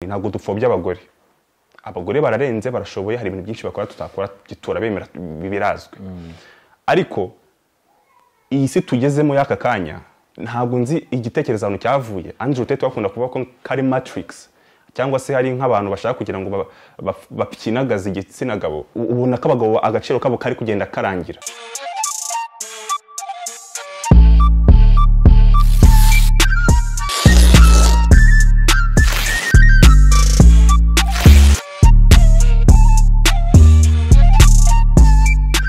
ntabwo dupfobya abagore abagore bararenze barashoboye hari ibintu byinshi bakora tutakora turabemera birazwi ariko iyi si tugezemo y'aka kanya ntabwo nzi igitekerezo ahantu cyavuye Andrew Tate bakunda kuvuga ko kari matrix cyangwa se hari nk'abantu bashaka kugira ngo ba- ba- bapyinagaze igitsina gabo U- ubona ko abagabo agaciro kabo kari kugenda karangira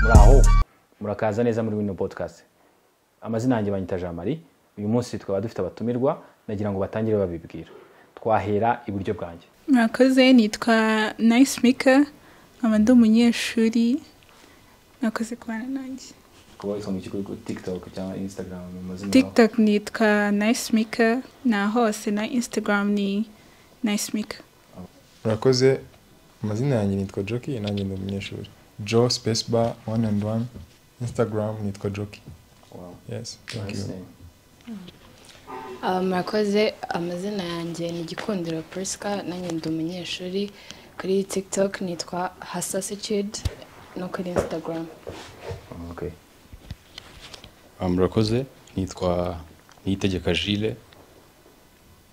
muraho murakaza neza muri wino podcast amazina yanjye banyita jean marie uyu munsi twaba dufite abatumirwa nagira ngo batangire babibwira twahera iburyo bwanjye murakoze nitwa nayisi mika nkaba ndi umunyeshuri nakoze kubana nanjye kuba witwa mu kigo tiktok cyangwa instagram mu mazina tiktok nitwa nayisi mika na hose na instagram ni nayisi mika murakoze amazina yanjye nitwa joki nanjye ndi umunyeshuri jo space bar one and one instagram nitwa joki Wow, yes thank nice you name. Ah, murakoze amazina yanjye ni igikundiro prisca nanjye ndi umunyeshuri kuri tiktok nitwa hasasitude no kuri instagram Okay. Ah, murakoze nitwa niyitegeka jile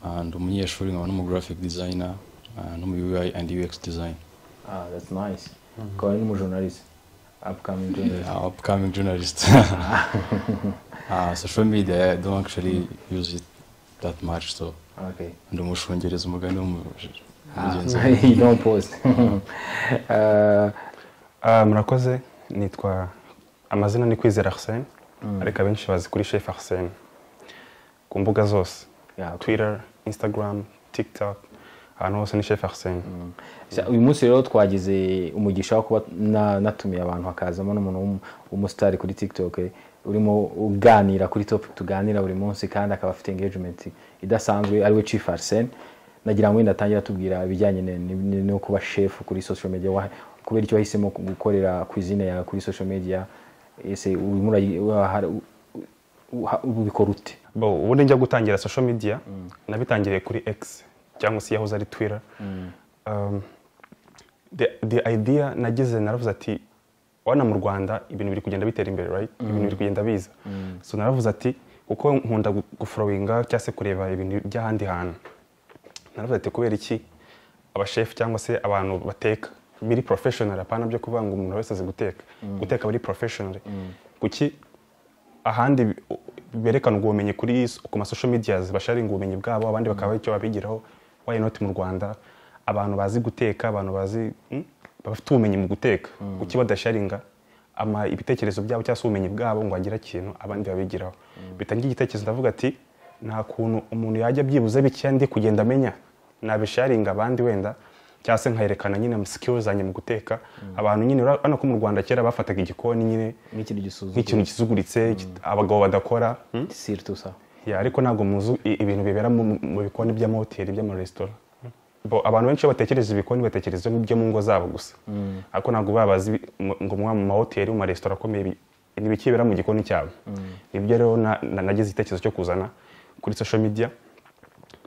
Ah, ndi umunyeshuri nkaba n'umu graphic designer ah, no mu ui and ux design ah that's nice ukaba uri n'umujournalist upcoming journalist Ah, upcoming journalist Ah, social media i don't actually use it that much so okay ndi umushungereza umugani w'umu- mugenzi Ah, wanjye. don't post Ah, Ah, murakoze nitwa amazina ni kwizera arsene ariko abenshi bazi kuri chef arsene ku mbuga zose yeah, okay. twitter instagram tiktok ahantu hose ni chef arsene Sa- uyu munsi rero twagize umugisha wo kuba na- natumiye abantu hakazamo n'umuntu w'umu- w'umusitari kuri tiktok eh, urimo uganira kuri topic tuganira buri munsi kandi akaba afite engagement idasanzwe ariwe chief arsene nagira ngo wenda atangira atubwira ibijyanye ne- ne- ne- no kuba chef kuri social media wa- kubera icyo wahisemo ku- gukorera ku izina yawe kuri social media ese urimo urayi- wahara- u- uha- ubikora ute Bo, ubundi njya gutangira social media nabitangiriye kuri x cyangwa se yahoze ari twitter um, the, the idea nagize naravuze ati wana mu rwanda ibintu biri kugenda bitera imbere right ibintu biri kugenda biza so naravuze ati kuko nkunda gu- gufurowinga cyangwa se kureba ibintu by'ahandi hantu naravuze ati kubera iki abashefu cyangwa se abantu bateka biri professional apana byo kuvuga ngo umuntu wese azi guteka guteka biri professional kuki ahandi bi- u- berekana ubwo bumenyi kuri s- ku masosho medias basharinga ubumenyi bwabo abandi bakaba icyo babigiraho why not mu rwanda abantu bazi guteka abantu bazi mm, bafite ubumenyi mu guteka kuki badasharinga ama ibitekerezo byabo cyangwa se ubumenyi bwabo ngo bagire ikintu abandi babigiraho bitangira igitekerezo ndavuga ati nta kuntu umuntu yajya byibuze bike ndi kugenda amenya nabisharinga abandi wenda cyangwa se nkayerekana nyine skills zanjye mu guteka abantu nyine ura- urabona ko mu rwanda kera bafataga igikoni nyine nk'ikintu gisuzugura nk'ikintu kizuguritse ki- abagabo badakora hmm? surtout ça Ya, ariko ntabwo muzi i- ibintu bibera mu- mu bikoni by'amahoteli by'amaresitora Bo, abantu benshi iyo batekereza ibikoni batekereza n'ibyo mu ngo zabo gusa ariko ntabwo baba bazi ibi- mu- ngo mwa mu mahoteli mu maresitora akomeye ibi- ni ibikibera mu gikoni cyabo nibyo rero na- na- nagize igitekerezo cyo kuzana kuri social media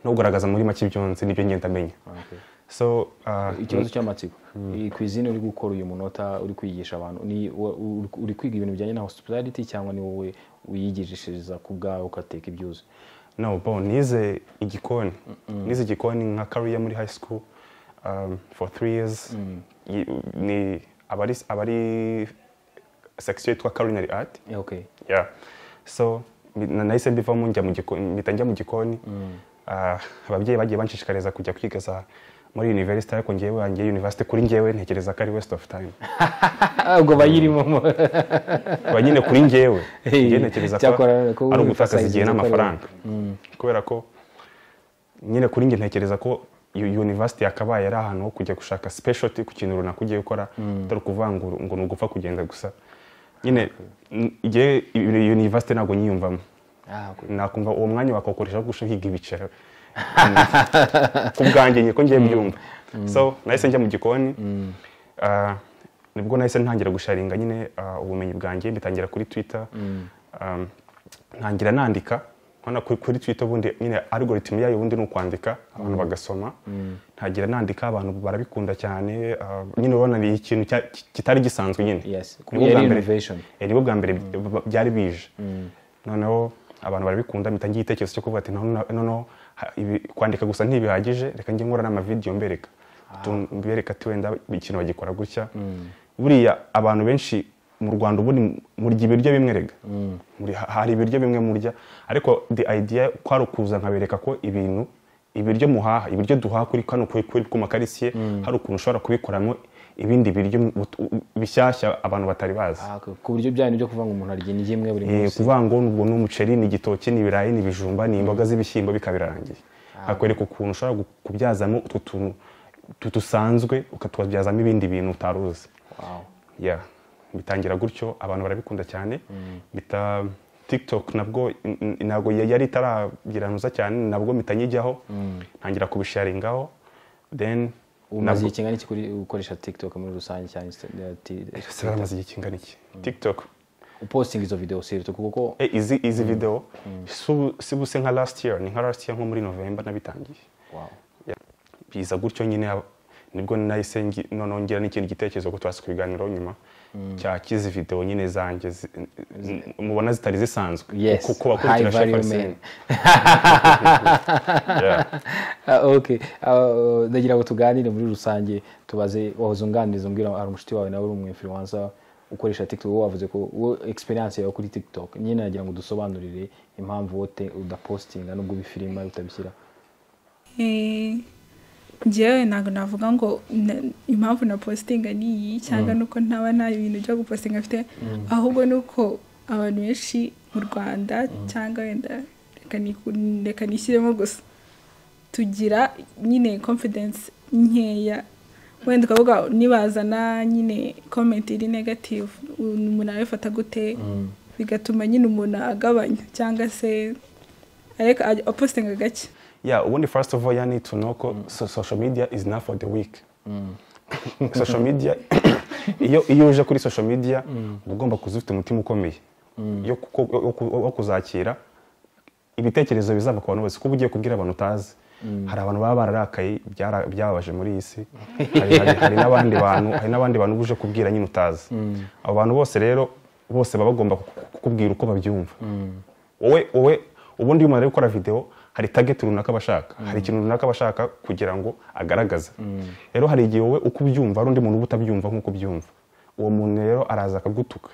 no kugaragaza muri make ibyo nzi n'ibyo ngenda menya okay. so ah, ikibazo cy'amatsiko iyi kwizina uri gukora uyu munota uri kwigisha abantu ni wa- uri- uri kwiga ibintu bijyanye na hospitality cyangwa ni wowe wiyigishiriza ku bwawe ugateka ibyuzi no bo nize igikoni nize igikoni nka career muri high school um, for three years Yi- ni abari abari section yitwa culinary art Yeah, okay yeah so mi- na- nahise mbivamo njya mu gikoni mpita njya mu gikoni Ah, ababyeyi bagiye banshishikariza kujya kwiga za muri university ariko njyewe wanjye university kuri njyewe ntekereza ko ari waste of time Ah, ubwo bayirimo kuba nyine kuri njyewe Hey, njye ntekereza ko cyakora ko ari ugutakaza emphasize igihe ibyo ukorera. n'amafaranga kubera ko nyine kuri njye ntekereza ko iyo university yakabaye ari ahantu ho kujya gushaka specialty ku kintu runaka ugiye gukora atari ukuvuga ngo ngo ni ugupfa kugenda gusa nyine n- igihe iyo university ntabwo nyiyumvamo Ah, okay. nakumva uwo mwanya bakawukoresha kurusha nkiga ibiceri ku bwanjye nyine ko ngiye mbyumva so nahise njya mu gikoni Ah, nibwo nahise ntangira gusharinga nyine ah, ubumenyi bwanjye mbitangira kuri twitter Um, ntangira nandika urabona kuri kuri twita ubundi nyine algorithm yayo ubundi ni ukwandika abantu bagasoma ntagira nandika abantu barabikunda cyane ah, nyine urabona ni ikintu cya- kitari gisanzwe nyine Yes, Nibwo yari bwa mbere- innovation. eh, nibwo bwa mbere b- byari bije noneneho abantu barabikunda mpita ngira igitekerezo cyo kuvuga ati "Noneho- noneho ha- ibi- kwandika gusa ntibihagije reka njye nkora n'amavideyo mbereka Tu- mbereka ati wenda ikintu bagikora gutya buriya abantu benshi mu rwanda ubundi murya ibiryo bimwe rega Muri- ha- hari ibiryo bimwe murya ariko the idea kwari ukuza nkabereka ko ibintu ibiryo muhaha ibiryo duhaha kuri kano kuri kuri ku makarisiye hari ukuntu ushobora kubikoramo ibindi biryo ut- u- bishyashya abantu batari bazi Ah, ku- ku buryo byanyu byo kuvuga ngo umuntu arya indyo imwe buri Eh, munsi kuvuga ngo ubwo ni umuceri ni igitoki ni ibirayi ni ibijumba ni imboga z'ibishyimbo bikaba birarangiye hakwereka ukuntu ushobora gu- kubyazamo utwo tuntu tu- dusanzwe ukatubyazamo ibindi bintu utari uzi Wow. yeah. bitangira gutyo abantu barabikunda cyane bita tiktok nabwo n- n- ntabwo ya- yari itaragiranuza cyane nabwo mpita nyijyaho ntangira kubisharingaho then umaze nabwo- igihe kingana iki kuri ukoresha tiktok muri rusange cyane Insta- eh, ti- Ese baramaze igihe kingana iki tiktok uposting izo video surtout kuko Eh, izi izi video si ubu- si buse nka last year ni nka last year nko muri november nabitangiye wow. biza gutyo nyine hab- nibwo nahise ngi- noneho ngira n'ikindi gitekerezo ko twazi ku biganiro nyuma cya kizi video nyine zanjye zi- m- mubona zitari zisanzwe yes kuko high bakurikira value shefariseni men Ah, okay Ah, ndagira ngo tuganire muri rusange tubaze wahoze unganiriza umbwira hari umushuti wawe nawe uri umu influencer ukoresha tiktok wowe wavuze ko wowe experience yawe kuri tiktok nyine nagira ngo udusobanurire impamvu wote udapostinga nubwo ubifilima utabishyira Eh, njyewe ntabwo navuga ngo na- impamvu na postinga ni iyi cyangwa nuko ntaba nta bintu byo gupostinga afite ahubwo ni uko abantu benshi mu rwanda cyangwa wenda reka niku- reka nishyiremo gusa tugira nyine confidence nkeya wenda ukavuga nibazana nyine comment iri negative umuntu arabifata gute bigatuma nyine umuntu agabanya cyangwa se areka apostinga gake yeah ubundi first of all you need to know ko so- social media is not for the weak social media iyo iyo uje kuri social media uba ugomba kuza ufite umutima ukomeye yo kuko- yo- yo ku- wo kuzakira ibitekerezo bizava ku bantu bose kuba ugiye kubwira abantu utazi hari abantu baba bararakaye byara- byababaje muri iyi si hari hari- hari n'abandi bantu hari n'abandi bantu uba uje kubwira nyine utazi abo bantu bose rero bose baba bagomba ku- kukubwira uko babyumva wowe wowe ubundi iyo umuntu ari gukora videwo hari tageti runaka bashaka hari ikintu runaka bashaka kugira ngo agaragaze rero hari igihe wowe uko ubyumva hari undi muntu uba utabyumva nk'uko ubyumva uwo muntu rero araza akagutuka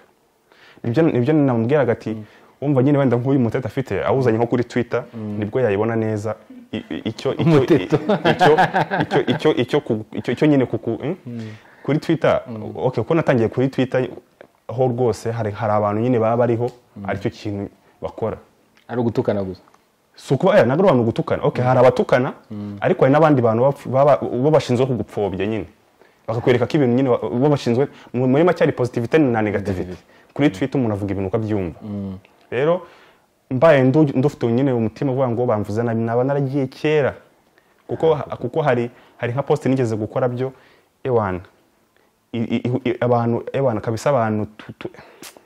nibyo nibyo namubwiraga ati wumva nyine wenda nk'uyu mutete afite awuzanye nko kuri twitter nibwo yayibona neza i- i- icyo icyo Umuteto. icyo- icyo icyo icyo ku- icyo- icyo nyine kuku eh? kuri twitter okay ko natangiye kuri twitter ho rwose hari hari abantu nyine baba bariho aricyo kintu bakora ari ugutukana gusa si ukuba eh, ntabwo ari abantu gutukana okay hari abatukana ariko hari n'abandi bantu bapf- baba- bo bashinzwe kugupfobya nyine bakakwereka ko ibintu nyine wa- bo bashinzwe mu- muri make hari positivite na negativite kuri twitter umuntu avuga ibintu uko abyumva rero mbaye ndu- ndufite nyine umutima uvuga ngo bamvuze nabi naba naragiye kera kuko ha- kuko hari hari nka poste nigeze gukora byo ewana i- i- i- abantu ewana kabisa abantu tu- tu-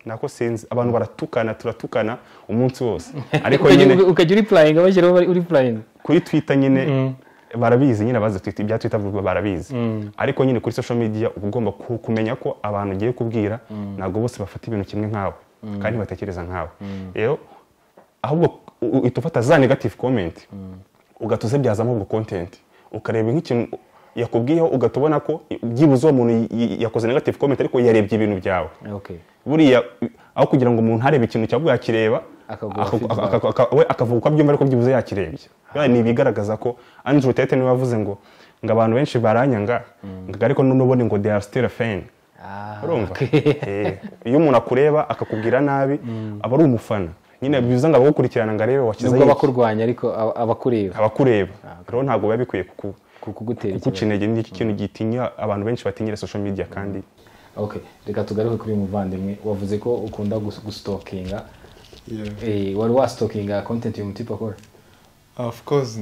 nako sinzi abantu baratukana turatukana umunsi wose ariko Ukajya- nyine ukajya uri playinga bashyiraho bari- uri playinga kuri twitter nyine barabizi nyine abazi Twitter- ibya twitter vuba barabizi ariko nyine kuri social media uba ugomba ku- kumenya ko abantu ugiye kubwira ntabwo bose bafata ibintu kimwe nkawe kandi batekereza nkawe rero ahubwo u- u- uhita ufata za negative comment ugahita uzibyazamo ubwo content ukareba nk'ikintu yakubwiyeho ugahita ubona ko byibuze uwo muntu y- y- yakoze negative comment ariko yarebye ibintu byawe okay buriya aho kugira ngo umuntu arebe ikintu cyangwa yakireba Akaguha ako- feedback. ako- ako- ako- we akavuga uko abyumva ariko byibuze yakirebye Buriya ni ibigaragaza ko andrew tete niwe wavuze ngo ngo abantu benshi baranyanga ngo ariko n'ubundi ngo they are still a fan Ah, urumva okay. Eh, iyo umuntu akureba akakubwira nabi aba ari umufana nyine bivuze ngo abagukurikirana ngo arebe wakize nubwo iki. abakurwanya ariko aba- abakureba abakureba rero ntabwo biba bikwiye kuku kugutera kuguca intege ni ikintu gitinya abantu benshi batinyira social media kandi okay reka tugaruke kuri uyu muvandimwe wavuze ko ukunda gus- gustokinga Yeah. Eh, wari wastokinga content uyu mutipe akora of course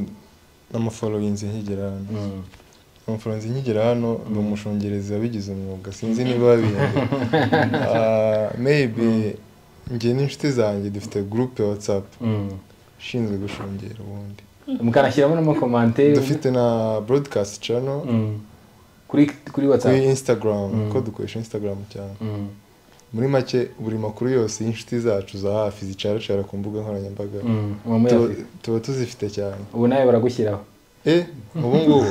namufollowinze nkigera hano namufollowinze nkigera hano ni umushungerezi wabigize umwuga sinzi niba wabihinduye Ah, maybe njye n'inshuti zanjye dufite group ya whatsapp ushinzwe gushungera ubundi mukanashyiramo n'amakomanteri dufite na broadcast channel Mm. kuri kuri kuri watsapu instagram Mm. ko dukoresha instagram cyane muri make buri makuru yose y'inshuti zacu za hafi zicaracara ku mbuga nkoranyambaga uba muri tuba- afurika tuba tuzifite cyane ubu nawe baragushyiraho eh ubu ngubu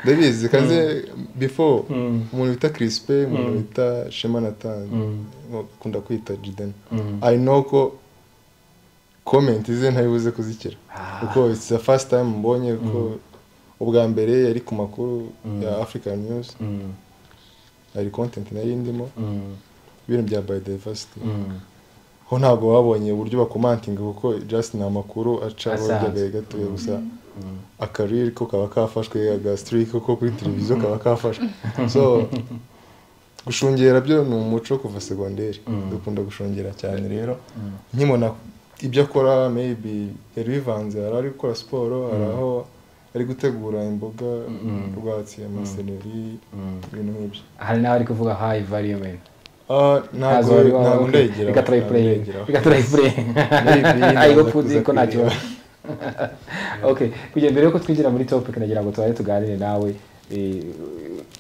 ndabizi kaze before Mm. umuntu bita crispe umuntu Mm. bita shema natani Mm. akunda kwita jiden Mm. i know ko comment ze ntayibuze kuzikira Ah. kuko it's the first time mbonye ko ubwa mbere yari ku makuru Mm. ya african news Mm. hari content nari ndimo Mm. ibintu bya biodiversity Mm. ho ntabwo babonye uburyo bakomantinga kuko just ni amakuru aca Asanzwe. abajyagaye gatoya gusa akariri ko kaba kafashwe agasitiri ko kuri televiziyo kaba kafashwe so gushungera byo ni umuco kuva segonderi Mm. dukunda gushungera cyane rero nkimona ibyo akora maybe yari bivanze hari ari gukora siporo hari aho ari gutegura imboga Mm. rwatsi amaseneri Mm. ibintu nk'ibyo hari n'abari kuvuga hayi variyomenti Ah, ntabwo ntabwo ndegera reka turayipureyinga reka turayipureyinga ayo fuzi ko ntacyo okay kugira mbere yuko twinjira muri topic nagira ngo tubaye tuganire nawe eh,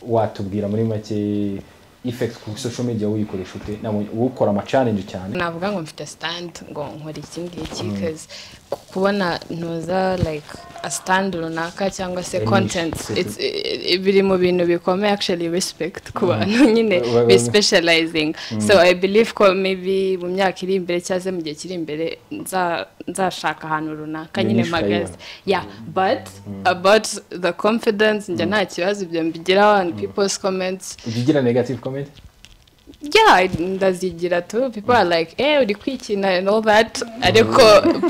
watubwira muri make effect ku social media uyikoresha ute Nabonye- wowe ukora ama challenge cyane navuga ngo mfite sitandi ngo nkore iki ngiki kazi kubona ntuza like a stand runaka cyangwa se Any content shit. it's- i- i- biri mu bintu bikomeye actually respect ku bantu nyine Ba- ba- be ba- specializing so i believe ko maybe mu myaka iri imbere cyangwa se mu gihe kiri imbere nza- nzashaka ahantu runaka Iyo nyine niche magazi ukayibona. yeah but about the confidence njya nta kibazo ibyo mbigiraho and people's comments ujya ugira negative comment yeah ndazigira tu people are like eh uri kwikina and all that ariko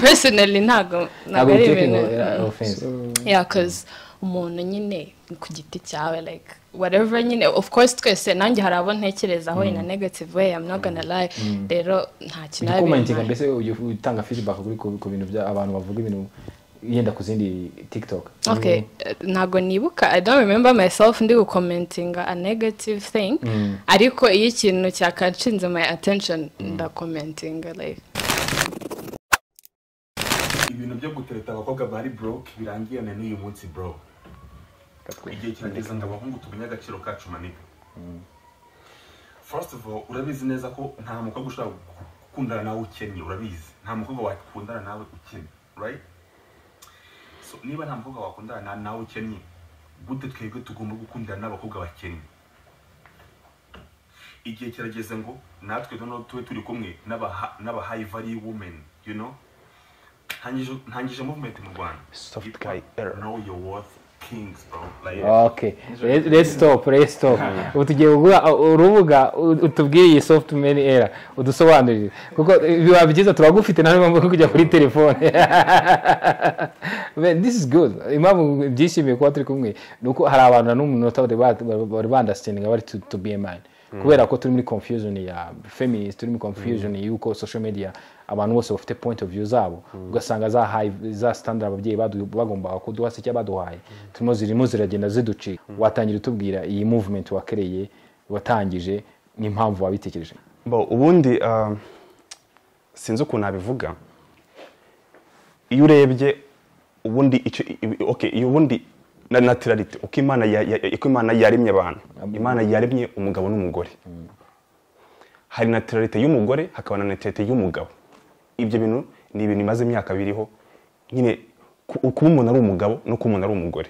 personally ntabwo ntabwo ntabwo ari biteke ngo eh, ibintu offense yeah cause umuntu nyine ku giti cyawe like whatever nyine of course twese nanjye hari abo ntekerezaho in a negative way i'm not gonna lie rero nta kintu ujya biba commentinga bintwaye. mbese ujya utanga feedback kuri ku ku bintu bya abantu bavuga ibintu yenda ku zindi tiktok okay eh, ntabwo nibuka i don't remember myself ndi gukomentinga a negative thing ariko iyo ikintu cyakanshinze my attention ndakomentinga like ibintu byo gutereta abakobwa bari broke birangiye na n'uyu munsi bro igihe kirageze ngo abahungu tumenye agaciro kacu maniga first of all urabizi neza ko nta mukobwa ushobora gu- gukundana nawe ukennye urabizi nta mukobwa wakundana nawe ukennye right so niba nta mukobwa wakundana na- nawe ukennye gute twebwe tugomba gukundana n'abakobwa bakennye igihe kirageze ngo natwe noneho tube turi kumwe n'aba- n'aba high value women you know Hangije- ntangije movement mu rwanda Soft Yitwa guy era. know your worth kings bro like okay Let- let's stop let's stop ubu tugiye kugura urubuga u- utubwire iyi software era udusobanurire kuko biba byiza turagufite nta mpamvu yo kujya kuri telefone Man, this is good impamvu byishimiye kuba turi kumwe ni uko hari abantu na n'umunota bari ba- bari bandasitendinga bari to, to be in mind kubera ko turi muri confusion ya feminist turi muri confusion y'uko social media abantu bose bafite point of view zabo ugasanga za high za standard ababyeyi badu- bagombaga kuduha se cyangwa baduhaye turimo zirimo ziragenda ziducika watangira utubwira iyi movement wakereye watangije n'impamvu wabitekereje Bo, ubundi um, sinzi ukuntu nabivuga iyo urebye ubundi icyo i- okay iyo ubundi na naturality uko imana ya- ya- uko imana yaremye abantu imana yaremye umugabo n'umugore hari naturality y'umugore hakaba na naturality y'umugabo ibyo bintu ni ibintu bimaze imyaka biriho nyine ku- kuba umuntu ari umugabo no kuba umuntu ari umugore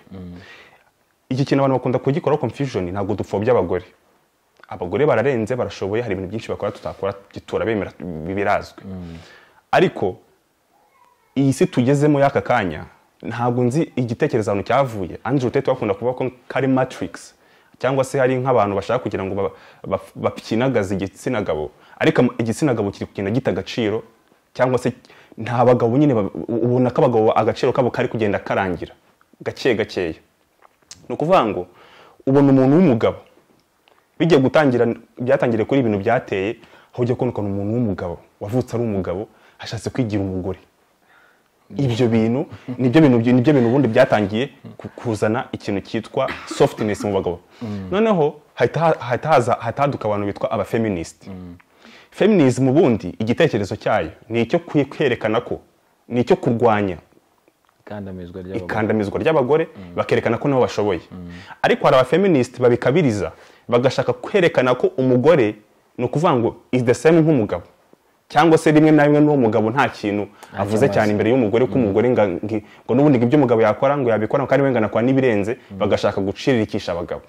iki kintu abantu bakunda kugikoraho confusion ntabwo dupfobya abagore abagore bararenze barashoboye hari ibintu byinshi bakora tutakora turabemera birazwi ariko iyi si tugezemo y'aka kanya ntabwo nzi igitekerezo ahantu cyavuye andrew tate wakunda kuvuga ko kari matrix cyangwa se hari nk'abantu bashaka kugira ngo ba- ba- bapyinagaze igitsina gabo ariko am- igitsina gabo kiri kugenda gita agaciro cyangwa se nta bagabo nyine bab- ubona ko abagabo agaciro kabo kari kugenda karangira gake gakeya ni ukuvuga ngo ubona umuntu w'umugabo bijya gutangira byatangiriye kuri ibintu byateye aho ujya kubona ukuntu umuntu w'umugabo wavutse ari umugabo ashatse kwigira umugore ibyo bintu nibyo bintu nibyo bintu ubundi byatangiye ku- kuzana ikintu cyitwa softness mu bagabo noneho hahita ha- hahita haza hataduka abantu bitwa abafeminist feminism ubundi igitekerezo cyayo ni icyo kwe- kwerekana ko ni icyo kurwanya ikandamizwa ry'abagore ikandamizwa ry'abagore bakerekana ko nabo bashoboye ariko hari abafeministi babikabiriza bagashaka kwerekana ko umugore ni ukuvuga ngo is the same nk'umugabo cyangwa se rimwe na rimwe n'uwo mugabo nta kintu avuze amaze. cyane imbere y'umugore ko umugore nga- ngi- ngo n'ubundi ngo ibyo umugabo yakora ngo yabikora kandi wenda nakora n'ibirenze bagashaka gucirikisha abagabo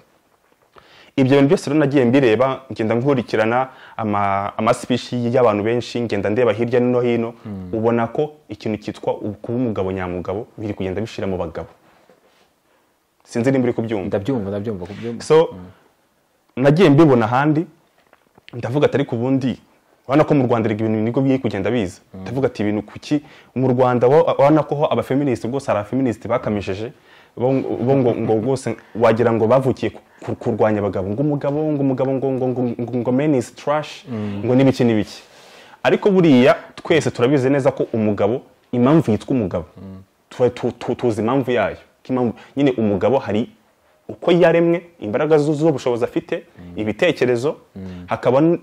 ibyo bintu byose rero nagiye mbireba ngenda nkurikirana ama- amasipishi y'abantu benshi ngenda ndeba hirya no hino ubona ko ikintu cyitwa u- kuba umugabo nyamugabo biri kugenda bishira mu bagabo sinzi nimba uri kubyumva ndabyumva ndabyumva kubyumva so nagiye mbibona ahandi ndavuga atari ku bundi urabona ko mu rwanda erega ibintu nibwo biri kugenda biza ndavuga ati ibintu kuki mu rwanda wa- urabona ko ho abafeministi rwose hari abafeministi bakamishije bo bo ngo ngo rwose wagira ngo bavukiye ku- ku- kurwanya abagabo ngo umugabo ngo umugabo ngo ngo ngo ngo ngo men is trash ngo n'ibiki n'ibiki ariko buriya twese turabizi neza ko umugabo impamvu yitwa umugabo Tu- tu- tu- tuzi impamvu yayo ko impamvu nyine umugabo hari uko yaremwe imbaraga zu- z'ubushobozi afite ibitekerezo hakaba n-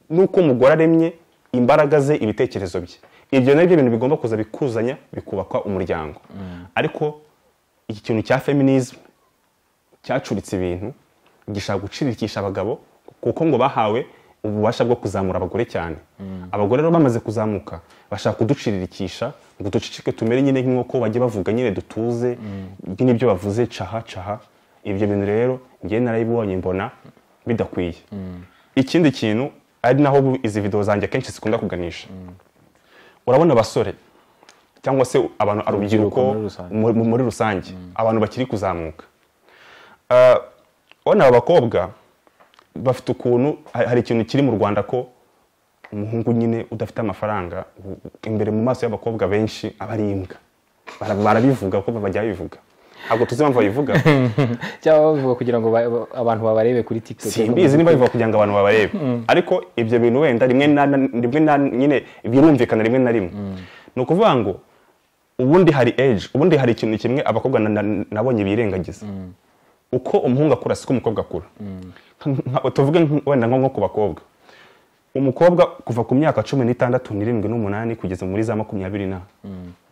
n'uko umugore aremye imbaraga ze ibitekerezo bye ibyo nabyo bintu bigomba kuza bikuzanya bikubakwa umuryango ariko iki kintu cya feminism cyacuritse ibintu gishaka gucirikisha abagabo kuko ngo bahawe ububasha bwo kuzamura abagore cyane abagore rero bamaze kuzamuka bashaka kuducirikisha ngo duceceke tumere nyine nk'inkoko bajye bavuga nyine dutuze nyine ibyo bavuze caha caha ibyo bintu rero ngewe narabibonye mbona bidakwiye ikindi kintu ari naho bu- izi videwo zanjye akenshi zikunda kuganisha urabona abasore cyangwa se abantu urubyiruko muri rusange. mu- mu- muri rusange abantu bakiri kuzamuka Ah, urabona aba bakobwa bafite ukuntu ha- hari ikintu kiri mu rwanda ko umuhungu nyine udafite amafaranga u- u- imbere mu maso y'abakobwa benshi aba ari imbwa Bara- barabivuga ko bajya babivuga ntabwo tuzi impamvu babivuga cyangwa bavuga kugira ngo ba- ba- abantu babarebe kuri tiktok simbizi niba bivuga kugira ngo abantu babarebe ariko ibyo bintu wenda rimwe na na- rimwe na nyine birumvikana rimwe na rimwe ni ukuvuga ngo ubundi hari age ubundi hari ikintu kimwe abakobwa na- na- nabonye birengagiza uko umuhungu akura siko umukobwa akura Nka- tuvuge nk- wenda nko nko ku bakobwa umukobwa kuva ku myaka cumi n'itandatu n'irindwi n'umunani kugeza muri za makumyabiri na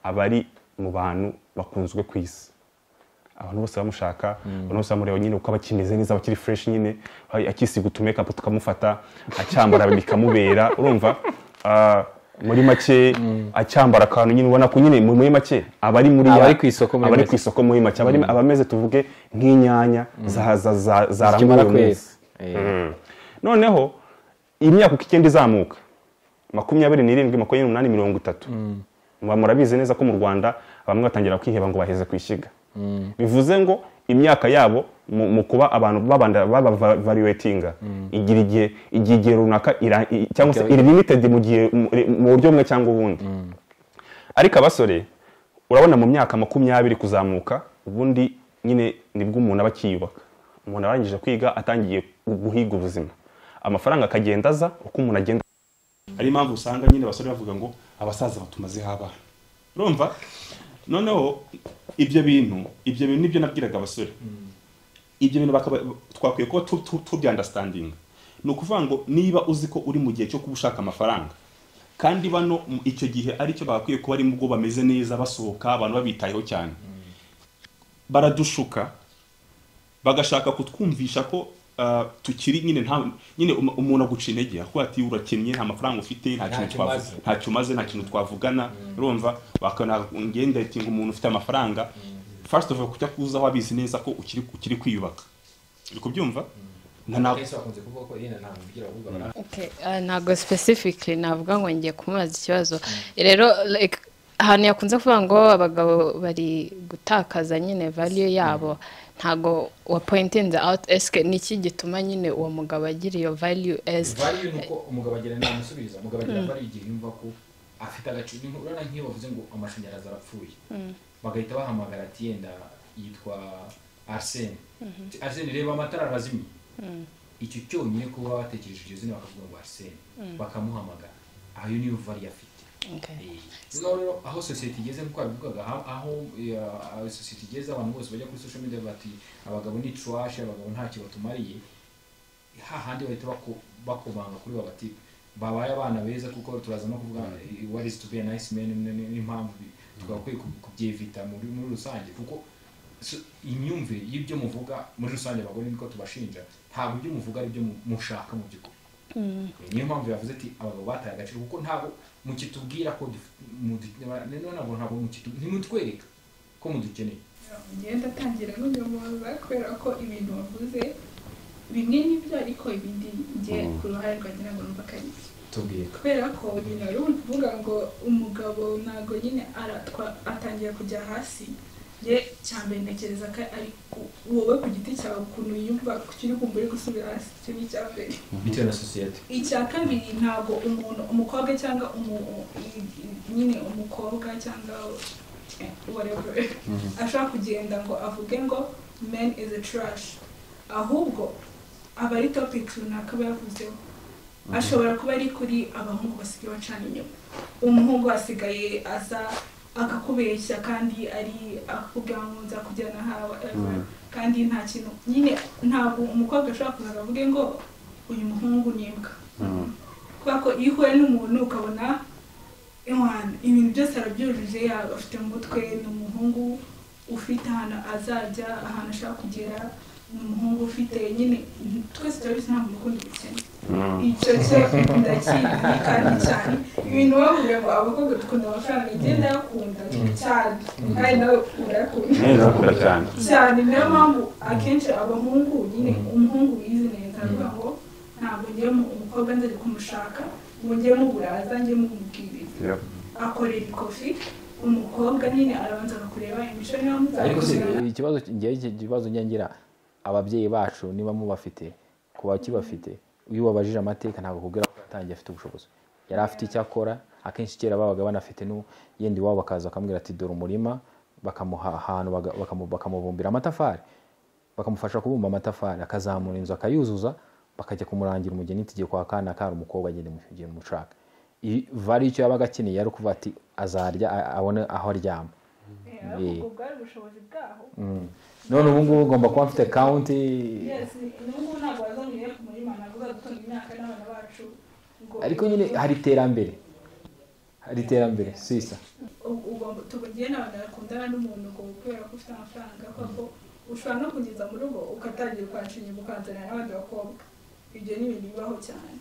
aba ari mu bantu bakunzwe ku isi abantu bose bamushaka abantu bose bamureba nyine uko aba akimeze neza aba akiri fresh nyine ay- akisiga utumekapu tukamufata acyambara bikamubera urumva Ah, muri make acyambara akantu nyine ubona ko nyine mu- muri make aba ari muri Aba ya- ari ku isoko muri aba ari make. ku isoko muri make aba ari- aba ameze tuvuge nk'inyanya za- za- za- zaranguye zikimara uyu munsi kwezi Eh, noneho imyaka uko igenda izamuka makumyabiri n'irindwi makumyabiri n'umunani mirongo itatu muba murabizi neza ko mu rwanda bamwe batangira kwiheba ngo baheze ku ishyiga bivuze ngo imyaka yabo mu mu kuba abantu babanda babavariwetinga igira igihe igihe igihe runaka ira- i- cyangwa se iri limited mu gihe mu- mu buryo bumwe cyangwa ubundi ariko abasore urabona mu myaka makumyabiri kuzamuka ubundi nyine nibwo umuntu aba akiyubaka umuntu arangije kwiga atangiye guhiga ubuzima amafaranga akagenda aza uko umuntu agenda ari impamvu usanga nyine abasore bavuga ngo abasaza batumazeho abana urumva noneho ibyo bintu ibyo bintu nibyo nabwiraga abasore ibyo bintu bakaba twakwiye kuba tu- tu- tubyandastandinga ni ukuvuga ngo niba uzi ko uri mu gihe cyo kuba ushaka amafaranga kandi bano mu- icyo gihe aricyo bagakwiye kuba ari bwo bameze neza basohoka abantu babitayeho cyane baradushuka bagashaka kutwumvisha ko ah, tukiri nyine nta nyine um- umuntu aguca intege akuba ati urakinnye nta mafaranga ufite nta kintu twavuga ntacyo umaze nta kintu twavugana urumva bakanagenga ati ngo umuntu ufite amafaranga first of all kujya kuzaho abizi neza ko ukiri ukiri kwiyubaka uri kubyumva Na- na- Okay, ah, ntabwo specifically navuga ngo ngiye kumubaza ikibazo rero like, ahantu yakunze kuvuga ngo abagabo bari gutakaza nyine value yabo ntabwo wa pointing out eske ni iki gituma nyine uwo mugabo agira iyo value as value ni uko umugabo agira namusubiza umugabo agira value igihe yumva ko afite agaciro ni urabona nk'iyo bavuze ngo amashanyarazi arapfuye bagahita bahamagara ati yenda yitwa arsene Ati, arsene reba amatara arazimye icyo cyonyine kuba batekereje iryo zina bakavuga ngo arsene bakamuhamagara ayo niyo value afite Okay. noneho rero aho sosiyete igeze nk'uko wabivugaga aho- aho eh, aho sosiyete igeze abantu bose bajya kuri social media bati abagabo ni trash abagabo ntacyo batumariye hahandi bahita bako- bakomanga kuri bo bati babaye abana beza kuko turaza no kuvuga what is to be a nice man ni- ni- n'impamvu bi- twagakwiye ku- kubyevita muri muri rusange kuko so- imyumvire y'ibyo muvuga muri rusange abagore niko tubashinja ntabwo ibyo muvuga ari byo mu- mushaka mu by'ukuri niyo mpamvu yavuze ati abagabo bataye agaciro kuko ntabwo mukitubwira ko dufi- mudu- none ntabwo ntabwo mukitu- ntimutwereka ko mudukeneye ngenda atangira n'umuyobozi kubera ko ibintu wavuze bimwe n'ibyo ariko ibindi njye ku ruhare rwanjye ntabwo numva ko ari byo tubwire kubera ko nyine wari uri kuvuga ngo umugabo ntabwo nyine aratwa- atangira kujya hasi njye cyambere ntekereza ko ari ku- wowe ku giti cyawe ukuntu yumva kiri kumva uri gusubira hasi icyo ni icyambere bitewe na sosiyete icya kabiri ntabwo umuntu umukobwa cyangwa umu- nyine umukobwa cyangwa eh, whatever ashobora kugenda ngo avuge ngo men is a trash ahubwo aba ari topic runaka aba yavuzeho ashobora kuba ari kuri abahungu basigaye bacana inyuma umuhungu asigaye aza akakubeshya kandi ari akakubwira ngo nza kujyana hawe kandi nta kintu nyine ntabwo umukobwa ashobora kuza ngo avuge ngo uyu muhungu ni imbwa kubera ko iyo uhuye n'umuntu ukabona "Ewana, ibintu byose arabyujuje yaba afite mu mutwe ni umuhungu ufite ahantu azajya ahantu ashaka kugera ni umuhungu ufite nyine twese turabizi ntabwo ukundi gukene icyo cyo ndakizi kandi cyane ibintu bavuga ngo abakobwa dukunda amafaranga igihe ndayakunda cyane kandi nawe urakunda neza cyane cyane niyo mpamvu akenshi abahungu nyine umuhungu wize neza aravuga ngo ntabwo ngiye mu umukobwa nzari kumushaka ngo ngiye muburaza ngiye mumubwiriza Yep. akorera ikofi umukobwa nyine arabanza akakureba imico niba ariko se muzakuzana ikibazo njyewe iki kibazo nyangira ababyeyi bacu niba mubafite ku bakibafite iyo ubabajije amateka ntabwo akubwira ko yatangiye afite ubushobozi yari afite icyo akora akenshi kera babaga banafite nu- yenda iwabo bakaza bakamubwira ati dore umurima bakamuha ahantu baga- bakamu- bakamubumbira amatafari bakamufasha kubumba amatafari akazamura inzu akayuzuza bakajya kumurangira umugeni igihe kwa kana kari umukobwa agenda igihe mushaka vari icyo yabaga akeneye yari ukuvuga ati azarya a- abone aho aryama ubwo bwari ubushobozi bwaho none ubu ngubu ugomba kuba mfite kawunti yes n'ubu ntabwo bazongeye ku murima ntabwo uzadutunga imyaka n'abana bacu ngo ariko nyine hari iterambere hari iterambere sisa ugomba tubugiye n'abantu bakundana n'umuntu ngo kubera ko ufite amafaranga kubera ko ushobora no kugeza mu rugo ukatangira ukanshinyira ukanzanira n'abandi bakobwa ibyo ni ibintu bibaho cyane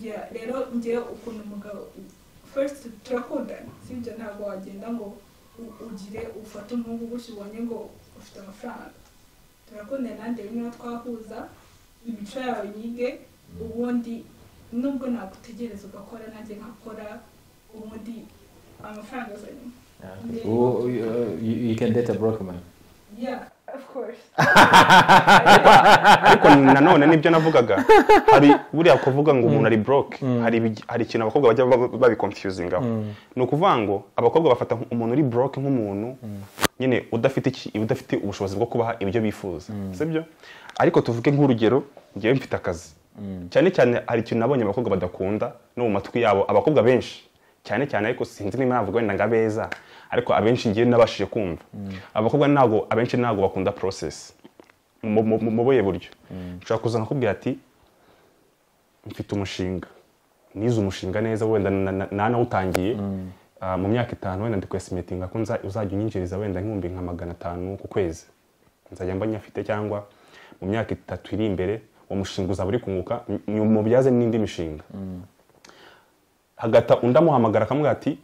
Yeah, rero njyewe ukuntu umugabo first turakundana sibyo ntabwo wagenda ngo u- ugire ufate umuhungu gutya ubonye ngo ufite amafaranga turakundana nanjye rimwe na twahuza imico yawe nyige ubundi nubwo nagutegereza ugakora nanjye nkakora ubundi amafaranga azanyuma ubu you can date a broke man yeah of course ariko nanone nibyo navugaga hari buriya kuvuga ngo umuntu ari broke hari ibigi- hari ikintu abakobwa bajya bab- babiconfusingaho ni ukuvuga ngo abakobwa bafata nk- umuntu uri broke nk'umuntu nyine udafite iki- udafite ubushobozi bwo kubaha ibyo bifuza sibyo ariko tuvuge nk'urugero ngewe mfite akazi cyane cyane hari ikintu nabonye abakobwa badakunda no mu matwi yabo abakobwa benshi cyane cyane ariko sinzi niba navuga wenda ngo abeza ariko abenshi ngewe nabashije kumva abakobwa ntabwo abenshi ntabwo bakunda process mu- mu- mu buye buryo nshobora kuza nkakubwira ati mfite umushinga nize umushinga neza wenda na- na- nanawutangiye Ah, mu myaka itanu wenda ndikwesimetinga ko nza- uzajya unyinjiriza wenda nk'ibihumbi nka magana atanu ku kwezi nzajya mba nyafite cyangwa mu myaka itatu iri imbere uwo mushinga uzaba uri kunguka mu- mubyaze n'indi mishinga hagata undi amuhamagara akamubwira ati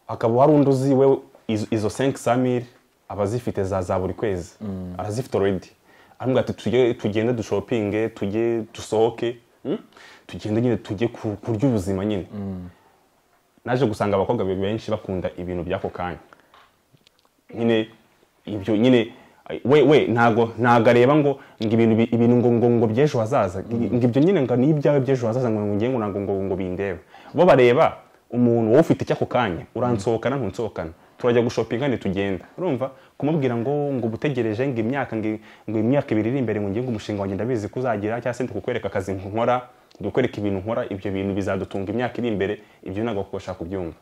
hakaba hari undi uzi we izo- izo senke samiri aba azifite za za buri kwezi arazifite already aramubwira ati tujye tugende dushopinge tujye dusohoke mm? tugende nyine tujye ku- kurya ubuzima nyine naje gusanga abakobwa be- benshi bakunda ibintu by'ako kanya nyine ibyo nyine we we ntago ntago areba ngo ngo ibintu bi- ibintu ngo ngo ngo by'ejo hazaza ngo ibyo nyine ngo ni ibyawe by'ejo hazaza ngo ngiye ngo ntago ngo ngo bindeba bo bareba umuntu wowe ufite icy'ako kanya uransohokana ntunsohokana turajya gushopinga ntitugenda urumva kumubwira ngo ngo ubutegereje ngo imyaka ngo ngo imyaka ibiri iri imbere ngo ngiye ngo umushinga wanjye ndabizi ko uzagira cyangwa se ndikukwereka akazi nkora ndikukwereka ibintu nkora ibyo bintu bizadutunga imyaka iri imbere ibyo ntabwo abakobwa bashaka kubyumva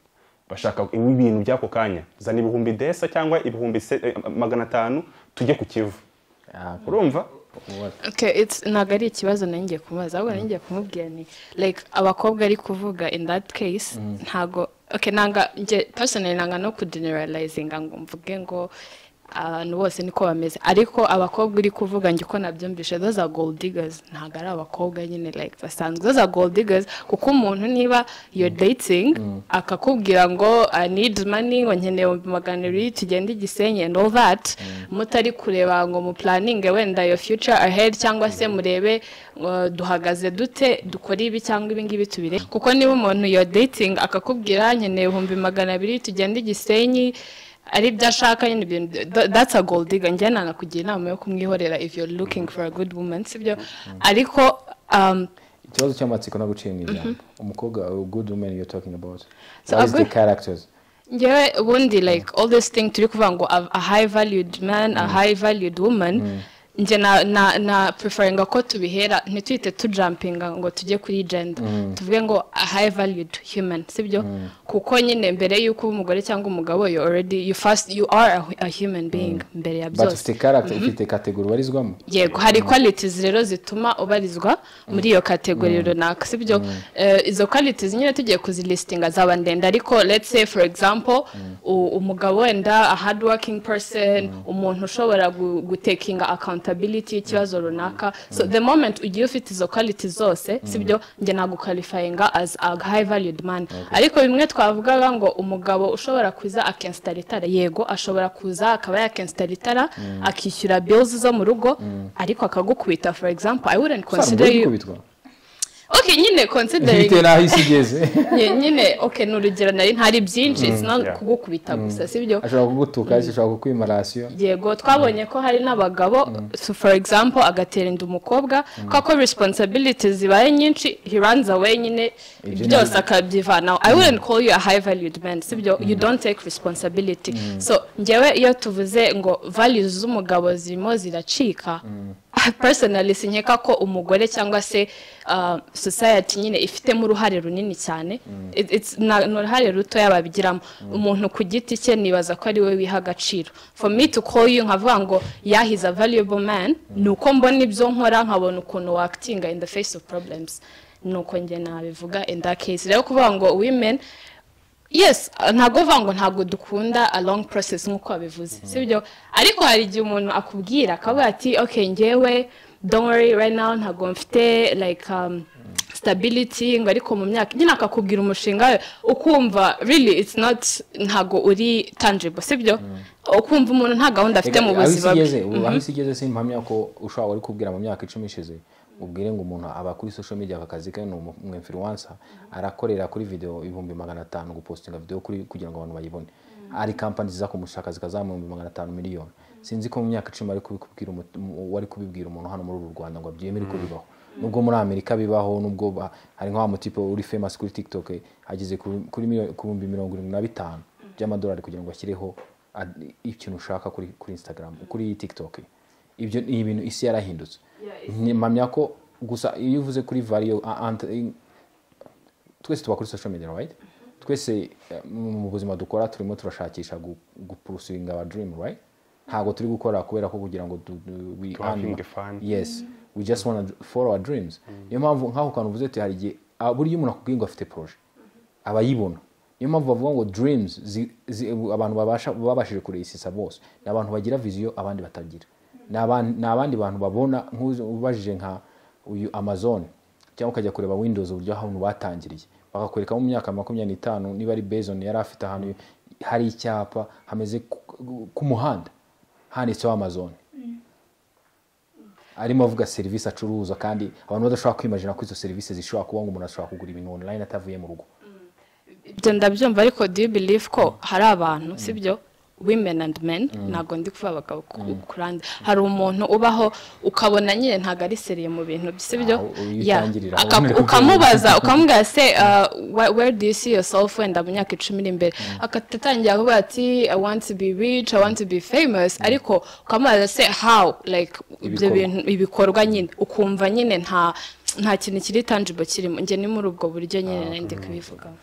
bashaka ibintu by'ako kanya zana ibihumbi desa cyangwa ibihumbi se- eh, magana atanu tujye ku kivu urumva what Okay, it's ntabwo ari ikibazo nongeye kumubaza ahubwo nongeye kumubwira ni like abakobwa ari kuvuga in that case ntago okay nanga nge personally nanga no kugeneralizinga ngo mvuge ngo abantu bose niko bameze ariko abakobwa uri kuvuga njye uko nabyumvishe those are gold diggers ntabwo ari abakobwa nyine like basanzwe those are gold diggers kuko umuntu niba you're dating akakubwira ngo i need money ngo nkeneye ibihumbi magana abiri tugende igisenyi and all that mutari kureba ngo muplaninge wenda your future ahead cyangwa se murebe uh, duhagaze dute dukora ibi cyangwa ibi ngibi tubire kuko niba umuntu you're dating akakubwira nkeneye ibihumbi magana abiri tugende igisenyi ari byo ashaka nyine ibintu tha- that's a gold digger njye nanakugira inama yo kumwihorera if you're looking for a good woman sibyo ariko um, ikibazo cy'amatsiko no guciye mu ijambo umukobwa a good woman you're talking about So what a is the good- characters ngewe ubundi like all this thing turi kuvuga ngo a, a high valued man a high valued woman nje na na na preferinga ko tubihera ntitwite tujampinga ngo tujye kuri gender tuvuge ngo a high valued human sibyo kuko nyine mbere y'uko uba umugore cyangwa umugabo you already you first you are a, hu- a human being mbere ya but byose ufite character ufite category ubarizwamo yego hari qualities rero zituma ubarizwa muri iyo kategori runaka sibyo Eh, izo qualities nyine tugiye kuzilistinga zaba ndende ariko let's say for example u- umugabo wenda a hard working person umuntu ushobora gu- gutekinga accountability y'ikibazo runaka so the moment ugiye ufite izo qualities zose sibyo njye naguqualifyinga as a high valued man ariko bimwe twavugaga ngo umugabo ushobora kuza akensitara itara yego ashobora kuza akaba yakensitara itara akishyura bills zo mu rugo ariko akagukubita for example i wouldn't consider you gukubitwa okay nyine considering bitewe n'aho isi igeze Nye- nyine okay ni urugero nari ntari byinshi it's not yeah. kugukubita gusa sibyo ashobora kugutuka ashobora kukwima rasiyo yego twabonye ko hari n'abagabo so for example agatera inda umukobwa kubera ko responsibility zibaye nyinshi he runs away nyine byose akabyivanaho i wouldn't call you a high valued man sibyo you don't take responsibility so ngewe iyo tuvuze ngo values z'umugabo zirimo ziracika personally sinkeka ko umugore cyangwa se uh, society nyine ifitemo uruhare runini cyane It- it's- na- ni uruhare rutoya babigiramo umuntu ku giti cye nibaza ko ari we wiha agaciro for me to call you nkavuga ngo yeah he's a valuable man ni uko mbona ibyo nkora nkabona ukuntu wakitinga in the face of problems ni uko njye nabivuga in that case rero kuvuga ngo women yes uh, ntabwo uvuga ngo ntabwo dukunda a long process nk'uko wabivuze sibyo ariko hari igihe umuntu akubwira akavuga ati okay ngewe don't worry right now ntabwo mfite like um, stability ngo ariko mu myaka nyine akakubwira umushinga we ukumva really it's not ntabwo uri tangible sibyo ukumva umuntu nta gahunda afite mu buzima aho bwe isi igeze ubu- Mhm. aho isi igeze simpamya ko ushobora wari kubwira mu myaka icumi ishize ubwire ngo umuntu aba kuri social media akazi ke ni umu- umu influencer arakorera kuri video ibihumbi magana atanu gupostinga video kuri kugira ngo abantu bayibone hari kampani ziza kumushaka zikazamuha ibihumbi magana atanu miliyoni sinzi ko mu myaka icumi wari kubikubwira umu- mu- wari kubibwira umuntu hano muri uru rwanda ngo abyemere ko bibaho nubwo muri amerika bibaho nubwo ba- hari nka wa mutipe uri famous kuri tiktok eh, ageze ku- kuri miliyoni- ku bihumbi mirongo irindwi na bitanu by'amadolari kugira ngo ashyireho ad- ikintu ushaka kuri kuri instagram kuri tiktok ibyo ni ibintu isi yarahindutse mpamya ko gusa iyo uvuze kuri variyo a- ant- i- twese tuba kuri social media right twese eh, mu buzima dukora turimo turashakisha gu- gupurusinga our dream right ntabwo turi gukora kubera ko kugira ngo du- du- we Having earn- the fun. yes we just wanna follow our dreams niyo mpamvu nk'aho kantu uvuze ati hari igihe ah, buriya umuntu akubwiye ngo afite proje aba yibona niyo mpamvu bavuga ngo dreams zi- zi- abantu babasha babashije kureyisisa bose ni abantu bagira viziyo abandi batagira ni aban- ni abandi bantu babona nk'uzi- ubajije nka uyu amazon cyangwa ukajya kureba windows uburyo ahantu batangiriye bakakwereka mu myaka makumyabiri n'itanu niba ari bezon yari afite ahantu hari icyapa hameze ku- ku- ku muhanda handitseho amazon arimo avuga serivisi acuruza kandi abantu badashobora kwimagina ko izo serivisi zishobora kuba ngo umuntu ashobora kugura ibintu online atavuye mu rugo ibyo ndabyumva ariko do you believe ko hari abantu sibyo women and men ntabwo ndi kuvuga abagabo ku- kurande hari umuntu ubaho ukabona nyine ntabwo ari seriye mu bintu bye, sibyo Ah, uyu Yeah. utangirira Aka- aho. ukamubaza ukamubwira se uh, where- where do you see yourself wenda mu myaka icumi iri imbere akatangira kuvuga ati i want to be rich i want to be famous ariko ukamubaza se how like ibyo Ibikorwa. bintu ibikorwa nyine ukumva nyine nta nta kintu kiri tangible kirimo njye ni muri ubwo buryo nyine nari ndi kubivugaho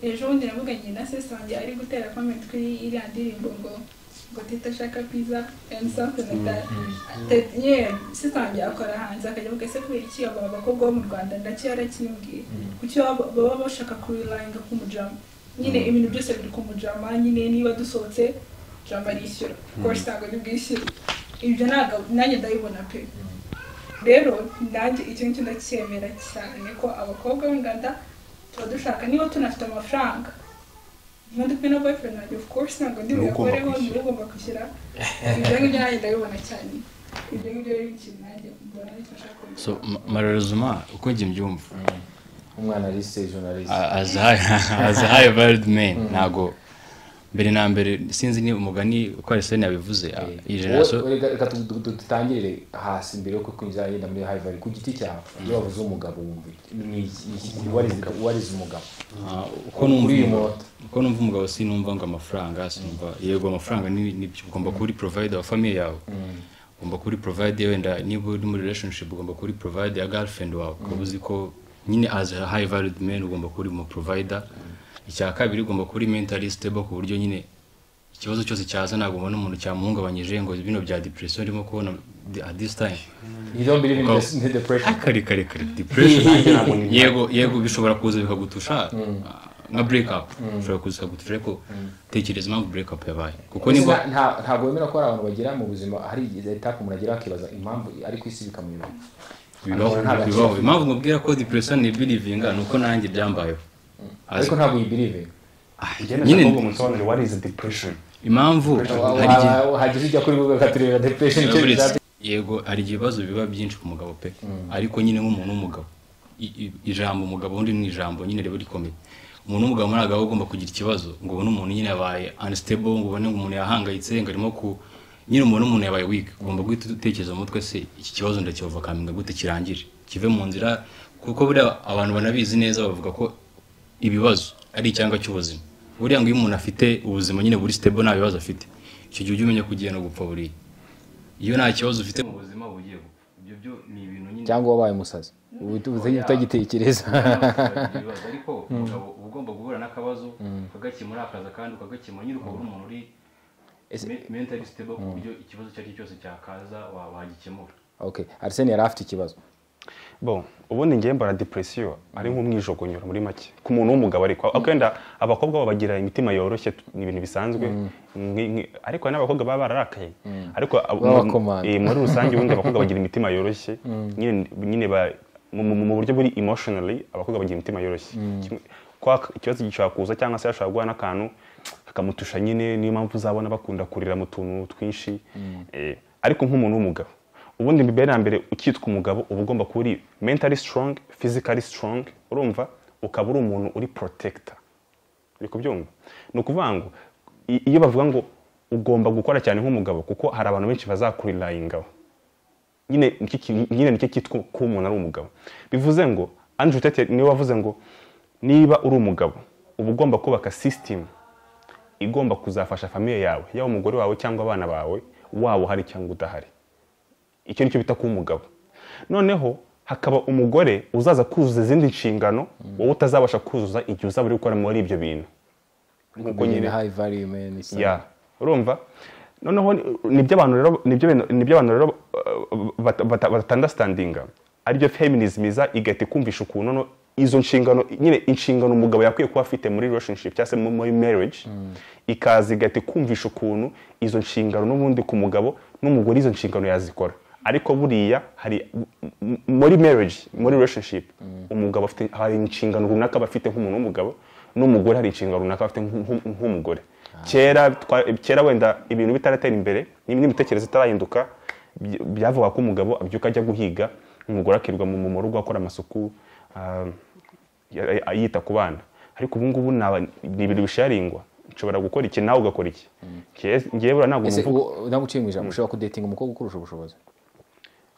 ejo bundi navuganye na sesi wanjye ari gutera komenti kuri iriya ndirimbo ngo ngo teta ashaka pizza and something like that Teta- yeah sister wanjye akora hanze akajya avuga ese kubera iki abo abakobwa bo mu rwanda ndacyo yarakimbwiye kuki baba baba bashaka kurilayinga ku mujama nyine ibintu byose biri ku mujama nyine niba dusohotse jama arishyura course ntabwo nibwishyure ibyo ntabwo nanjye ndabibona pe rero nanjye icyo ngicyo ndacyemera cyane ko abakobwa b'inganda tuba dushaka niba tunafite amafaranga niba dufite na boyfriend nanjye of course ntabwo ndi Ni we ugomba buyakoreho ni kwishyura. we ugomba kwishyura ibyo ngibyo nanjye ndabibona cyane ibyo ngibyo rero ni ikintu nanjye mbona bifasha kumenya so mararezuma uko njye mbyumva umwana arise journalist as high- as high valued men ntabwo mbere na mbere sinzi ni umugani uko arisene yabivuze ah, iyi generasiyo Wowe- reka tu- tu- tu- dutangire hasi mbere yo kwinjira yenda muri hivari ku giti cyawe iyo wabuze umugabo wumva iki? Ni iki- ni iki- uwarize uwarize umugabo ah, uko Kuri numva uyu umugabo- munota. uko numva umugabo sinumva ngo amafaranga sinumva yego amafaranga ni ni byo ugomba kuba uri provide wa famiye yawe ugomba kuba uri provide wenda niba uri muri relationship ugomba kuba uri provide ya girlfriend wawe ukaba uzi ko nyine as a high valued man ugomba kuba uri mu provider icya kabiri ugomba kuba uri mentally stable ku buryo nyine ikibazo cyose cyaza ntabwo ubona umuntu cyamuhungabanyije ngo bino bya depression ndimo kubona at this time you don't believe in Go. this- in depression kare kare kare depression yego yego bishobora kuza bikagutusha nka break up bishobora kuza bikagutusha ariko tekereza impamvu break up yabaye kuko Ese niba nta- nta- ntabwo wemera ko hari abantu bagira mu buzima hari etape umuntu agira akibaza impamvu ari ku isi bikamuyobera bibaho nta- bibaho impamvu mubwira ko depression ni believing ni uko nanjye byambayeho ariko As- ntabwo uyibirive Igenda nyine- ndakuvuga umusobanuro what is depression impamvu hari igihe- hagize ujya kuri google ukatureba depression icyo Uretse- bizaba yego hari ibibazo biba byinshi ku mugabo pe ariko nyine nk'umuntu w'umugabo i- i- ijambo umugabo undi ni ijambo nyine riba rikomeye umuntu w'umugabo ntabwo aba agomba kugira ikibazo ngo ubone umuntu nyine yabaye unstable ngo ubone ngo umuntu yahangayitse ngo arimo ku nyine umuntu umuntu yabaye weak ugomba guhita utekereza mu mutwe se iki kibazo ndakivakaminga gute kirangire kive mu nzira kuko buriya abantu banabizi neza bavuga ko ibibazo ari icyanga cy'ubuzima buriya ngo iyo umuntu afite ubuzima nyine buri stable nta bibazo afite icyo gihe ujya umenya ko ugiye no gupfa buriya iyo nta kibazo ufite mu buzima uba ugiye gupfa ibyo byo ni ibintu nyine cyangwa wabaye umusazi ubu ubu- utagitekereza ibibazo ariko umugabo uba ugomba guhura n'akabazo ukagakemura akaza kandi ukagakemura nyine ukaba uri umuntu uri Ese- me- mentally stable ku buryo ikibazo icyo ari cyo cyose cyakaza wa- wagikemura okay arsene yari afite ikibazo bon ubundi ngiye mbara depresiyo ari nk'umwijogonyora muri make ku muntu w'umugabo ariko ariko wenda abakobwa bo bagira imitima yoroshye tu- ni ibintu bisanzwe nki- nki- ariko hari n'abakobwa baba bararakaye ariko abo- Baba mu- bakomanga. eh, muri rusange ubundi abakobwa bagira imitima yoroshye nyine nyine ba- mu mu- mu buryo buri emotionally abakobwa bagira imitima yoroshye Kimwe- ko ak- ikibazo gishobora kuza cyangwa se yashobora guhura n'akantu kakamutusha nyine niyo mpamvu uzabona bakunda kurira mu tuntu twinshi Eh, ariko nk'umuntu w'umugabo ubundi mbere na mbere ukitwa umugabo uba ugomba kuba uri mentally strong physically strong urumva ukaba uri umuntu uri protector uri kubyumva ni ukuvuga ngo i- iyo bavuga ngo ugomba gukora cyane nk'umugabo kuko hari abantu benshi bazakurirayingaho nyine nicyo ki- nyine nicyo cyitwa ko umuntu ari umugabo bivuze ngo andrew tete niwe wavuze ngo niba uri umugabo uba ugomba kubaka sisitemu igomba kuzafasha famiye yawe yaba umugore wawe cyangwa abana bawe waba uhari cyangwa udahari icyo nicyo bita kuba umugabo noneho hakaba umugore uzaza kuzuza izindi nshingano wowe utazabasha kuzuza igihe uzaba uri gukora muri ibyo bintu Nk'uko nyine- high value man is- ya urumva noneho ni- nibyo abantu rero nibyo bintu- nibyo abantu rero batandastandinga aribyo feminism iza igahita ikumvisha ukuntu no- izo nshingano nyine inshingano umugabo yakwiye kuba afite muri relationship cyangwa se mu- muri marriage ikaza igahita ikumvisha ukuntu izo nshingano n'ubundi ku mugabo n'umugore izo nshingano yazikora ariko buriya hari m- m- muri marriage muri relationship umugabo afite hari inshingano runaka aba afite nk'umuntu w'umugabo n'umugore hari inshingano runaka aba afite nk'u- nk'u- nk'umugore kera twa- kera wenda ibintu bitaratera imbere n'im- n'imitekerereze itarahinduka by- byavuga ko umugabo abyuka ajya guhiga umugore akirirwa mu mu rugo akora amasuku ah, ya- ya- yita ku bana ariko ubu ngubu ni aba- ni ibintu bisharingwa nshobora gukora iki nawe ugakora iki Nge- ngewe buriya ntabwo ese mvuga uwo- ntabwo uciye mu ijambo ushobora kudetinga umukobwa ukurusha ubushobozi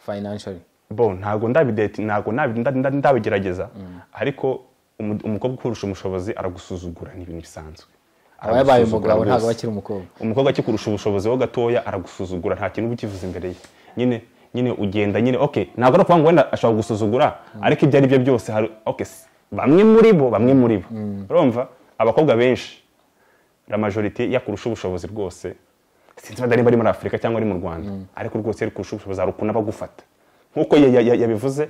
financially bo ntabwo ndabideti ntabwo nabi- nda- nda- ndabigerageza ariko umu- umukobwa ukurusha ubushobozi aragusuzugura ni ibintu bisanzwe aba yabaye Aragusuzugura umugabo ntabwo rwose. aba akiri umukobwa umukobwa akikurusha ubushobozi ho gatoya aragusuzugura nta kintu uba ukivuze imbere ye nyine nyine ugenda nyine ok ntabwo ari ukuvuga ngo wenda ashobora gusuzugura ariko ibyo ari byo byose hari ok s- bamwe muri bo bamwe muri bo urumva abakobwa benshi la majorite yakurusha ubushobozi rwose sinzi wenda niba ari muri afurika cyangwa ari mu rwanda ariko rwose ari kurusha ubushobozi hari ukuntu aba agufata nk'uko ya- ya- ya- yabivuze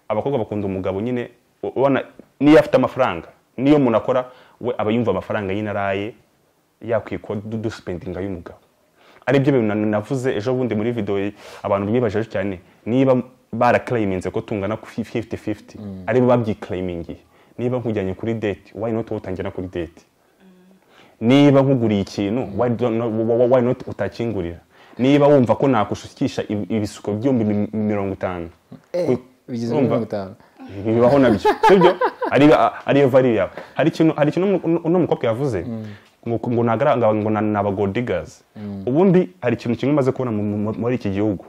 abakobwa bakunda umugabo nyine u- ubona niyo afite amafaranga niyo umuntu akora we aba yumva amafaranga nyine araye yakwikwa du- dusipendinga y'umugabo ari byo bintu na- navuze ejo bundi muri video abantu bimwibajeje cyane niba baraklayiminze ko tungana ku fi- 50-50 aribo babyiklayimingiye niba nkujyanye kuri date why not wowe utanjyana kuri date niba nkuguriye ikintu why do- no- wa- wa- why not utakingurira niba wumva ko nakushukisha ibi- ibisuko byombi mi- mirongo itanu Ku- bigeze muri urumva? mirongo itanu bibaho nabyo sibyo ari ariyo valiri yawe hari ikintu hari ikintu uno- uno mukobwa yavuze ngo ngo nagaranga ngo na- ni abagodigazi ubundi hari ikintu kimwe maze kubona mu- mu- muri iki gihugu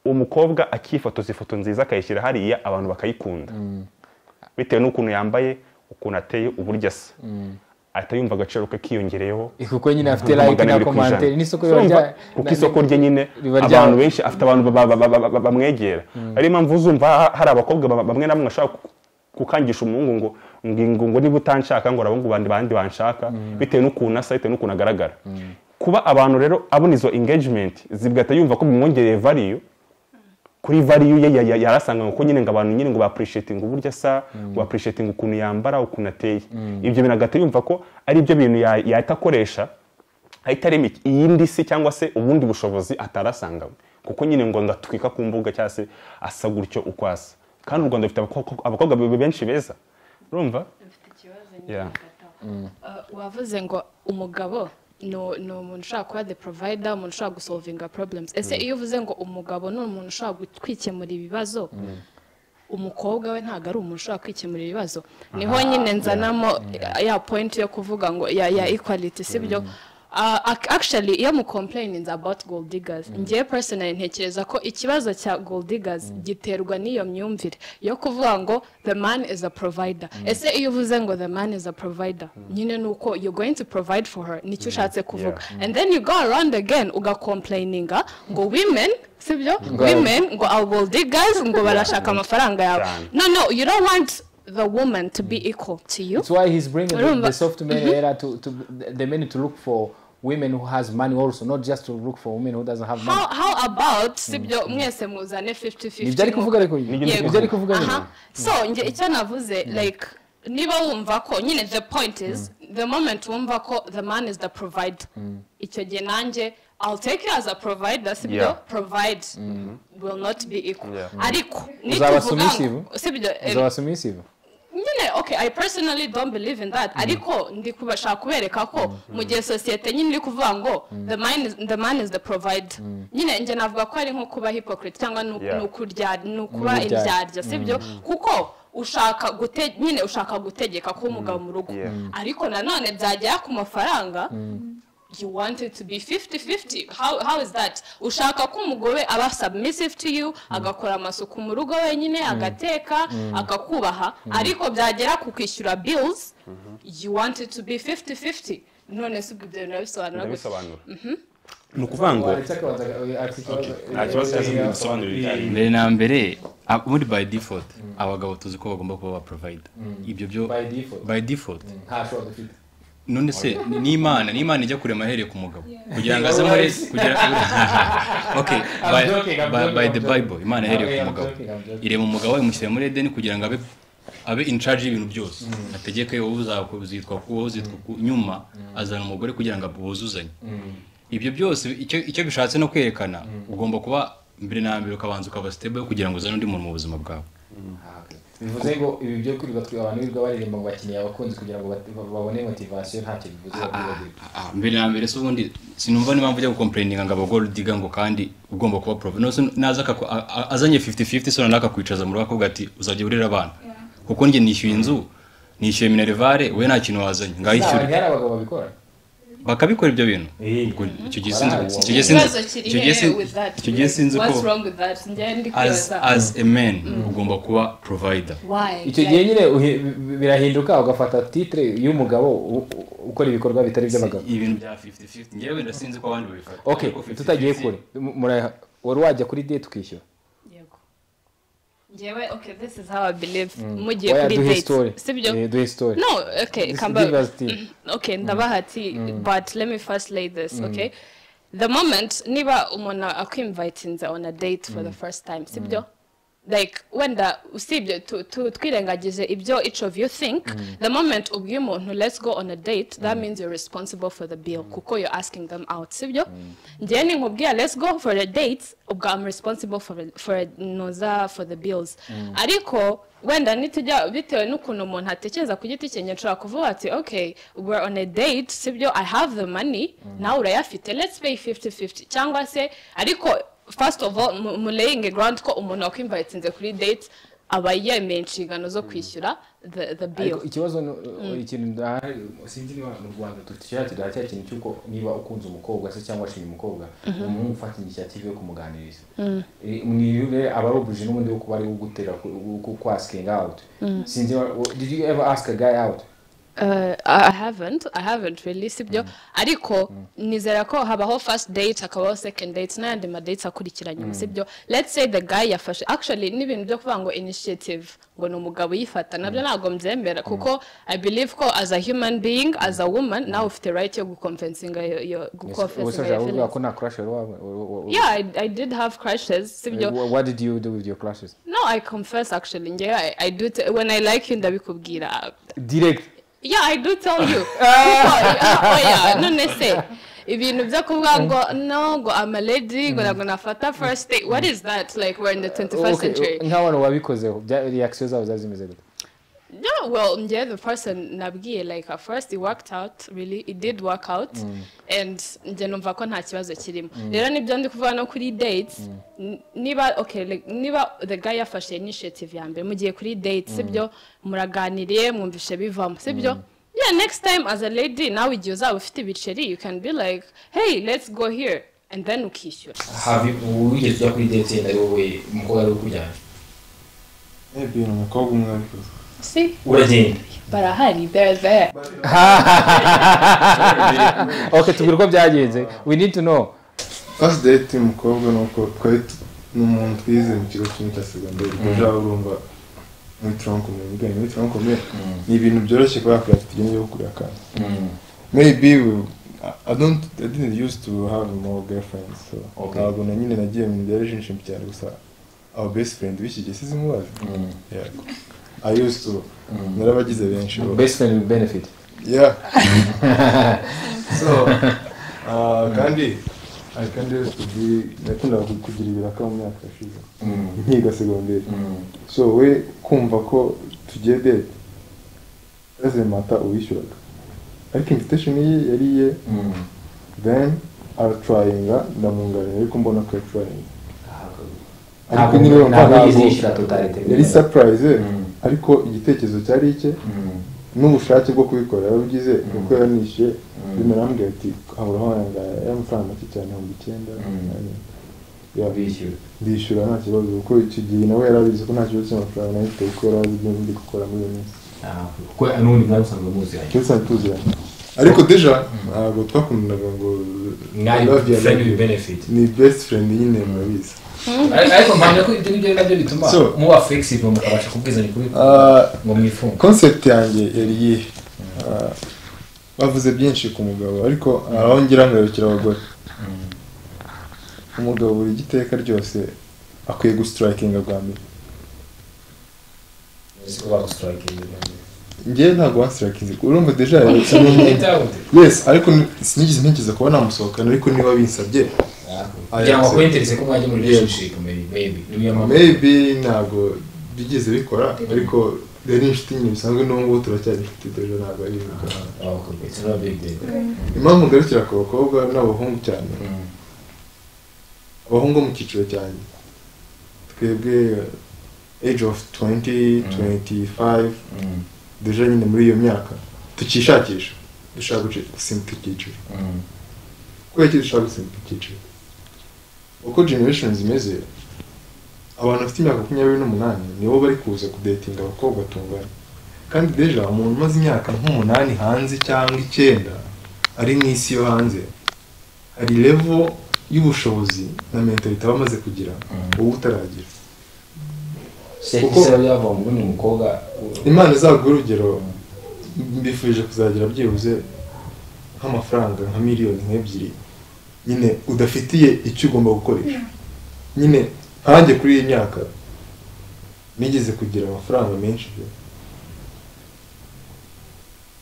umukobwa akifotoza ifoto nziza akayishyira hariya abantu bakayikunda bitewe n'ukuntu yambaye ukuntu ateye uburyo asa ahita yumva agaciro ke kiyongereyeho Eh, kuko nyine afite magana like na abiri ku ijana. komantere n'isoko riba Urumva? rya kuko na- isoko rye nyine riba rya- abantu benshi afite abantu ba- ba- ba- ba- ba- bamwegera ariyo mpamvu uzumva ha- hari abakobwa ba- bamwe na bamwe bashaka ku- gukangisha umuhungu ngo ngo ngo niba utanshaka ngo urabona abandi bandi banshaka bitewe n'ukuntu asa bitewe n'ukuntu agaragara kuba abantu rero abona izo engagement zigahita yumva ko bimwongereye value kuri value ye ya- ya- yarasanganywe kuko nyine ngo abantu nyine ngo baappreciating uburyo asa ngo baappreciating ukuntu yambara ukuntu ateye ibyo bintu agahita yumva ko ari byo bintu ya- yahita akoresha ahita arema iki- iyindi si cyangwa se ubundi bushobozi atarasanganywe kuko nyine ngo ndatwika ku mbuga cyangwa se asa gutyo uko asa kandi u rwanda rufite abakobwa abakobwa be- benshi beza urumva dufite ikibazo Yeah. nyine wavuze ngo umugabo ni u- ni umuntu ushobora kuba the provider umuntu ushobora gusolvinga problems ese iyo uvuze ngo umugabo ni umuntu ushobora gu- kwikemura ibibazo umukobwa we ntabwo ari umuntu ushobora kwikemura ibibazo niho nyine nzanamo ya point yo kuvuga ngo ya ya equality sibyo Uh, ac- actually iyo mu complaining about gold diggers ngewe personally ntekereza ko ikibazo cya gold diggers giterwa n'iyo myumvire yo kuvuga ngo the man is a provider ese iyo uvuze ngo the man is a provider nyine ni uko you're going to provide for her nicyo ushatse kuvuga and then you go around again ugakomplaininga ngo women sibyo women ngo are gold diggers ngo barashaka amafaranga yawe Cyane. no no you don't want the woman to be equal to you That's why he's bringing the, Urumva? the soft men era to, to the men to look for women who has money also, not just to look for women who doesn't have money. how, how about sibyo mwese muzane 50 50 Nibyo ari kuvuga ariko nyine. Nibyo Nibyo ari kuvuga nyine. Aha. so nge icyo navuze like niba wumva ko nyine the point is the moment wumva ko the man is the provider icyo gihe nanjye i'll take you as a provider sibyo Yeah. provide will not be equal Yeah. ariko ni Uzaba kuvuga submissive? ngo- sibyo eh, Uzaba submissive. nyine okay i personally don't believe in that ariko ndi kubashaka kubereka ko mu gihe sosiyete nyine iri kuvuga ngo the man is- the man is the provider nyine njye navuga ko ari nko kuba hypocrite cyangwa ni Yeah. ni ukurya ni ukuba Ni ukurya- indyarya sibyo kuko ushaka gute nyine ushaka gutegeka ko umugabo mu rugo Yeah. ariko nanone byagera ku mafaranga you want it to be 50-50 how, how is that ushaka ko umugore aba submissive to you agakora amasuku mu rugo wenyine agateka akakubaha ariko byagera ku kwishyura bills you want it to be 50-50 none si ubwo ibyo bintu urabisobanura gutya ndabisobanura ni ukuvuga ngo nta kibazo cyangwa bisobanurira ibijyanye mbere na mbere a- muri by default abagabo tuzi ko bagomba kuba ba provider ibyo byo By default. by default ntashobora dufite none se ni ni imana ni imana ijya kurema ahereye ku mugabo kugira ngo aze muri kugira okay I'm by, joking, I'm by, joking, by I'm the joking. bible imana ihereye Okay, ku I'm mugabo joking, I'm joking. irema umugabo imushyira muri edeni kugira ngo abe abe in charge y'ibintu byose ategeke wowe uzitwa ku wowe uzitwa ku nyuma azana umugore kugira ngo buzuzanye ibyo byose icyo icyo bishatse no kwerekana ugomba kuba mbere na mbere ukabanza ukaba stable kugira ngo uzane undi muntu mu buzima bwawe bivuze ngo ibi byo kwirirwa twe abantu birirwa baririmba ngo bakeneye abakunzi kugira ngo bat- babone motivation ntacyo bivuze Ah, mbere na mbere se ubundi sinumva n'impamvu ujya gukomplaininga ngo abagordi diga ngo kandi ugomba kuba prof nose naza akaku- a- a- azanye 50-50 sona nakakwicaza mu rugo akavuga ati uzajya urera abana kuko njye nishyuye inzu nishyuye minerivare we nta kintu wazanye ngayishyure hari abagabo babikora bakabikora ibyo bintu Eh. Ubwo icyo gihe Wow. sinzi- icyo gihe sinzi- ikibazo kiri icyo gihe hehe sin- with that icyo gihe sinzi what's ko wrong with that njyewe ndi as kwibaza as a man ugomba kuba provider why icyo gihe nyine uhe- bi- birahinduka ugafata titre y'umugabo u- u- ukora ibikorwa bitari iby'abagabo ibintu bya 50-50 njyewe wenda sinzi ko abandi babifata okay Ariko 50-50 tutagiye kure mu- mura- wari wajya kuri date ukishyura yego ngewe okay this is how i believe mugiye waya kuri duhe story date sibyo Eh, duhe story no okay This- kamba give us tea. okay ndabaha ati but let me first lay this okay the moment niba umuntu akwinvitinze on a date for the first time sibyo like wenda usibye tu- tu- twirengagize ibyo each of you think the moment ubwiye umuntu let's go on a date that means you're responsible for the bill kuko you're asking them out sibyo njyewe ninkubwira let's go for a date ubwo i'm responsible for for noza for the bills ariko wenda nitujya bitewe n'ukuntu umuntu atekereza ku giti cye nshobora kuvuga ati okay we're on a date sibyo i have the money nawe urayafite let's pay 50-50 cyangwa se ariko first of all mu- mulaying ground ko umuntu wakwimvayitinze kuri date aba yemeye inshingano zo kwishyura the, the bill ariko ikibazo ni- ikintu ndahari sinzi niba mu rwanda tucyakira cya kintu cy'uko niba ukunze umukobwa se cyangwa washinye umukobwa ni umuhungu ufata initiative yo kumuganiriza Eh, mwiriwe aba ari ubujiji n'ubundi wo kuba ari wo gutera kwasikingi awuti sinzi niba- wo- did you ever ask a guy out Uh, I I haven't, I haven't really, sibyo ariko nizera ko habaho first date hakabaho second date n'ayandi ma dates akurikira nyuma sibyo let's say the guy yafashe actually n'ibintu byo kuvuga ngo initiative ngo ni umugabo uyifata nabyo ntabwo mbyemera kuko I believe ko as a human being as a woman nawe ufite right yo gukomfensinga ubuse gukomfensinga ushaka your kuvuga feelings ko nta crush wari wawe wa- wa- wa- yeah I, I did have crushes sibyo Wha- what did you do with your crushes no I confess actually njyewe I, I do t- when I like you ndabikubwira direct Yeah, I do tell you. Kuko, yeah, oh yeah, none se ibintu byo kuvuga ngo no ngo I'm a lady ngo ntabwo nafata first date what is that like we're in the 21st Okay, century nk'abantu wabikozeho bya- reaction zabo zari zimeze gute no well yeah the person nabwiye like at first it worked out really it did work out and njye numva ko nta kibazo kirimo rero nibyo ndi kuvuga no kuri dates n- niba okay like, niba the guy yafashe initiative ya mbere mugiye kuri dates sibyo muraganiriye mwumvishe bivamo sibyo yeah next time as a lady nawe igihe uzaba ufite ibiceri you can be like hey let's go here and then ukishyura habi ubu wigeze ujya kuri date yenda ari wowe umukobwa ari ukujyana ebi ni umukobwa umwe wabikoze see uragenda barahari they're there okay tubwire uko byagenze we need to know first date y'umukobwa ni uko twari tu- ni umuntu twize mu kigo kimwe cya segonderi kuja urumva muri tronkomere ubwenge muri tronkomere ni ibintu byoroshye kubera ko afite igenda yo kugura akantu maybe we- I- I don't I didn't used to have more girlfriends so Okay. ntabwo na nyine nagiye mu bya relationship cyane gusa our best friend w'iki gihe sizimubaze yeah I used to narabagize benshi bo best friend with benefit yeah so uh, kandi I can used to be nakundaga ku- kugira ibiraka mu myaka yashize nkiga segonderi so we kumva ko tugiye date doesn't matter uwishyuraga ariko invitation ye yari iye then aratrayinga ndamwunganira ariko mbona ko yatrayinga ariko nyine ntabwo urumva yigeze ntabwo- yishyura totalite yari surprise Mm. ariko igitekerezo cyari icye Mm. n'ubushake bwo kubikora yarabugize kuko yaranishyuye bimera arambwira ati haburaho ayangaya y'amafaranga make cyane ibihumbi icyenda Ya, bishyura ndishyura nta kibazo kuko icyo gihe nawe yarabizi ko nta kibazo cy'amafaranga nayo afite kuko yarazi ibyo ndi gukora muri iyo minsi Ah, kuko n'ubundi mwari musanzwe muziranye ndetse ntituziranye ariko deja ntabwo twakundanaga ngo mwari love ya friend love with you. benefit ni best friend nyine murabizi Ariko- ariko mpamya ko ibyo ngibyo ari nabyo bituma So. muba flexible mukabasha kubwizanya kuri Ah, ngo mwifunge concept yanjye yari iyihe Ah, bavuze byinshi ku mugabo ariko hari aho ngira ngarukira abagore umugabo buri giteka ryose akwiye gusitarakinga bwa mbere uzi ko bagusitarakinga ngewe ntabwo wansitarakinze urumva deja yaretse n'umuntu yes ariko ni- sinigeze ntekereza kuba namusohokana ariko niba binsabye kugira ngo akwentereze ko mwajya muri relationship maybe maybe niyo mpamvu maybe ntabwo bigeze bikora ariko yari inshuti nyine bisanzwe n'ubu ngubu turacyari inshuti deja ntabwo ari ibintu abakorwa it's not a big deal impamvu ngarukira ku bakobwa n'abahungu cyane abahungu bo mu cyiciro cyanjye twebwe age of 20 25 deja nyine muri iyo myaka tukishakisha dushaka guci- gusimbuka icyiciro kubera iki dushaka gusimbuka icyiciro uko generation zimeze abantu bafite imyaka makumyabiri n'umunani nibo bari kuza kudetinga abakobwa tungana kandi deja umuntu umaze imyaka nk'umunani hanze cyangwa icyenda ari mu isi yo hanze hari levo y'ubushobozi na mentalite aba amaze kugira wowe utaragira se Kuko- se yava ngo ni umukobwa imana izaguha urugero mbifuje kuzagira byibuze nk'amafaranga nka miliyoni nk'ebyiri nyine udafitiye icyo ugomba gukoresha nyine nkanjye kuri iyi myaka nigeze kugira amafaranga menshi pe.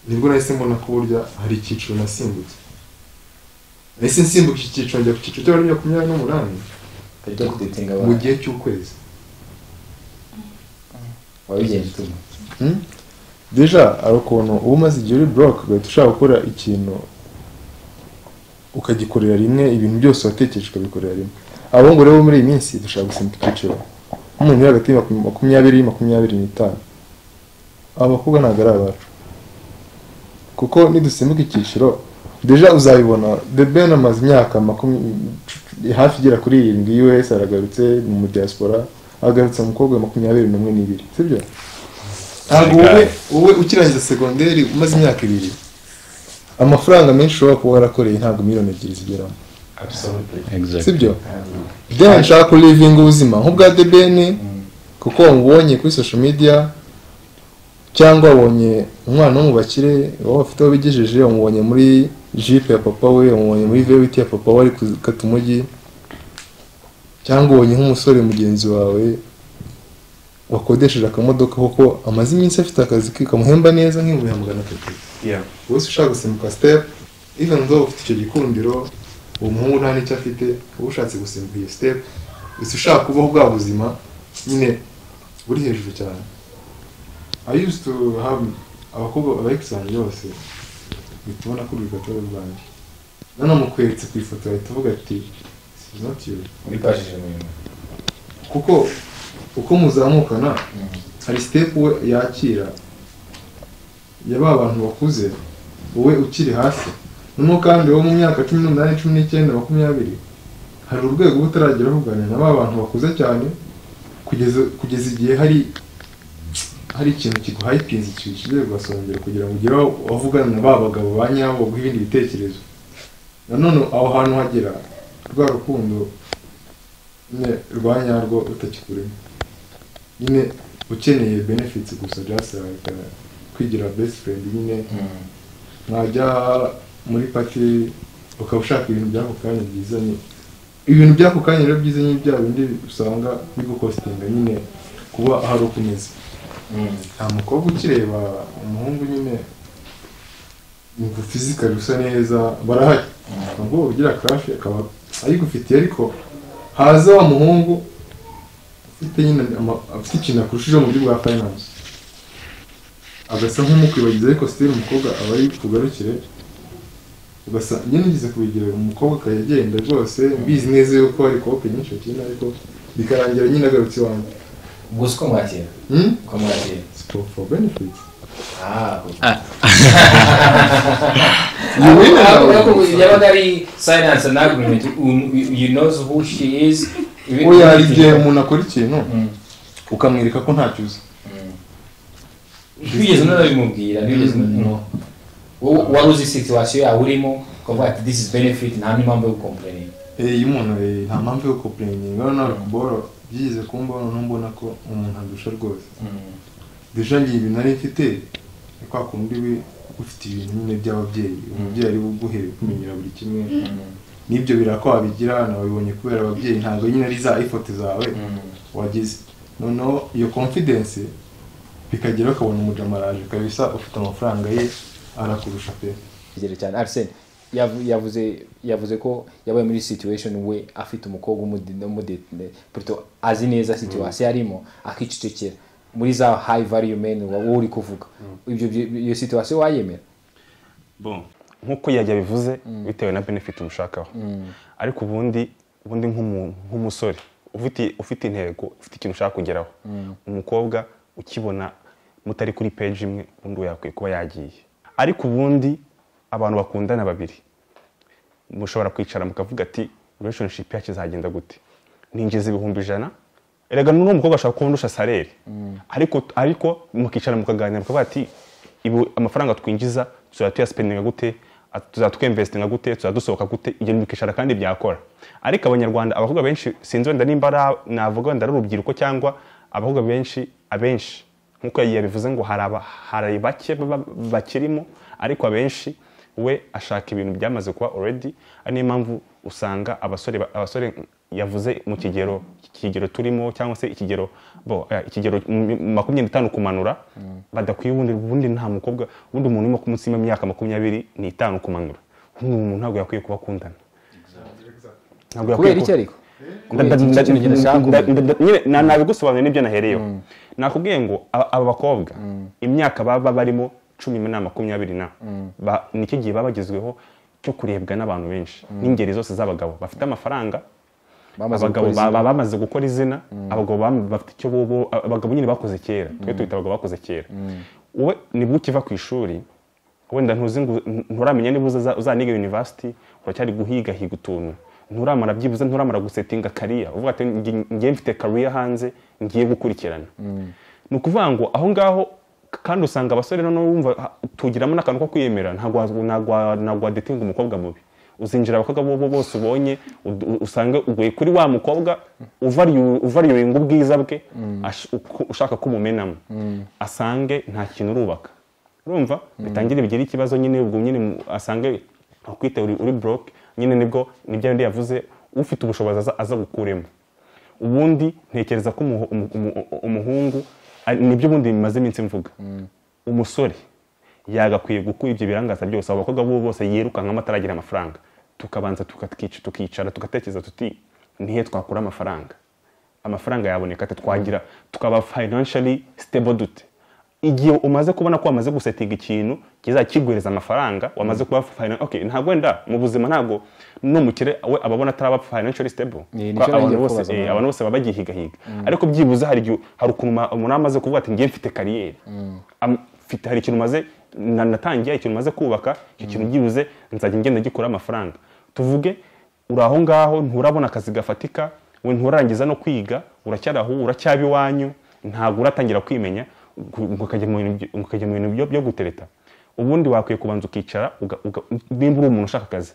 nibwo nahise mbona ko burya hari icyiciro nasimbutse nahise nsimbuka iki cyiciro njya ku cyiciro cy'abari makumyabiri n'umunani kujya kudetinga mu abantu gihe cy'ukwezi wabigenje utuma deja hari ukuntu uba umaze igihe uri buroke ugahita ushaka gukora ikintu ukagikorera rimwe ibintu byose watekereje ukabikorera rimwe abo ngo rero muri iyi minsi dushaka gusimbuka icyiciro nk'umuntu uri hagati ya makumya- makumyabiri makumyabiri n'itanu aba bakobwa ntabwo ari abacu kuko nidusimbuka icyiciro deja uzabibona the ben amaze imyaka makumyabiri hafi igera kuri irindwi us aragarutse mu diaspora agarutse umukobwa wa makumyabiri n'umwe n'ibiri sibyo ntabwo wowe wowe ukirangiza segonderi umaze imyaka ibiri amafaranga menshi ushobora kuba warakoreye ntabwo miliyoni ebyiri zigeramo sibyo byo nshaka kurivinga ubuzima nk'ubwa debeni kuko wamubonye kuri social media cyangwa wabonye umwana wo mu bakire wowe afite aho bigejeje wamubonye muri jipe ya papa we wamubonye muri vewiti ya papa we ari gukata umujyi cyangwa ubonye nk'umusore mugenzi wawe wakodesheje akamodoka kuko amaze iminsi afite akazi ke kamuhemba neza nk'ibihumbi magana atatu wese ushaka gusimbuka step even though ufite icyo gikundiro uwo muhungu nta n'icyo afite uba ushatse gusimbuka iyo step wese ushaka kubaho bwa buzima nyine buri hejuru cyane I used to have abakobwa abayikisi banjye bose uhita ubona ko urubyiruko atari urwanjye nanamukweretse ku ifoto ahita uvuga ati "She's not you." wifashije mu bintu kuko uko muzamukana hari sitepu we yakira ya ba bantu bakuze wowe ukiri hasi noneho kandi wowe mu myaka cumi n'umunani cumi n'icyenda makumyabiri hari urwego uba utarageraho uganira na ba bantu bakuze cyane kugeza kugeza igihe hari hari ikintu kiguhayipinze kigiye kugasongera kugira ngo ugere aho wavugana na ba bagabo ba nyabo baguha ibindi bitekerezo nanone aho hantu hagera rwa rukundo nyine rwa nyarwo utakikuremo nyine ukeneye benefits gusa just like uh, kwigira best friend nyine mwajya muri pati ukaba ushaka ibintu by'ako kanya byiza nyine ibintu by'ako kanya rero byiza nyine bya bindi usanga bigukostinga nyine kuba ahari uko umeze nta mukobwa ukireba umuhungu nyine yumva fizikari usa neza barahari nubwo ugira crash akaba ayigufitiye ariko haza wa muhungu ufite nyine ama- afite ikintu akurushijeho mu buryo bwa finance agasa nk'umukwibagiza ariko still umukobwa aba ari kugarukire ugasa nyine ngeze kubigira umukobwa akajya agenda rwose mbizi neza yuko hari kope nyinshi bakina ariko bikarangira nyine agarutse iwanjye gusa uko mwakira Hmm? uko mwakira for, for benefits. ah You win and I urabona ko win. yabaga ari silence and agreement Um, you knows who she is Ibi- Oya hari igihe umuntu akora ikintu ukamwereka ko ntacyo uzi ntibigeze unabimubwira ntibigeze no wowe wari uzi situation yawe urimo ukavuga ati this is benefit nta n'impamvu yo gukomplain iyi muntu eh, nta mpamvu yo kupureninga noneho kubora byigeze kumbaho noneho mbona ko umuntu andusha rwose deja njye ibi nari mfite ni kwa kundi we ufite ibintu nyine by'ababyeyi umubyeyi ari buguhereye kumenyera buri kimwe n'ibyo birako wabigira nabibonye kubera ababyeyi ntabwo nyine ari za ifoto zawe wagize noneho iyo confidence bikageraho ukabona umujamaraje kabisa ufite amafaranga ye arakurusha pe kigero cyane arsene yavu- yavuze yavuze ko yabaye muri situation we afite umukobwa umude- umude- puto azi neza situation arimo akicecekera muri za high value men wa- wowe uri kuvuga ibyo byo- iyo situation wayemera bon nk'uko yajya bivuze bitewe na benefit umushakaho ariko ubundi ubundi nk'umu- nk'umusore ufite ufite intego ufite ikintu ushaka kugeraho umukobwa ukibona mutari kuri peji imwe ubundi we yakwiye kuba yagiye ariko ubundi abantu bakundana babiri mushobora kwicara mukavuga ati relationship yacu izagenda gute ninjiza ibihumbi ijana erega n'uwo mukobwa ashobora kuba ndusha salere ariko ariko mukicara mukaganira mukavuga ati ibi amafaranga twinjiza tuzajya tuyasipendinga gute at- tuzajya twemvesitinga gute tuzajya dusohoka gute ibyo bikicara kandi byakora ariko abanyarwanda abakobwa benshi sinzi wenda nimba ari- navuga wenda ari urubyiruko cyangwa abakobwa benshi abenshi nk'uko yabivuze ngo hari aba- hari bake baba- bakirimo ariko abenshi we ashaka ibintu byamaze kuba already ari niyo mpamvu usanga abasore ba- abasore yavuze mu kigero kigero turimo cyangwa se ikigero bo eh, ikigero m- makumyabiri n'itanu kumanura badakwiye ubundi ubundi nta mukobwa ubundi umuntu urimo munsi y'imyaka makumyabiri n'itanu kumanura ubundi umuntu ntabwo yakwiye kuba akundana Ntabwo yakwiye kubera kuba- iki ariko Nda- Kubera nda- iki? nda- Nicyo kintu kidashaka nda- kumenya. nda- nyine na- nabigusobanuriye n'ibyo nahereyeho nakubwiye ngo aba aba bakobwa imyaka baba barimo cumi na makumyabiri na ba- nicyo gihe baba bagezweho cyo kurebwa n'abantu benshi n'ingeri zose z'abagabo bafite amafaranga Bamaze abagabo gukora ba- izina. ba- bamaze gukora izina abagabo bam- bafite icyo bobo abagabo nyine bakoze kera twe tubita abagabo bakoze kera wowe nibwo ukiva ku ishuri wenda ntuzi ngo nturamenya niba uzaza- uzaniga university uracyari guhigahiga utuntu nturamara byibuze nturamara gusetinga kariya uvuga ati "Nge- nge mfite kariya hanze ngiye gukurikirana ni ukuvuga ngo aho ngaho k- kandi usanga abasore noneho wumva ha- tugiramo n'akantu ko kwiyemera ntabwo wa- ntabwo wa- ntabwo wadetinga umukobwa mubi uzinjira abakobwa bo bo bose ubonye ud- u- usange uguye kuri wa mukobwa uvalu- uvaluinga ubwiza bwe ash- uko- ushaka ko umumenamo asange nta kintu urubaka urumva bitangire bigire ikibazo nyine ubwo nyine mu- asange akwite uri, uri broke nyine nibwo nibyo yandi yavuze ufite ubushobozi aza, aza gukuremo ubundi ntekereza ko umuhu- umu- umu- umuhungu ari- nibyo ubundi bimaze iminsi mvuga umusore yagakwiye gukura ibyo birangaza byose abo bakobwa bo bose yirukankamo ataragira amafaranga tukabanza tukatwica- tukicara tugatekereza tuti nihe twakura amafaranga amafaranga yaboneka ate twagira tukaba financially stable dute igihe umaze kubona ko wamaze gusetinga ikintu kizakiguhereza amafaranga wamaze kuba fina- okay ntabwo wenda mu buzima ntabwo n'umukire we ababona ataraba financially stable Ni- Kuko nicyo abantu nagiye bose kubaza, eh, mama. abantu bose baba bagihigahiga ariko byibuze hari igihe hari ukuntu ma- umuntu amaze kuvuga ati ngiye mfite kariyeri Am- mfite- hari ikintu maze na- natangiye ikintu maze kubaka icyo kintu byibuze nzajya ngenda gikora amafaranga tuvuge uri aho ngaho nturabona akazi gafatika we nturarangiza no kwiga uracyari aho uracyaba iwanyu ntabwo uratangira kwimenya ngo- ngo ukajya mu bintu byo- ngo ukajya mu bintu byo- byo gutereta ubundi wakwiye kubanza ukicara uga- uga- nimba uri umuntu ushaka akazi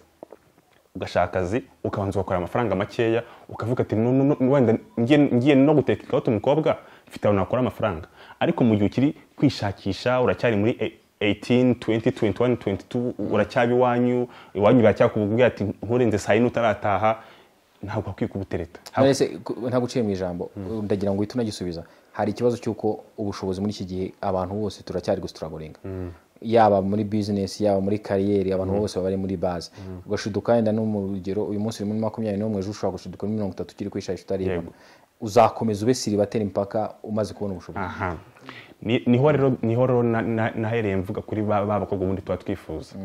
ugashaka akazi ukabanza ugakora amafaranga makeya ukavuga ati "No, no, no, wenda ngiye ngiye no guteka ikabuto umukobwa mfite ahantu nakora amafaranga ariko mu gihe ukiri kwishakisha uracyari muri e- 18 20 21 22 uracyaba iwanyu iwanyu biracyakubwira ati nturenze saa yine utarataha ntabwo hakwiye kubutereta Narese ku- ntabwo uciye mu ijambo ndagira ngo uhite unagisubiza hari ikibazo cy'uko ubushobozi muri iki gihe abantu bose turacyari gusituragoringa yaba muri bizinesi yaba muri kariyeri abantu bose baba bari muri baze ugashiduka wenda no mu rugero uyu munsi uri muri makumyabiri n'umwe ejo ushobora gushiduka muri mirongo itatu ukiri kwishahisha utaribona Yego. uzakomeza ube siribatera impaka umaze kubona ubushobozi aha Ni- niho rero niho rero na- na- nahereye mvuga kuri ba ba bakobwa ubundi tuba twifuza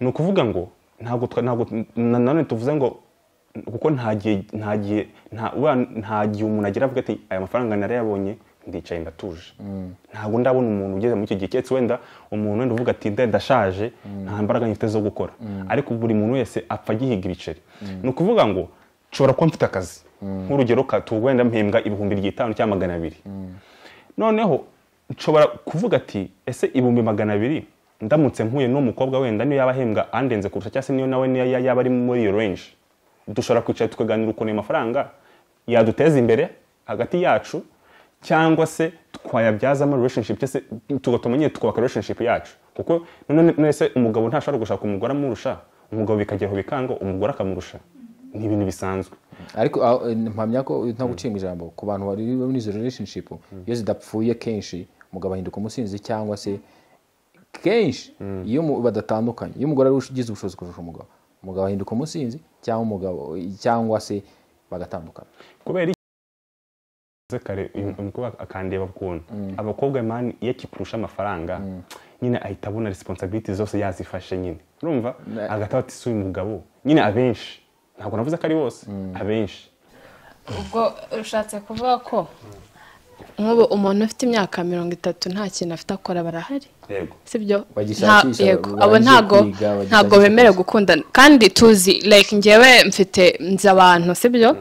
ni ukuvuga ngo ntabwo twa- ntabwo na- nanone tuvuze ngo kuko nta gihe nta gihe nta uriya nta gihe umuntu agira avuga ati aya mafaranga narayabonye ndicaye ndatuje ntabwo ndabona umuntu ugeze muri icyo gihe keretse wenda umuntu wenda uvuga ati "Nda- ndashaje nta mbaraga nyifite zo gukora ariko buri muntu wese apfa agihiga ibiceri ni ukuvuga ngo nshobora kuba mfite akazi nk'urugero ka- tu- wenda mpembwa ibihumbi bitanu cyangwa magana abiri noneho nshobora kuvuga ati ese ibihumbi magana abiri ndamutse mpuye n'uwo mukobwa wenda niyo yaba ahembwa andenze kurusha cyangwa se niyo nawe niyo ya- yaba ari muri iyo range dushobora kwicara tukaganira ukuntu ayo mafaranga yaduteza imbere hagati yacu cyangwa se twayabyazamo relationship cyangwa se tugatuma nyine tukubaka relationship yacu kuko none none se umugabo ntashobora gushaka umugore amurusha umugabo bikageraho bikanga umugore akamurusha ni ibintu bisanzwe ariko aho, eh, mpamya ko nta gucima ijambo ku bantu bari muri izo relationship iyo zidapfuye kenshi umugabo ahinduka umusinzi cyangwa se kenshi iyo mu- badatandukanye iyo umugore ari we ugize ubushobozi kurusha umugabo umugabo ahinduka umusinzi cyangwa umugabo cyangwa se bagatandukana kubera iki Uvuze kare uyu mukobwa akandeba ukuntu abakobwa mani iyo akikurusha amafaranga nyine ahita abona responsibility zose yazifashe nyine urumva agataha ati si uyu mugabo nyine abenshi ntabwo navuze ko ari bose abenshi ubwo ushatse kuvuga ko nk'ubu umuntu ufite imyaka mirongo itatu nta kintu afite akora barahari yego sibyo Bagishakisha, Nta- yego. barangije abo ntago kwiga, bagishakisha ntago akazi. bemerewe gukundana kandi tuzi like njyewe mfite nzi abantu sibyo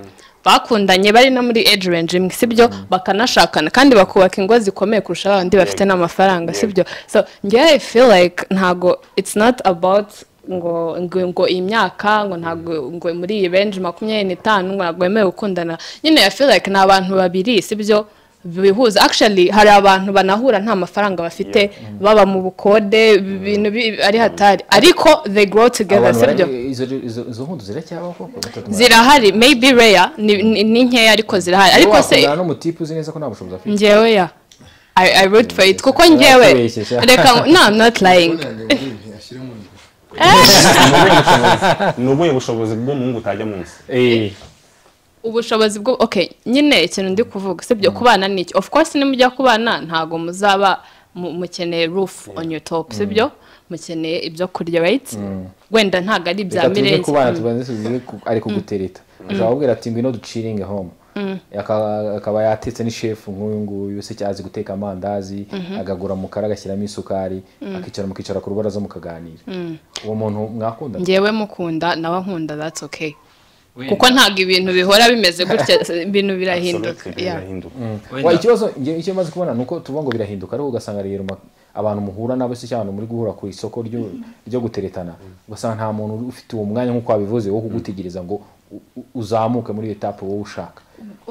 bakundanye bari no muri age range imwe sibyo bakanashakana kandi bakubaka ingo zikomeye kurusha abandi bafite n'amafaranga sibyo so njyewe I feel like ntago it's not about ngo ngo ngo iyi myaka ngo ntago ngo muri iyi range makumyabiri n'itanu ngo ntago bemerewe gukundana nyine I feel like ni abantu babiri sibyo bihuza actually hari abantu banahura nta mafaranga bafite baba mu bukode ibintu bi- ari hatari ariko they grow together abantu sibyo bari- izo- izo- izo nkundu ziracyabaho koko Batatu mara- zirahari maybe rare ni ni- ni nkeya ariko zirahari ariko se wakundana n'umutipe uzi neza ko nta bushobozi afite ngewe ya I, I root for it kuko ngewe Uratubeshye sha. reka no I'm not lying Ubona ngo ashyire mu nda ni ubuhe bushobozi bw'umuhungu utajya munsi Eh, ubushobozi bwo okay nyine ikintu ndi kuvuga sibyo kubana ni iki of course nimujya kubana ntago muzaba mu- mukeneye roof on your top sibyo mukeneye ibyo kurya right wenda ntago ari ibya reka tuze mirenze kubana Mm. tubanze tuzi ku- ari kugutereta ashobora kubwira ati ngwino duciringe home Aka- akaba yatetse n'ishefu nk'uyu nguyu se cyazi guteka amandazi agagura mukara agashyiramo isukari akicara mukicara ku rubaraza mukaganira uwo muntu mwakunda ngewe mukunda nawe nkunda that's okay kuko ntago ibintu bihora bimeze gutya ibintu birahinduka Absolutely, yeah. birahinduka. Wa, ikibazo njye- icyo maze kubona ni uko tuvuga ngo birahinduka ariko ugasanga rero ma- abantu muhura nabo se cyangwa abantu muri guhura ku isoko ryo ryo guteretana ugasanga nta muntu uri- ufite uwo mwanya nk'uko wabivuze wo kugutegereza ngo u- u- uzamuke muri etape wowe ushaka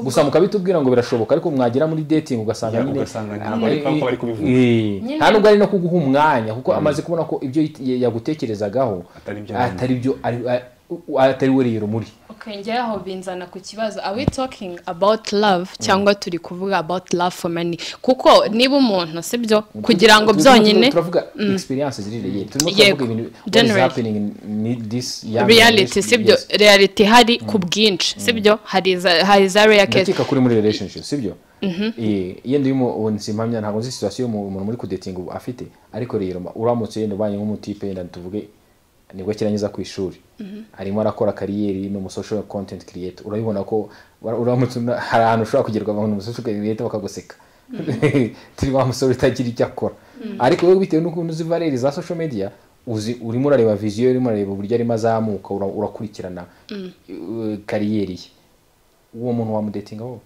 gusa mukabitubwira ngo birashoboka ariko mwagera muri dating ugasanga Ya, nyine ugasanga ntabwo ari- ntabwo bari kubivuga. Eh, nta nubwo ari no kuguha umwanya kuko amaze kubona ko ibyo yit- yagutekerezagaho Atari byo atari byo ari- a- u- atari we rero muri Okay, njyewe aho binzana ku kibazo are we talking about love cyangwa turi kuvuga about love for money kuko niba umuntu sibyo kugira ngo Turimo byonyine turavuga experience zirireye turimo Yego, turavuga ibintu what is generally. happening in this young reality generation. sibyo Yes. reality hari ku bwinshi sibyo hari iza- hari za rare case ndakeka kuri muri relationship sibyo Eh, yenda uyu nsimpamya ntabwo nzi situation y'umu- umuntu muri kudetinga ubu afite ariko rero ma- uramutse yenda ubanye nk'umutipe yenda tuvuge nibwo akirangiza ku ishuri arimo arakora kariyeri ni umusocial content creator urabibona ko ura- uramutse una- hari ahantu ushobora kugerwa abantu umusocial creator bakaguseka turi wa musore utagira icyo akora ariko wowe bitewe n'ukuntu uzi valeri za social media uzi urimo urareba viziyo urimo urareba uburyo arimo azamuka ura- urakurikirana eh, kariyeri ye uwo muntu wamudetinga wowe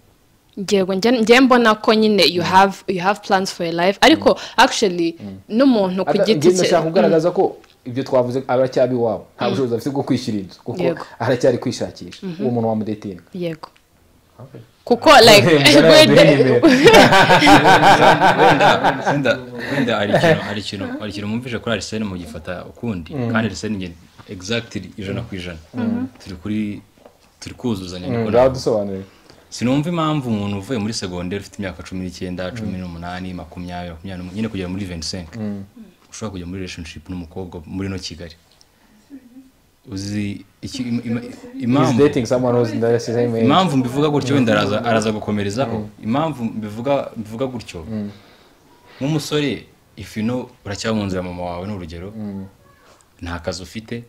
yego njye njye mbona ko nyine you have you have plans for your life ariko actually n'umuntu ku Ada- giti njye cye ndashaka kugaragaza ko ibyo twavuze aracyaba iwabo nta bushobozi afite bwo kwishyura inzu kuko Yego. aracyari kwishakisha uwo muntu wamudetinga yego kuko like Mugana wenda- yaduheye imbere. wenda wenda wenda hari ikintu hari ikintu hari ikintu mwumvishe kuri arisene mugifata ukundi kandi arisene njye exactly ijana ku ijana turi kuri turi kuzuzanya niko ngaho dusobanurire sinumva impamvu umuntu uvuye muri segonderi ufite imyaka cumi n'icyenda cumi n'umunani makumyabiri makumyabiri n'umwe nyine kugera muri venisenke ushobora kujya muri relationship n'umukobwa muri no kigali uzi iki im- im- he's impamvu dating someone who's in the same age impamvu mbivuga gutyo wenda araza araza gukomerezaho impamvu mbivuga mbivuga gutyo nk'umusore if you know uracyaba mu nzu ya mama wawe ni urugero nta kazi ufite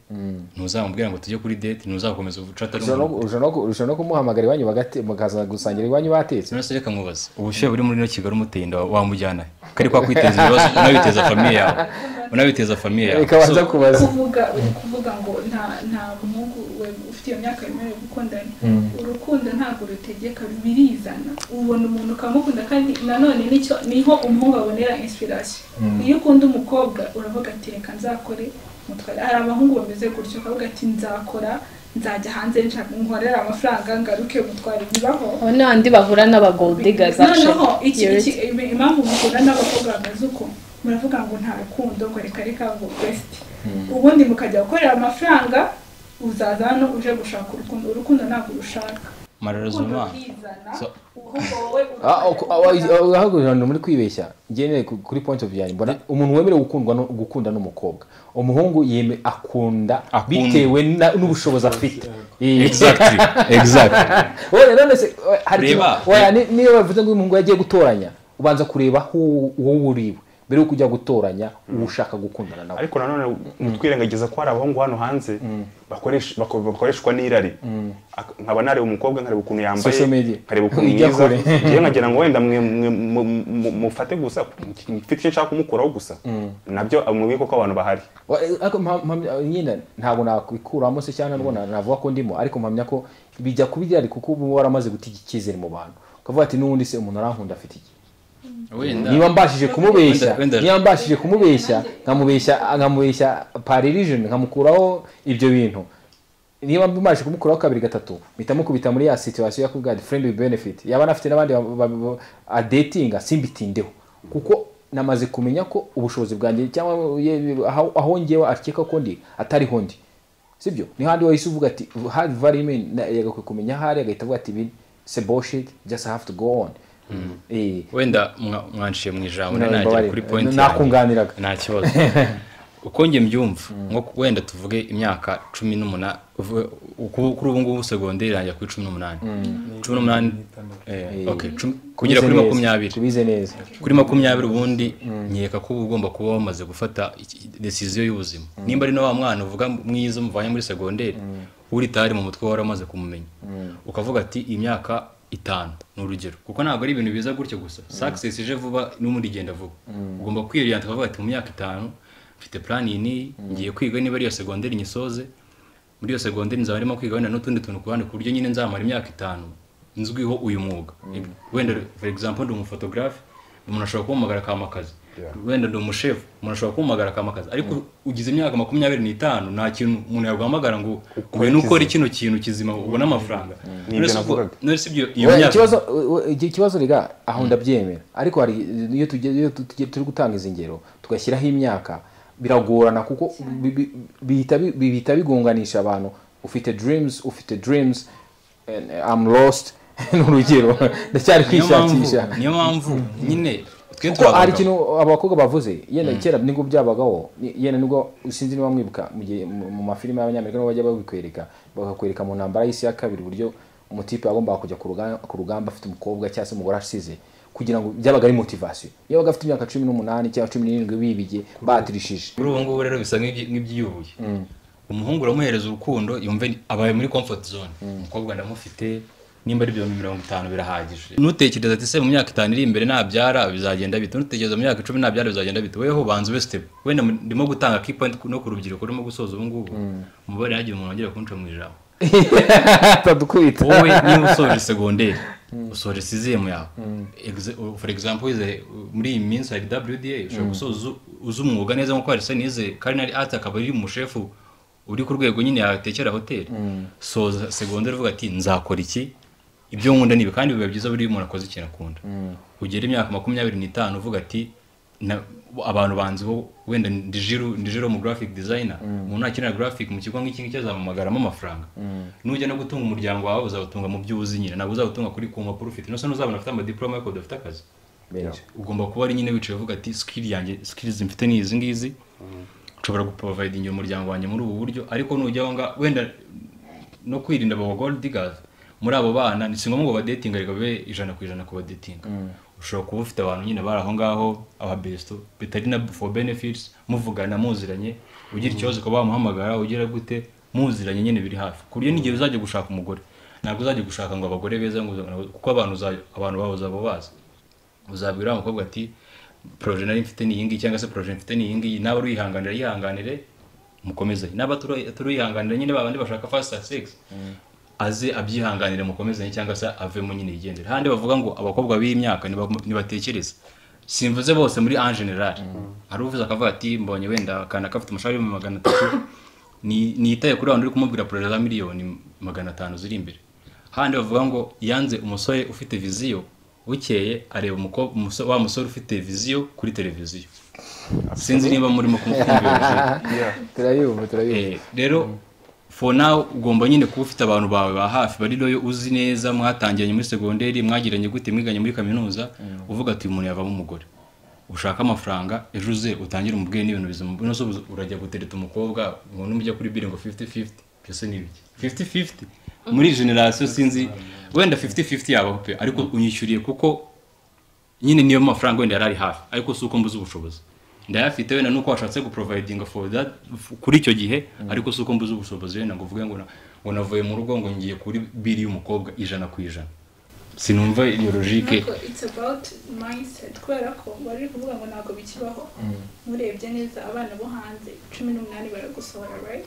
ntuzamubwira ngo tujye kuri date ntuzakomeza ubucata Ushobora no- ushobora no- ushobora no kumuhamagara iwanyu bagate- bakaza gusangira iwanyu batetse Sinase reka mubaze ubushyuhe buri muri ino Kigali umuteye inda wamujyana he? kari kwa kwiteza ibibazo unabiteza famiye yawe unabiteza famiye yawe reka banza So, kubaza kuvuga uri kuvuga ngo nta nta muhungu we- ufite iyo myaka yemerewe gukundana urukundo ntabwo rutegeka birizana ubona umuntu ukamukunda kandi nanone nicyo niho umuhungu abonera inspiration iyo ukunda umukobwa uravuga ati reka nzakore mutware hari abahungu bameze gutyo ukavuga ati nzakora nzajya hanze nshaka nkorera amafaranga ngaruke mutware bibaho abo ni bandi bahura n'aba gold diggers noneho iki actually iki impamvu mukunda n'abakobwa bameze uko muravuga ngo nta rukundo ngo reka reka ngo besiti ubundi mukajya gukorera amafaranga uzaza hano uje gushaka urukundo urukundo ntabwo urushaka urukundo mararuzuma rurizana So- ubundi wowe Ah, uku- ah, ah, ah, ahagurira ahantu muri kwibeshya ngeneye ku- kuri point of view yanjye mbona umuntu wemerewe gukundwa no- gukunda n'umukobwa umuhungu yeme akunda Akunda. bitewe na- n'ubushobozi afite Eh. exactly exactly wowe none se eh, hari Reba. ikintu- oya, ni- niyo bavuze ngo umuhungu yagiye gutoranya ubanza kureba uwo uwo uriwe mbere yuko ujya gutoranya uwo ushaka gukundana nawe ariko nanone ntitwirengagiza ko hari abahungu hano hanze bakoresha- bako- bakoreshwa n'irari Ak- nkaba nareba umukobwa nkareba ukuntu yambaye Social media. nkareba ukuntu Ijya mwiza kure. ngewe nkagira ngo wenda mwe- mwe- mu- mu- mufate gusa mfite icyo nshaka kumukuraho gusa nabyo mubiko ko abantu bahari Wa- eh, ariko mpa- mpamya- nyine ntabwo nakwikuramo se cyangwa nabwo na- navuga ko ndimo ariko mpamya ko bijya kuba irari kuko uba waramaze guta icyizere mu bantu ukavuga ati n'ubundi se umuntu arankunda afite iki wenda niba mbashije kumubeshya Wenda- wenda- niba mbashije kumubeshya nkamubeshya nkamubeshya paririgeni nkamukuraho ibyo bintu niba mbaje kumukuraho kabiri gatatu mpita mukubita muri ya situation ya kubwira friend with benefit yaba anafite n'abandi ba- ba- ba- adatinga simbitindeho kuko namaze kumenya ko ubushobozi bwanjye cyangwa ye- aho aho ngewe akeka ko ndi atariho ndi sibyo niho handi wahise uvuga ati hard value mean yagakwiye kumenya ahari agahita avuga ati ibi se bullshit just have to go on eh wenda mwa- mwanciye mu ijambo No, nagera mbabarira. kuri point Nakunganiraga. nta kibazo uko njye mbyumva nko ku- wenda tuvuge imyaka cumi n'umunani uvuge- ku- kuri ubu ngubu segonderi irangira kuri cumi n'umunani cumi n'umunani eh, okay, cumi- kugera kuri Tubize neza, makumyabiri tubize neza kuri makumyabiri ubundi nkeka ko uba ugomba kuba wamaze gufata desiziyo y'ubuzima nimba ari na wa mwana uvuga mwiza muvanye muri segonderi uritari mu mutwe wari umaze kumumenya ukavuga ati iyi myaka itanu ni urugero kuko ntabwo ari ibintu biza gutyo gusa success ije vuba n'ubundi igenda vuba ugomba kwiriyanta ukavuga ati mu myaka itanu mfite plan iyi n'iyi ngiye kwiga niba ari iyo segonderi nyisoze muri iyo segonderi nzaba ndimo kwiga wenda n'utundi tuntu ku ruhande ku buryo nyine nzamara imyaka itanu nzwiho uyu mwuga wenda for example ndi umufotogarafe umuntu ashobora kumpamagara akama akazi wenda ndi umushefu umuntu ashobora kumpamagara akama akazi ariko ugize imyaka makumyabiri n'itanu nta kintu umuntu yaguhamagara ngo ngwino ukore kino kintu kizima ubone amafaranga Ni ibyo None se ubwo- navugaga. none se ibyo- iyo Oya, myaka ikibazo u- u- iki kibazo riga aho ndabyemera ariko hari iyo tugiye iyo tu- tugiye- turi gutanga izi ngero tugashyiraho imyaka biragorana kuko bi- bi- bihita bi- bihita bigunganisha abantu ufite dreams ufite dreams and I'm lost ni urugero ndacyari niyo mpamvu- kwishakisha niyo mpamvu nyine twe kuko hari turabagabo. ikintu abakobwa bavuze yenda kera nibwo byabagaho ni- yenda nibwo sinzi niba mwibuka mu gihe mu mu mafilime y'abanyamerika nibo bajya babikwereka bakakwereka mu ntambara y'isi ya kabiri uburyo umutipe yagombaga kujya ku ruga- ku rugamba afite umukobwa cyangwa se umugore asize kugira ngo byabaga ari motivasiyo iyo baga afite imyaka cumi n'umunani cyangwa cumi n'irindwi bibige batirishije muri ubu ngubu rero bisa nk'ibyi- nk'ibyiyubuye umuhungu uramuhereza urukundo yumve ni- abaye muri comfort zone umukobwa ndamufite nimba ari ibihumbi mirongo itanu birahagije ntutekereza ati se mu myaka itanu iri imbere nabyara bizagenda bite ntutekereza mu myaka icumi nabyara bizagenda bite weho banza ube step wenda mu- ndimo gutanga key point ku- no ku rubyiruko urimo gusoza ubu ngubu umubare hagiye umuntu wongera kunca mu ijambo atadukubita wowe niba usoje segonderi usoje sizemu yawe Exe- u- for example wize u- muri iyi minsi hari wda ushobora gusoza uzi- uzi umwuga neza nkuko hari nize karinari ati akaba ari umushefu uri ku rwego nyine yatekera hoteli soza segonderi uvuga ati nzakora iki ibyo nkunda ni ibi kandi biba byiza buriya umuntu akoze ikintu akunda ugera imyaka makumyabiri n'itanu uvuga ati na- abantu banziho wenda ndijiru ndijiru mu graphic designer umuntu nakenera graphic mu kigo nk'iki ngiki azamamagaramo amafaranga nujya no gutunga umuryango wawe uzawutunga mu byo uzi nyine ntabwo uzawutunga kuri ku mpapuro ufite nose n'uzabona afite amadiploma yo udafite akazi ugomba kuba ari nyine wicaye uvuga ati skill yanjye skills mfite ni izi ngizi nshobora guprovidinga umuryango wanjye muri ubu buryo ariko nujya aho ngaho wenda no kwirinda abo gold diggers muri abo bana ni singombwa ngo badetinga reka babe ijana ku ijana ku badetinga ushobora kuba ufite abantu nyine bari aho ngaho ababesto bitari na for benefits muvugana muziranye ugira ikibazo ukaba wamuhamagara ugira gute muziranye nyine biri hafi ku buryo n'igihe uzajya gushaka umugore ntabwo uzajya gushaka ngo abagore beza ngo uza- kuko abantu uza- abantu bawe uzaba ubazi uzabwira wa mukobwa ati proje nari mfite ni iyi ngiyi cyangwa se proje mfite ni iyi ngiyi naba uyihanganira yihanganire mukomezanye naba turuyihanganira nyine babandi bashaka fast sex aze abyihanganire mukomezanye cyangwa se avemo nyine yigendere handi bavuga ngo abakobwa b'iyi myaka niba- nibatekereze simvuze bose muri en general hari uvuze akavuga ati mbonye wenda akana kafite umushahara w'ibihumbi magana atatu ni- nitaye kuri abantu uri kumubwira proje za miliyoni magana atanu ziri imbere handi bavuga ngo yanze umusore ufite viziyo bukeye areba umukobwa umuso- wa musore ufite viziyo kuri televiziyo sinzi niba murimo kumukundira turayumva turayumva Eh, rero for now ugomba nyine kuba ufite abantu bawe ba hafi bari loyo uzi neza mwatangiranye muri segonderi mwagiranye gute mwiganye muri kaminuza uvuga ati uyu muntu yavamo umugore ushaka amafaranga ejo uze utangire umubwiye n'ibintu bizima no se ubu- urajya gutereta umukobwa ngo numujya kuri biri ngo 50-50 byose ni ibiki 50-50 muri generasiyo sinzi wenda 50-50 yabaho pe ariko unyishyuriye kuko nyine niyo mafaranga wenda yari ari hafi ariko si uko mbuze ubushobozi ndayafite wenda nuko washatse guprovidinga for that f- kuri icyo gihe ariko si uko mbuze ubushobozi wenda ngo uvuge ngo na- ngo navuye mu rugo ngo ngiye kuri biri y'umukobwa ijana ku ijana sinumva iyo logique ntabwo it's about mindset kubera ko bari kuvuga ngo ntabwo bikibaho murebye neza abana bo hanze cumi n'umunani baragusohora right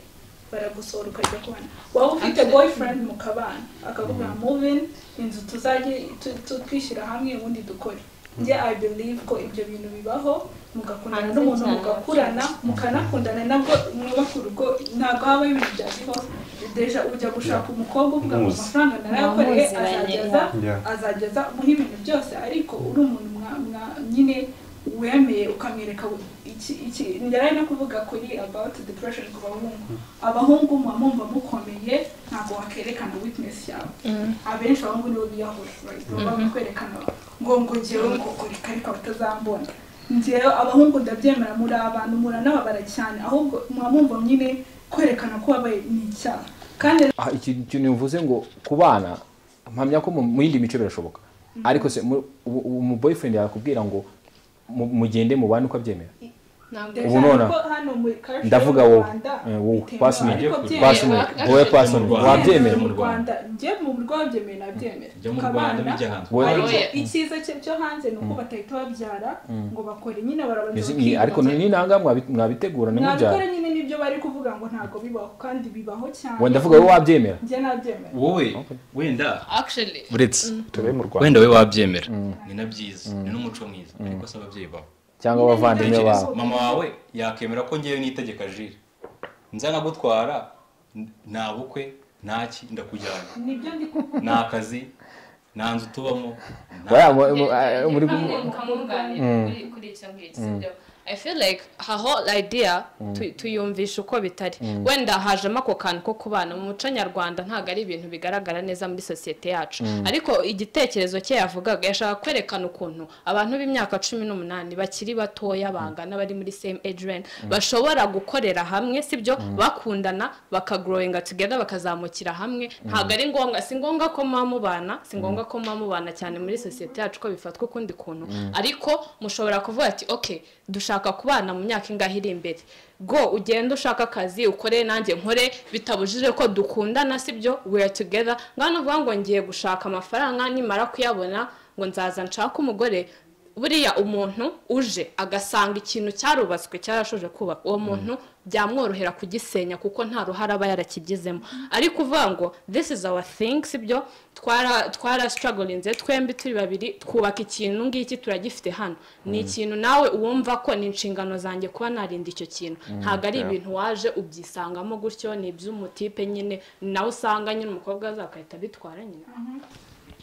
baragusohora ukajya kubana waba ufite boyfriend mukabana akavuga muvin inzu tuzajye tu- tu- twishyira hamwe ubundi dukore njye i believe ko ibyo bintu bibaho mugakundana Hanze n'umuntu cyane. mugakurana mukanakundana nabwo mwubaka urugo ntabwo habaho ibintu bya divorce deja ujya gushaka umukobwa uvuga ngo Muzi. amafaranga narayakoreye Mwamuziranye. azageza Yeah. azageza muri ibintu byose ariko uri umuntu mwa- mwa- nyine wemeye ukamwereka iki iki ndarari no kuvuga kuri about depression ku bahungu abahungu muba mumva mukomeye ntabwo wakerekana weakness yawe abenshi abahungu nibo biyahura right? baba kwerekana ngo ngo ngewe ngo ngo reka reka batazambona ngewe abahungu ndabyemera muri abantu muranababara cyane ahubwo muba mumva nyine kwerekana ko wabaye ni icyaha kandi aha iki kintu mvuze ngo ku bana mpamya ko mu mu yindi mico birashoboka ariko se mu- ubu- ubu mu boyfriend yakubwira ngo mu- mugende mu bana uko abyemera ntabwo Ubu nona, ndavuga wowe, eh, wowe, personally, personally, wowe personally, Rwanda. wabyemera Mu mu rwanda njye mu rwanda byemeye nabyemera jya mu rwanda bijya hanze wowe ariko Oya. icyiza cye cyo hanze ni uko batahita babyara ngo bakore nyine barabanza Izi- iyi- ariko ni nanga mwabi- mwabitegura nabikora ntimubyara nyine nibyo bari kuvuga ngo ntabwo bibaho kandi bibaho cyane wenda avuga wowe wabyemera njye nabyemera wowe wenda actually uretse tube mu rwanda wenda we wabyemera ni na byiza ni n'umuco mwiza ariko si ababyeyi bawe cyangwa abavandimwe Tekereza. bawe Tekereza, mama wawe yakemera ko ngewe nitegeka jire nza nagutwara n- nta bukwe nta ki ndakujyana nibyo ndi kuvuga nta kazi nta nzu tubamo nta- Bariya mu- mu- eh, muri Hamwe mukamuganira kuri- kuri icyo ngicyo sibyo i feel like her whole idea tu- tuyumvisha uko bitari wenda hajemo ako kantu ko kubana mu muco nyarwanda ntabwo ari ibintu bigaragara neza muri sosiyete yacu ariko igitekerezo cye yavugaga yashaka kwerekana ukuntu abantu b'imyaka cumi n'umunani bakiri batoya bangana bari muri same age range bashobora gukorera hamwe sibyo bakundana bakagrowinga together bakazamukira hamwe ntabwo ari ngombwa si ngombwa ko muba mubana si ngombwa ko muba mubana cyane muri sosiyete yacu ko bifatwa ukundi kuntu ariko mushobora kuvuga ati ok dushaka kubana mu myaka ingahe iri imbere go ugende ushaka akazi ukore nanjye nkore bitabujije ko dukundana sibyo we are together ngano uvuga ngo ngiye gushaka amafaranga nimara kuyabona ngo nzaza nshake umugore buriya umuntu uje agasanga ikintu cyarubatswe cyarashoje kubaka uwo muntu byamworohera kugisenya kuko nta ruhare aba yarakigizemo ariko uvuga ngo this is our thing sibyo twara twara strugglinze twembi turi babiri twubaka ikintu ngiki turagifite hano ni ikintu nawe wumva ko ni inshingano zanjye kuba narinda icyo kintu ntabwo ari ibintu waje ubyisangamo gutyo ni iby'umutipe nyine ni nawe usanga nyine umukobwa azakahita abitwara nyine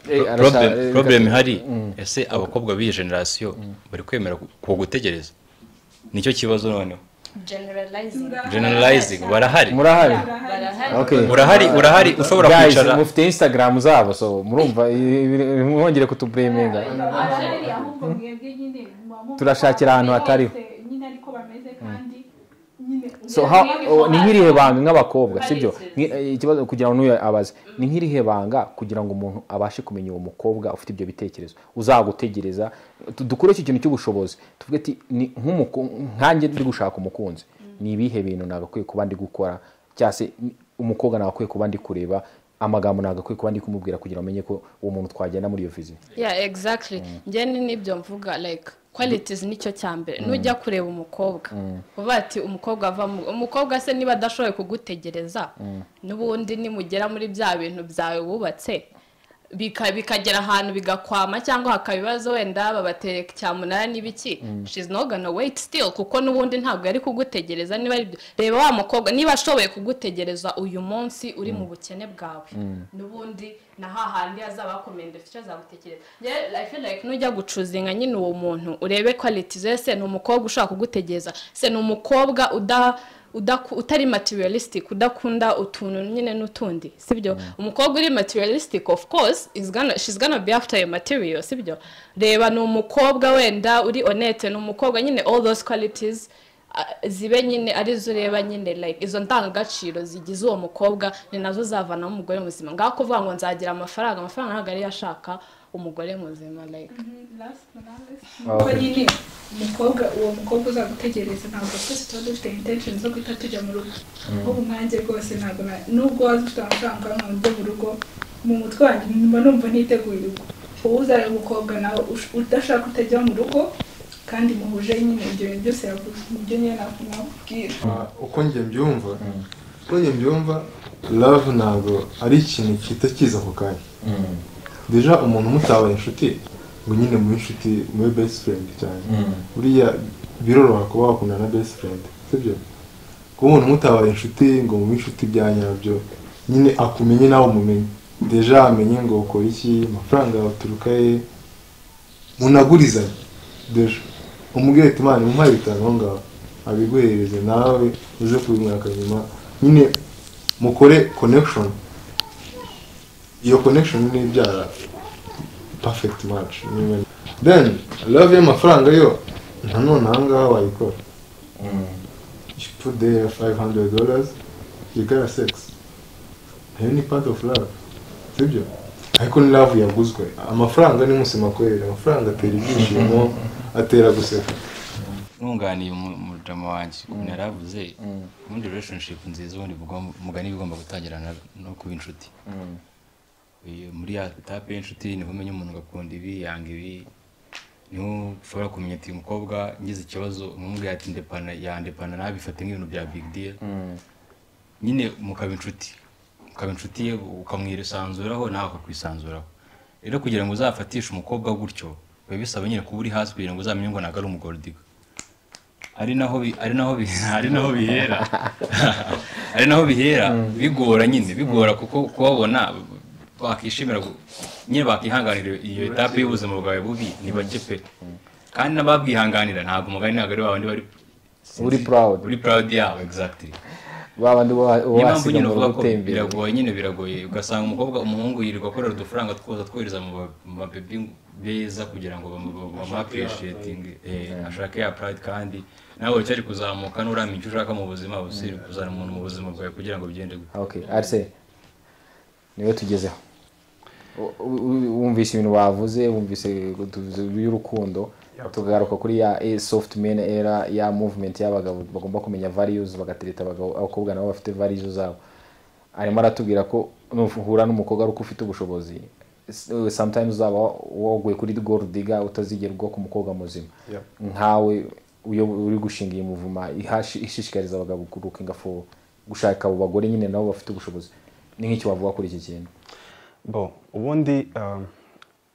Eh, arasa- eh, Problem- problem ihari ese abakobwa b'iyi generasiyo bari kwemera ku- ku gutegereza nicyo kibazo noneho generalizing generalizing barahari murahari barahari okay urahari urahari ushobora guys kwicara mufite instagram zabo so murumva i- i- mwongere kutuburemenga arahari ahubwo mwebwe nyine muba mumva Turashakira ko ahantu hatariho. bose nyine ariko bameze kandi nyine so how, oh, ni nk'irihe banga nk'abakobwa sibyo Nki- eh, ikibazo kugira ngo n'uyu abaze ni nk'irihe banga kugira ngo umuntu abashe kumenya uwo mukobwa ufite ibyo bitekerezo uzagutegereza Tu- dukure iki kintu cy'ubushobozi tuvuge ati ni nk'umuku- nkanjye ndi gushaka umukunzi ni ibihe bintu nagakwiye kuba ndi gukora cyangwa se ni- umukobwa nagakwiye kuba ndi kureba amagambo nagakwiye kuba ndi kumubwira kugira ngo amenye ko uwo muntu twagenda muri iyo viziyo yeah exactly njye ni nibyo mvuga like qualities nicyo cya mbere nujya kureba umukobwa uba ati umukobwa ava mu umukobwa se niba adashoboye kugutegereza n'ubundi nimugera muri bya bintu byawe wubatse bika- bikagera ahantu bigakwama cyangwa hakaba ibibazo wenda babatereka cyamunara n'ibiki she's not gonna wait still kuko n'ubundi ntabwo yari kugutegereza niba ari byo reba wa mukobwa niba ashoboye kugutegereza uyu munsi uri mu bukene bwawe n'ubundi na hahandi hazaba hakomeye ndetse azagutekereza rero i feel like nujya gucuzinga nyine uwo muntu urebe quality ze se ni umukobwa ushaka kugutegereza se ni umukobwa uda udaku- utari materialistic udakunda utuntu nyine n'utundi sibyo umukobwa uri materialistic of course is gonna, she's gonna be after your material sibyo reba ni umukobwa wenda uri honete ni umukobwa nyine all those qualities ah, zibe nyine arizo ureba nyine like izo ndangagaciro zigize uwo mukobwa ni nazo zavanamo umugore muzima ngaho kuvuga ngo nzagira amafaranga amafaranga ntabwo ariyo ashaka umugore muzima like ko nyine umukobwa uwo mukobwa uzagutegereza ntabwo twese tuba dufite intention zo guhita tujya mu rugo ahubwo umwanjye rwose ntabwo na- nubwo waba ufite amafaranga nkawe ujya mu rugo mu mutwe wanjye mba numva niteguye urugo wowe uzareba umukobwa nawe ush- udashaka utajya mu rugo kandi muhuje nyine ibyo bintu byose yavuze nibyo nyine nakubwira Ah, uko njye mbyumva uko njye mbyumva love ntabwo ari ikintu gihita kiza ako kanya deja umuntu mutabaye inshuti ngo nyine mube inshuti mube best friend cyane buriya biroroha kuba wakundana na best friend sibyo kuba umuntu mutabaye inshuti ngo mube inshuti bya nyabyo nyine akumenye nawe umumenye deja amenye ngo ukora iki amafaranga yaturuka he munagurizanye deja umubwire ati imana umuhaye bitanu aho ngaho abiguhereze nawe uze kubimwaka nyuma nyine mukore connection iyo connection ni ibyara perfect match nyine. then love y'amafaranga yo nanone aha ngaha wayikora you put there 500 dollars you got sex nayo ni part of love sibyo ariko ni love yaguzwe amafaranga ni musemakorere amafaranga atera ibyishimo atera guseka ntunganiye umu- umujama wanjye ukuntu yari avuze ubundi relationship nziza ubundi bugomba- umugani uba ugomba gutangirana no kuba inshuti Iyo muri ya tape y'inshuti niho umenya umuntu agakunda ibi yanga ibi niho ushobora kumenya ati umukobwa ngize ikibazo umubwira ati ndepana yandepana nabi bifate nk'ibintu bya big deal nyine mukaba inshuti ukaba inshuti ye ukamwisanzuraho nawe akakwisanzuraho rero kugira ngo uzafatishe umukobwa gutyo biba bisaba nyine kuba uri hasi kugira ngo uzamenye ngo ntabwo ari umugorodiga ari naho bi- ari naho bi- ari naho bihera ari naho bihera bigora nyine bigora kuko kubabona bakishimira gu- nyine bakihanganira iyo etape y'ubuzima bwawe bubi ni bake pe kandi n'ababwihanganira ntabwo umugani ntabwo ari babandi bari Uri proud. uri proud yabo exactly ba bandi uba- uba niyo mpamvu wasiga nyine ngo uvuga ko gutembera biragoye nyine biragoye ugasanga umukobwa umuhungu yirirwa akorera udufaranga twoza twohereza mu ba- mu babebi beza kugira ngo bamapureshietinge ashake ya pride kandi nawe wicyari kuzamuka n'uramye icyo ushaka mu buzima uba usiri kuzana umuntu mu buzima bwawe kugira ngo bigende gute okay arise niwe tugezeho U- u- wumvise ibintu bavuze wumvise tuvuze iby'urukundo tugaruka kuri ya eh, soft men era ya movement y'abagabo bagomba kumenya values bagatereta abagabo abakobwa nabo bafite values zabo arimo aratubwira ko nuhura n'umukobwa ari uko ufite ubushobozi S- eh, sometimes uzaba woguye kuri gold digger utazigera ugwa ku mukobwa muzima nkawe uyo uri gushinga iyi muvuma ihashi- ishishikariza abagabo kurukinga fo gushaka abo bagore nyine nabo bafite ubushobozi ni nk'icyo wavuga kuri iki kintu bo ubundi um,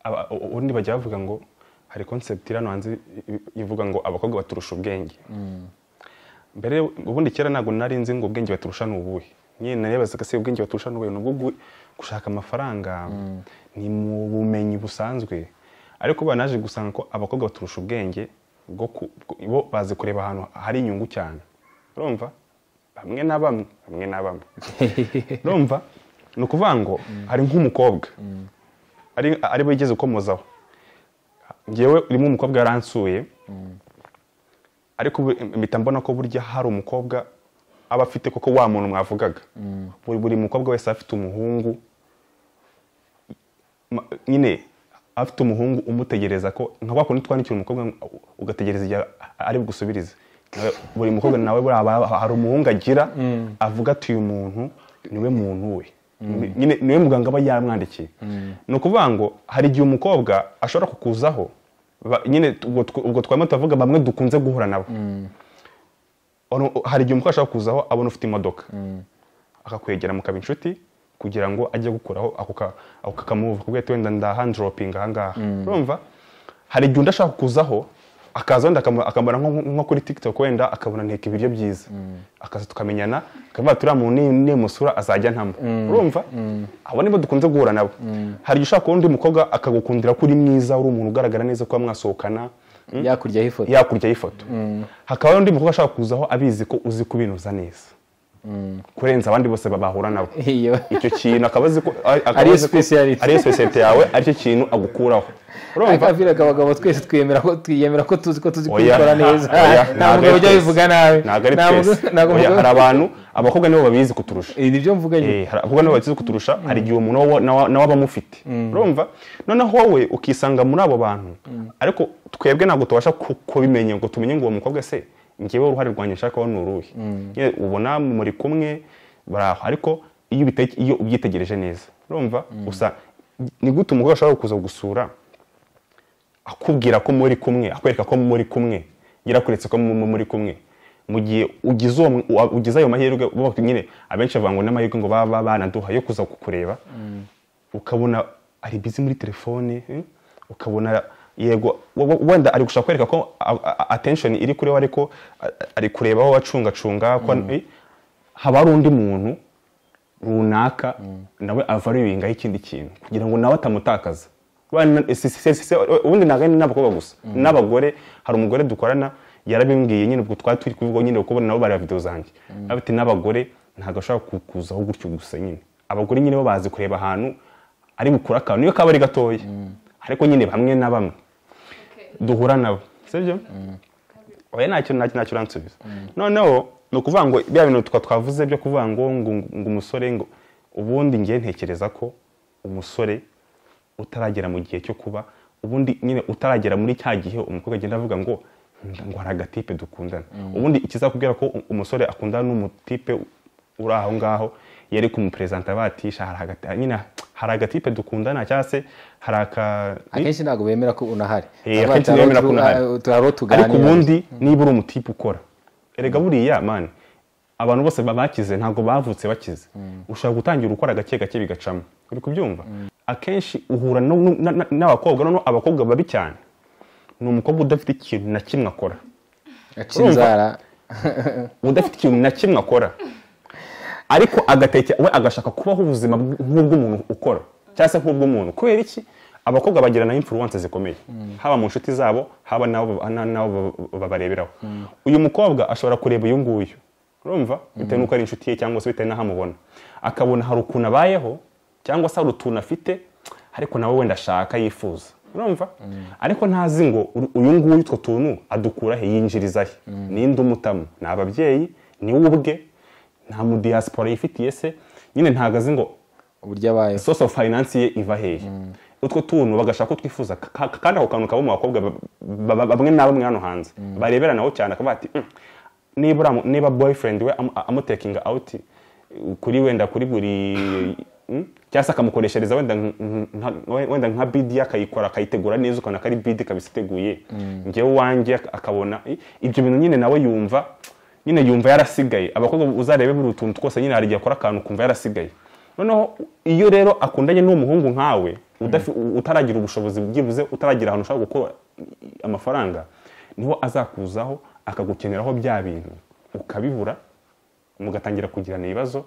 aba- u- ubundi bajya bavuga ngo hari concept iri hano hanze i- ivuga ngo abakobwa baturusha ubwenge mbere ubundi kera ntabwo nari nzi ngo ubwenge baturusha ni ubuhe nyine narebazaga se ubwenge baturusha ni ubuhe ni ubwo gu- gushaka amafaranga ni mu bumenyi busanzwe ariko ubu naje gusanga ko abakobwa baturusha ubwenge bwo ku- bwo- bo bazi kureba ahantu hari inyungu cyane urumva bamwe na bamwe bamwe na bamwe urumva ni ukuvuga ngo hari nk'umukobwa ari ari we yigeze ukomozaho ngewe urimo umukobwa yaransuye ariko ubu- mpita mbona ko burya hari umukobwa aba afite koko wa muntu mwavugaga buri buri mukobwa wese aba afite umuhungu ma- nyine aba afite umuhungu umutegereza ko nka wa kundi twandikira umukobwa ngo- ugategereza igihe ari bugusubirize Nawe- buri mukobwa nawe buriya aba- hari umuhungu agira avuga ati uyu muntu niwe muntu we Ni- nyine niwe muganga aba yamwandikiye ni ukuvuga ngo hari igihe umukobwa ashobora kukuzaho ba- nyine ubwo tw- ubwo twarimo turavuga bamwe dukunze guhura nabo Ono- hari igihe umukobwa ashobora kuzaho abona ufite imodoka akakwegera mukaba inshuti kugira ngo ajye gukuraho ako ka- ako kakamuvu kubwo ati wenda ndahandropinga ahangaha urumva hari igihe undi ashaka kuzaho akaza wenda akamu- akamubona nko- nko kuri tiktok wenda akabona nteka ibiryo byiza akaza tukamenyana akavuga ati uriya muntu ni- nimusura azajya ntamo urumva abo nibo dukunze guhura nabo hari igihe ushaka kubona undi mukobwa akagukundira ko uri mwiza uri umuntu ugaragara neza kuba mwasohokana yakuryaho ifoto yakurya y'ifoto hakaba hari undi mukobwa ashaka kuzaho abizi ko uzi kubinuza neza kurenza abandi bose bahura nabo Iyo. icyo kintu akaba azi ko akaba Ariyo azi ko- speciality. ariyo speciality yawe aricyo kintu agukuraho urumva akavira abagabo twese twiyemera ko twiyemera ko tuzi ko tuzi Oya. kubikora neza Oya, nta ntabwo mugabo ari ujya twese. bivuga nabi ntabwo ari Nta mugabo- twese ntabwo Oya, umugabo- hari abantu abakobwa nibo babizi kuturusha Eh, nibyo mvuga nyine Eh, hari abakobwa nibo bakize kuturusha hari igihe umuntu wowe nawe nawe aba amufite urumva noneho wowe ukisanga muri abo bantu ariko twebwe ntabwo tubasha ku- kubimenya ngo tumenye ngo uwo mukobwa se ngewe uruhare rwanjye nshaka ni uruhe Nyine ubona muri kumwe bari aho ariko iyo ubite- iyo ubyitegereje neza urumva gusa ni gute umugore ashobora kuza gusura akubwira ko muri kumwe akwereka ko muri kumwe yarakuretse ko mu- mu- muri kumwe mu gihe ugize uwo mu- wa- ugize ayo mahirwe bo nyine abenshi bavuga ngo n'amahirwe ngo baba banaduha yo kuza kukureba ukabona ari bizi muri telefone eh, ukabona yego we- we- wenda ari gushaka kwereka ko a- a- attention iri kuri we ariko a- ari kureba aho acungacunga ko eh, haba hari undi muntu runaka nawe avaruwingaho ikindi kintu kugira ngo nawe atamutakaza Wana- si- si- si- si- ubundi ntabwo ari n'abakobwa gusa n'abagore hari umugore dukorana yarabimbwiye nyine ubwo twari turi kuvuga nyine kuko nabo bareba videwo zanjye Aravuga ati n'abagore ntabwo ashobora kukuzaho gutyo gusa nyine abagore nyine bo bazi kureba ahantu ari bukure akantu niyo kaba ari gatoya ariko nyine bamwe na bamwe duhura nabo sibyo oya ntacyo ntacyo ntacyo uransubiza noneho ni ukuvuga ngo bya bintu twa twavuze byo kuvuga ngo ngo ngo umusore ngo ubundi ngiye ntekereza ko umusore utaragera mu gihe cyo kuba ubundi nyine utaragera muri cya gihe umukobwa agenda avuga ngo "Nda- ngo hari agatipe dukundana ubundi ikizakubwira ko u- umusore akundana n'umutipe uri aho ngaho yari kumuperezanta batisha hari agati- nyine hari agatipe dukundana cyangwa se hari aka akenshi ntabwo bemera ko unahari Eh, Haba akenshi hari bemera abo ko unahari. tu- hari abo tuganira ariko ubundi niba uri umutipe ukora erega buriya mani abantu bose ba- bakize ntabwo bavutse bakize ushobora gutangira ukora gake gake bigacamo uri kubyumva akenshi uhura no- no- na- na- n'abakobwa noneho abakobwa babi cyane ni umukobwa udafite ikintu na kimwe akora aca inzara udafite ikintu na kimwe akora ariko agateke we agashaka kubaho ubuzima bw- nk'ubw'umuntu ukora cyangwa se nk'ubw'umuntu kubera iki abakobwa bagirana imfuruwanse zikomeye haba mu nshuti zabo haba n'abo na- n'abo ba- babareberaho uyu mukobwa ashobora kureba uyu nguyu urumva bitewe n'uko ari inshuti ye cyangwa se bitewe n'aho amubona akabona hari ukuntu abayeho cyangwa se hari utuntu afite ariko nawe wenda ashaka yifuza urumva ariko ntazi ngo uru- uyu nguyu utwo tuntu adukura he yinjiriza he ninde umutamo ni ababyeyi ni we ubwe nta mudiyasipora yifitiye se nyine ntago azi ngo uburyo abayeho source of finance ye iva hehe utwo tuntu bagashaka ko twifuza ka- ka- kandi ako kantu kaba mu bakobwa ba- ba- ba- bamwe na bamwe hano hanze bareberanaho cyane akavuga ati "Mm, niba uramu- niba boyfriend we amu- amutekinga out kuri wenda kuri buri mm, cyangwa se akamukoreshereza wenda nk- nka- wenda nka bidi akayikora akayitegura neza ukabona ko ari bidi kabisa iteguye ngewe uwanjye ak- akabona i- ibyo bintu nyine nawe yumva nyine yumva yarasigaye abakobwa uzarebe buri utuntu twose nyine hari igihe akora akantu ukumva yarasigaye noneho iyo rero akundanye n'umuhungu nkawe udafi- utaragira ubushobozi byibuze utaragira ahantu ushobora gukura amafaranga niho azakuzaho akagukeneraho bya bintu ukabibura mugatangira kugirana ibibazo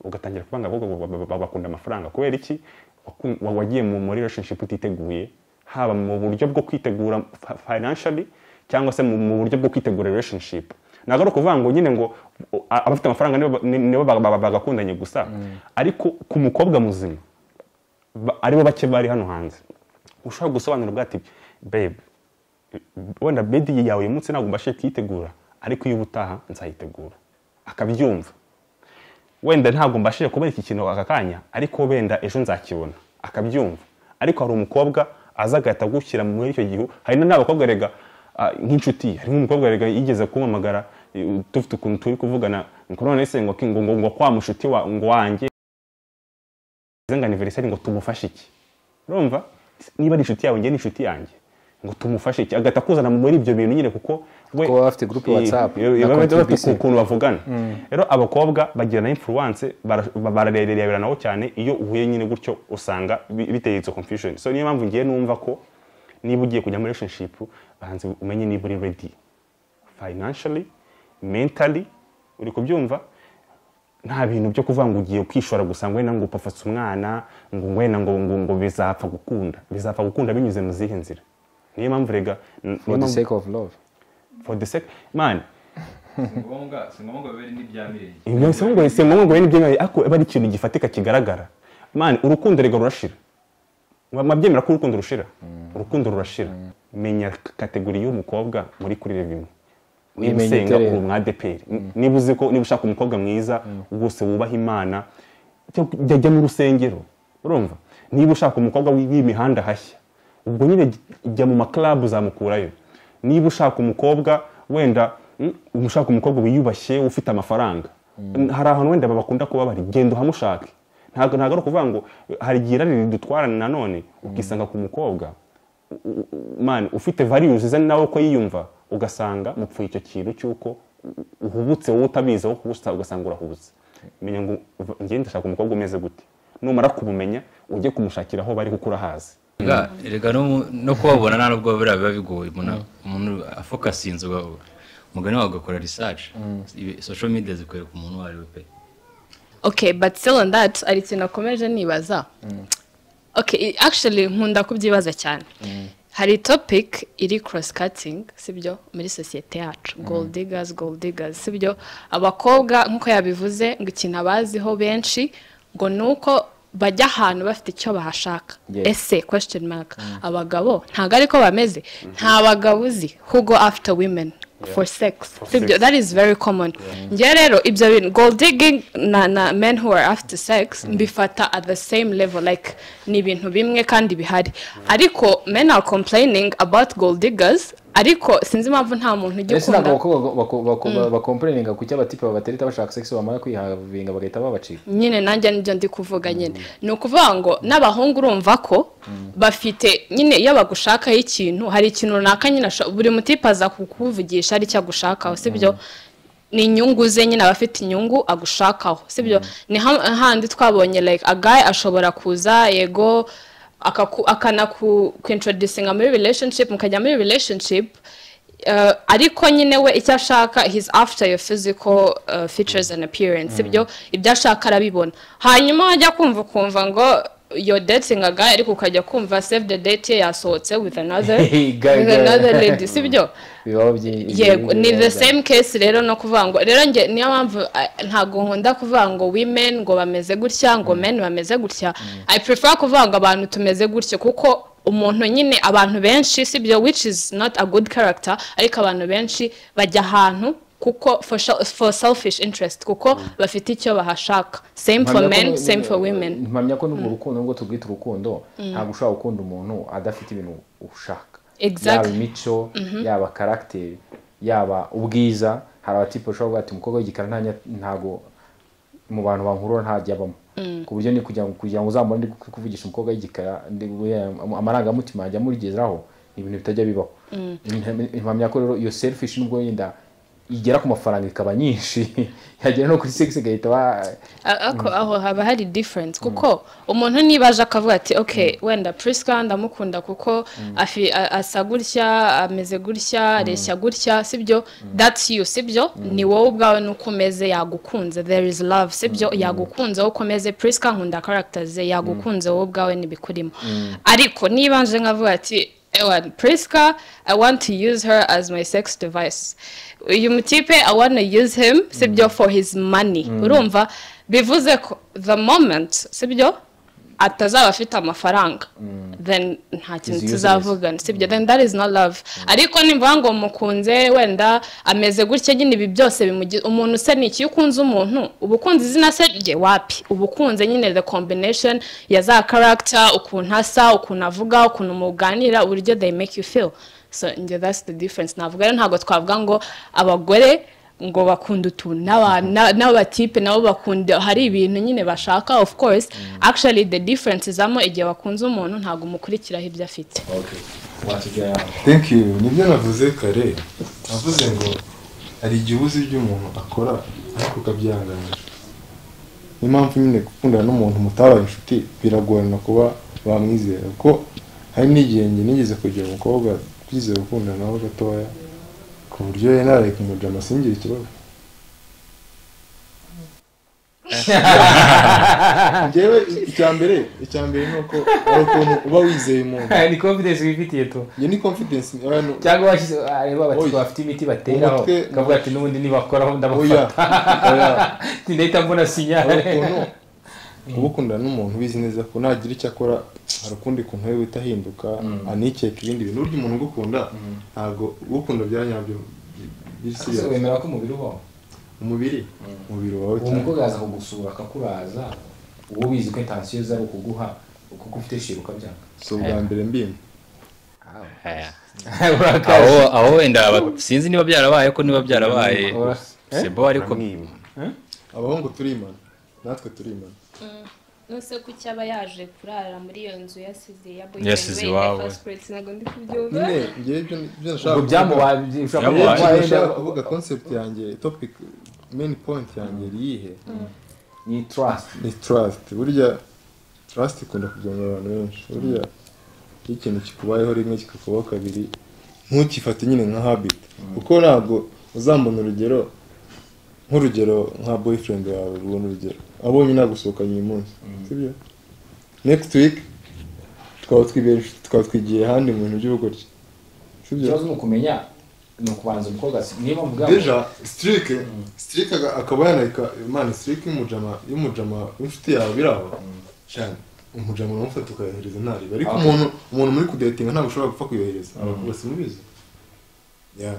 ugatangira kuba ngo abakobwa ba- ba- ba- bakunda amafaranga kubera iki Waku- wa- wagiye mu muri relationship utiteguye haba mu buryo bwo kwitegura fa- financially cyangwa se mu mu buryo bwo kwitegura relationship ntabwo ari ukuvuga ngo nyine ngo o- a- abafite amafaranga nibo ba- ni- nibo ba- ba- bagakundanye gusa ariko ku mukobwa muzima ba- aribo bake bari hano hanze ushobora gusobanurira ati babe wenda bedi yawe uyu munsi ntabwo mbashe kuyitegura ariko iyo ubutaha nzayitegura akabyumva wenda ntabwo mbashije kubona iki kintu aka kanya ariko wenda ejo nzakibona akabyumva ariko hari umukobwa aza agahita agushyira muri icyo gihu hari n'abakobwa rega ah, nk'inshuti ye. harimo umukobwa rega yigeze kumpamagara eh, dufite ukuntu turi kuvugana ngo none se ngo ngo ngo- ngo kwa mushuti wa- ngo wanjye ngo aniveriseri ngo tumufashe iki urumva niba ari inshuti yawe njye ni inshuti yanjye ngo tumufashe iki agahita akuzana muri ibyo bintu nyine kuko we Kuko baba bafite group Eh, WhatsApp eh, na baba bafite contribution. ku- ukuntu bavugana rero abakobwa bagirana imfuruwanse barareberanaho cyane iyo uhuye nyine gutyo usanga bi- biteye izo confusion so niyo mpamvu ngiye numva ko niba ugiye kujya muri relationship banze umenye niba uri ready financially mentally uri kubyumva nta bintu byo kuvuga ngo ugiye kwishora gusa ngo wenda ngo upafatse umwana ngo wenda ngo ngo ngo bizapfa gukunda bizapfa gukunda binyuze mu zihe nzira niyo mpamvu rega n- for niyo the mpamvu- sake of love for the sake man si ngombwa si ngombwa bibe n'ibyamirenge ibyo si ngombwa si ngombwa ngo wene ibyemewe ariko aba ari ikintu gifatika kigaragara mani urukundo rega rurashira mwabyemera ko urukundo rushira urukundo rurashira menya kategori y'umukobwa muri kurira bimwe niba Wimenye usenga uterera. uri umwadeperi niba uzi ko niba ushaka umukobwa mwiza rwose wubaha imana jya- jya jya mu rusengero urumva niba ushaka umukobwa wi- w'imihanda hashya ubwo nyine jya- jya mu makarabu uzamukurayo niba ushaka umukobwa wenda mm, ushaka umukobwa wiyubashye ufite amafaranga hari ahantu wenda bakunda kuba bari genda uhamushake ntabwo ntabwo ari ukuvuga ngo hari igihe irari ridutwarana nanone ukisanga ku mukobwa man ufite values ze nawe uko yiyumva ugasanga mupfuye icyo kintu cy'uko uhubutse wowe utabizi aho kubusa ugasanga urahubutse menya ngo uva- njye ndashaka umukobwa umeze gute numara kumumenya ujye kumushakira aho bari kuko urahazi Erega- erega no- no kubabona nta nubwo buriya biba bigoye umuntu- umuntu afokasinze umugani wawe ugakora research Ibi- social media zikwereka umuntu uwo ari we pe okay but still on that hari ikintu nakomeje nibaza okay i- actually nkunda kubyibaza cyane hari topic iri cross cutting sibyo muri sosiyete yacu gold diggers gold diggers sibyo abakobwa nk'uko yabivuze ngo ikintu abaziho benshi ngo ni uko bajya ahantu bafite icyo bahashaka Yes. ese question mark abagabo ntabwo ariko bameze nta bagabo uzi who go after women for sex sibyo sex. that is very common njye rero ibyo bintu gold digging na, na men who are after sex mbifata at the same level like ni ibintu bimwe kandi bihari ariko men are complaining about gold diggers ariko sinzi impamvu nta muntu ujya mbese ntabwo ukunda abakobwa bakomporeninga ku cyo abatipe babatereta bashaka sex bamara kwihavinga bagahita babacika nyine nanjye nibyo ndi kuvuga nyine ni ukuvuga ngo n'abahungu urumva ko bafite nyine iyo bagushakaho ikintu hari ikintu runaka nyine asho- buri mutipe aza kukuvugisha ari cyo agushakaho sibyo ni inyungu ze nyine aba afite inyungu agushakaho sibyo ni ha- handi twabonye like agaye ashobora kuza yego akaku- akanaku kwintroducinga muri relationship mukajya muri relationship Uh, ariko nyine we icyo ashaka his after your physical uh, features and appearance ibyo ibyo ashaka arabibona hanyuma wajya kumva ukumva ngo yo dating a guy ariko ukajya kumva save the date ye yasohotse with another Hey, guy, with guy. another lady sibyo bibaho byi yego byi- ni the byiza. same case rero no kuvuga ngo rero njye niyo mpamvu eh, ntabwo nkunda kuvuga ngo women ngo bameze gutya ngo men bameze gutya i prefer kuvuga ngo abantu tumeze gutya kuko umuntu nyine abantu benshi sibyo which is not a good character ariko abantu benshi bajya ahantu kuko for, shel- for selfish interest kuko bafite icyo bahashaka same for Mpamya ko men nu- same for women mpamya ko n'ubwo rukundo nubwo tubwita urukundo ntabwo ushobora gukunda umuntu adafite ibintu ushaka yaba Exactly. imico yaba karagiteri yaba ubwiza hari abatipe ushobora kuvuga ati umukobwa w'igikara nta nya- ntago mu bantu bankurura ntajya abamo ku buryo ni kugira ngo kugira ngo uzamubone ndi kuvugisha umukobwa w'igikara ndi guhe- amarangamutima ajya amugeraho ni ibintu bitajya bibaho Impamya- impamya ko rero iyo selfish nubwo yenda igera ku mafaranga ikaba nyinshi yagera no kuri sex igahita ba A- ako aho haba hari difference kuko umuntu niba aje akavuga ati ok wenda prisca ndamukunda kuko afi- a- asa gutya ameze gutya areshya gutya sibyo that's you sibyo ni wowe ubwawe nuko umeze yagukunze there is love sibyo yagukunze wowe uko umeze prisca nkunda characters ze yagukunze wowe ubwawe n'ibikurimo ariko niba nje nkavuga ati ewa prisca i want to use her as my sex device uyu mutipe i want to use him sibyo for his money urumva bivuze ko the moment sibyo atazaba afite amafaranga then nta kintu useless. tuzavugana sibyo then that is not love ariko nimvuga ngo mukunze wenda ameze gutya nyine ibi byose bimugize umuntu se ni iki iyo ukunze umuntu uba ukunze izina se rye wapi uba ukunze nyine the combination ya za character ukuntu asa ukuntu avuga ukuntu muganira uburyo they make you feel so njye that's the difference navuga rero ntabwo twavuga ngo abagore ngo bakunda utuntu n'aba- na- n'abatipe nabo bakunda hari ibintu nyine bashaka of course actually the difference izamo igihe bakunze umuntu ntabwo umukurikiraho ibyo afite thank you nibyo navuze kare navuze ngo hari igihe uzi ibyo umuntu akora ariko ukabyihanganira niyo mpamvu nyine gukundana n'umuntu mutabaye inshuti biragorana kuba bamwizera kuko hari n'igihe njye nigeze kugira umukobwa twizeye gukundana nawe gatoya ku buryo yari naraye kumurira amasingire ikibazo njyewe icya mbere icya mbere ni uko ari ukuntu uba wizeye umuntu ni confidence wifitiye tu iyo ni confidence abantu cyangwa washyize areba abati Oya. bafite imiti bateraho Umutwe- ukavuga ati n'ubundi nibakoraho oya ndabafata oya ndahita mbona sinyare hari ukuntu uba ukundana n'umuntu ubizi neza ko nagira icyo akora hari ukundi kuntu we wita ahinduka anikeka ibindi bintu burya umuntu ugukunda ntabwo ugukunda bya nyabyo bisi Ese wemera ko umubiri ubaho umubiri umubiri wawe uwo mukobwa yaza kugusura akakuraza uwo ubizi ko intansiyo ze ari ukuguha ukuko ufite shira ukabyanga si ubwa mbere mbimba Aya. urakaje aho aho wenda aba- sinzi niba byarabaye ko niba byarabaye Ora- sebo ariko Namwima. abahungu turimana natwe turimana nose ko icyo aba yaje kurara muri iyo nzu yasize ya Yasize iwawe. ntabwo ndi kubyumva nyine ngewe ibyo ibyo nashaka ubwo byamubaye ushobora kuba kuvuga- Byamubaye. ibyo wenda nashaka kuvuga concept yanjye topic main point yanjye iri iyihe ni trust ni trust burya trust ikunda kugabanya abantu benshi burya iyo ikintu kikubayeho rimwe kikakubaho kabiri ntukifate nyine nka habit kuko ntabwo uzambona urugero nk'urugero nka boyfriend wawe rubona urugero abonye nagusohokanye uyu munsi sibyo next week twaba twibereje twaba twigiye ahandi mu bintu by'ubugoryi sibyo ikibazo ni ukumenya ni ukubanza umukobwa si- niba mvuga ngo deja sitirike sitirike akaba yanareka imana sitirike y'umujama y'umujama w'inshuti yawe biraba cyane umujama uramufata ukayohereza ntariba ariko Okay. umuntu umuntu muri kudetinga ntabwo ushobora gupfa kuyohereza abantu bose mubizi Ya.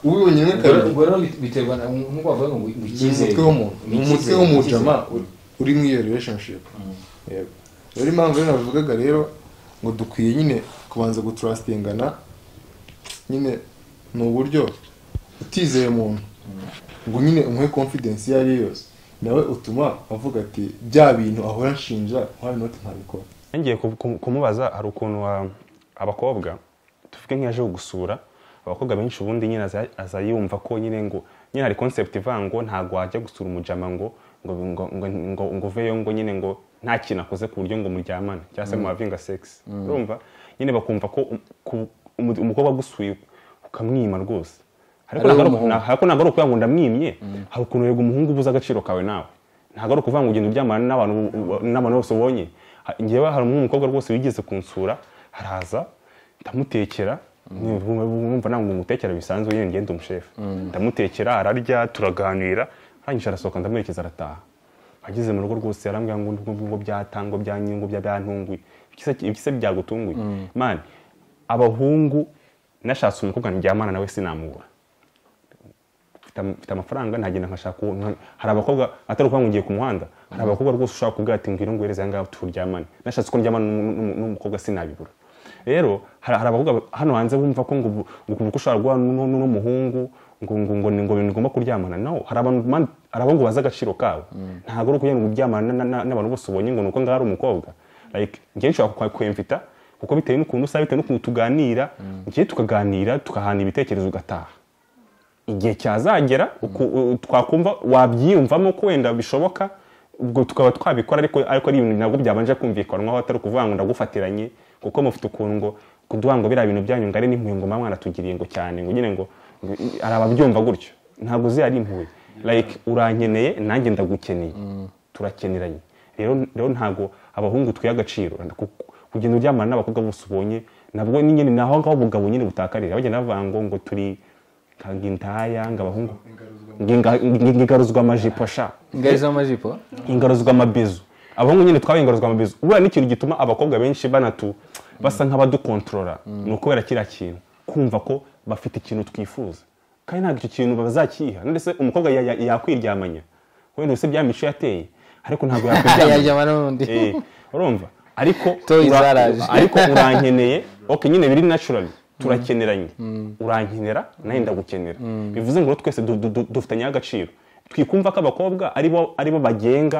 ubibonye rimwe ubwo rero- kabiri ubwo rero bit- biterwa na nk'uko bavuga ngo ngo ni icyizere umutwe w'umuntu ni umutwe icyizere, w'umujama icyizere. uri- uri muri iyo relationship yego rero impamvu rero navugaga rero ngo dukwiye nyine kubanza gutrustingana nyine ni uburyo utizeye umuntu ngo nyine umuhe confidence iyo ari yo yose nawe utuma avuga ati bya bintu ahora nshinja nk'ayo noti ntabikora ngiye kumubaza hari ukuntu ah, abakobwa tuvuge nk'iyaje gusura abakobwa benshi ubundi nyine aza- aza yumva ko nyine ngo nyine hari concept ivuga ngo ntabwo wajya gusura umujama ngo ngo ngo ngo ngo ngo uveyo ngo nyine ngo nta kintu akoze ku buryo ngo muryamane cyangwa se mubavinga sex urumva nyine bakumva ko um- ku- umu- umukobwa agusuye ukamwima rwose ariko Ari ntabwo ari wowe uku- ariko ntabwo ari ukuvuga ngo ndamwimye hari ukuntu yego umuhungu ubuze agaciro kawe nawe ntabwo ari ukuvuga ngo ugenda uryamana n'abantu n'abantu bose ubonye Ha- njyewe hari umukobwa rwose wigeze kunsura haraza ndamutekera mwumva ntabwo umutekera bisanzwe nyine ngenda umushefu ndamutekera ararya turaganira arangije arasohoka ndamuherekeza arataha ageze mu rugo rwose yarambwira ngo ngo- ngo- ngo byatanga ngo byanyu ngo bya- byantunguye Ibikise- ibikise byagutunguye mani abahungu nashatse umukobwa ndyamana nawe sinamubura mfite am- mfite amafaranga ntagenda nkashaka uwo nka- hari abakobwa atari ukuvuga ngo ngiye ku muhanda hari abakobwa rwose ushobora kubwira ati ngwino nguhereze aha ngaha turyamane nashatse ko ndyamana n'umu- n'umu- n'umukobwa sinabibura rero hari hari abakobwa hano hanze bumva ko ngo ubu- ngo kuko ushobora guhura n'u- n'u- n'umuhungu ngo ngo ngo ni ngo ngomba kuryamana no hari abantu man- hari abahungu bazi agaciro kawe ntabwo ari ukugira ngo uryamana na- na- n'abantu bose ubonye ngo ni uko ngaho ari umukobwa like njyewe nshobora kwa- kwemvita kuko bitewe n'ukuntu usa bitewe n'ukuntu tuganira njyewe tukaganira tugahana ibitekerezo ugataha igihe cyazagera uku- u- twakumva wabyiyumvamo ko wenda bishoboka ubwo tukaba twabikora ariko ariko ari ibintu nabwo byabanje kumvikanwaho atari ukuvuga ngo ndagufatiranye kuko mufite ukuntu ngo kuduha ngo biriya bintu byanyu ngo ari n'impuye ngo mama mwanatugiriye ngo cyane ngo nyine ngo ngo i- hari ababyumva gutyo ntabwo uzi ari impuye like urankeneye nanjye ndagukeneye turakeneranye rero rero ntabwo abahungu twiha agaciro kuko kugenda uryamana n'abakobwa bose ubonye nabwo ni nyine ni aho ngaho ubugabo nyine butakarira bagenda bavuga ngo ngo turi nka ngintaya ngo abahungu nginga- ngi- ngigaruzwa amajipo sha ingari z'amajipo ingaruzwa amabizu abahungu nyine twabaye ingaruzwa amabizu buriya n'ikintu gituma abakobwa benshi banatu basa nk'abadukontorora ni ukubera kiriya kintu kumva ko bafite ikintu twifuza kandi ntabwo icyo kintu bazakiha ndetse umukobwa ya- ya- yakwiryamanya wenda usibye ya mico yateye ariko ntabwo yakwiryamanya yajyama n'undi Eh, urumva ariko Toys ura- zaraje. ariko urankeneye ok nyine biri naturally turakeneranye urankenera nawe ndagukenera bivuze ngo rero twese du- du- du- dufitanyeho agaciro twikumva ko abakobwa ari bo ari bo bagenga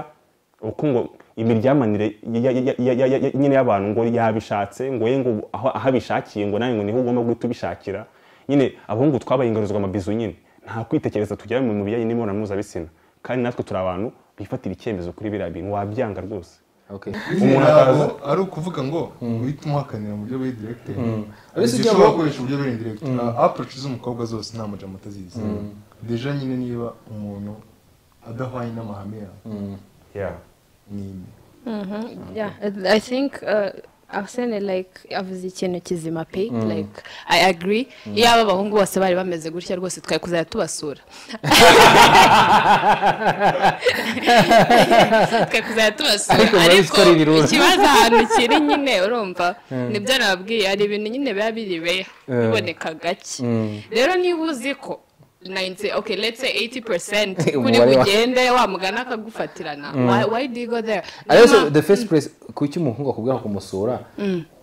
ubukungu imiryamanire ya- ya- ya- ya- ya- ya- nyine y'abantu ngo yabishatse ngo ye ngo aho aho abishakiye ngo nawe ngo niho ugomba guhita ubishakira nyine abahungu twabaye ingaruzwa amabizu nyine nta kwitekereza tugera mu bijyanye n'imibonano mpuzabitsina kandi natwe turi abantu bifatira icyemezo kuri biriya bintu wabyanga rwose Okay. Umuntu ntabwo atazi- ari ukuvuga ngo uhite umuhakanira mu buryo buri direkite Ariko si igihe byo ushobora ngo- gukoresha uburyo buri direkite approach z'umukobwa zose nta mujama atazizi deja nyine niba umuntu adahwanye n'amahame yawe yeah. ni imwe yeah i think uh, arsene like avuze ikintu kizima pe like i agree iyo aba abahungu bose bari bameze gutya rwose twari kuzajya tubasura twari kuzajya tubasura Ariko muri ariko story birura. ikibazo ahantu kiri nyine urumva nibyo nababwiye hari ibintu nyine biba biri beya biboneka gake rero niba uzi ko 90 okay let's say 80% kuri Umubare wa- bugende wa mugana akagufatirana why, why do you go there Ariko Niyo so the first place kuki umuhungu akubwira kumusura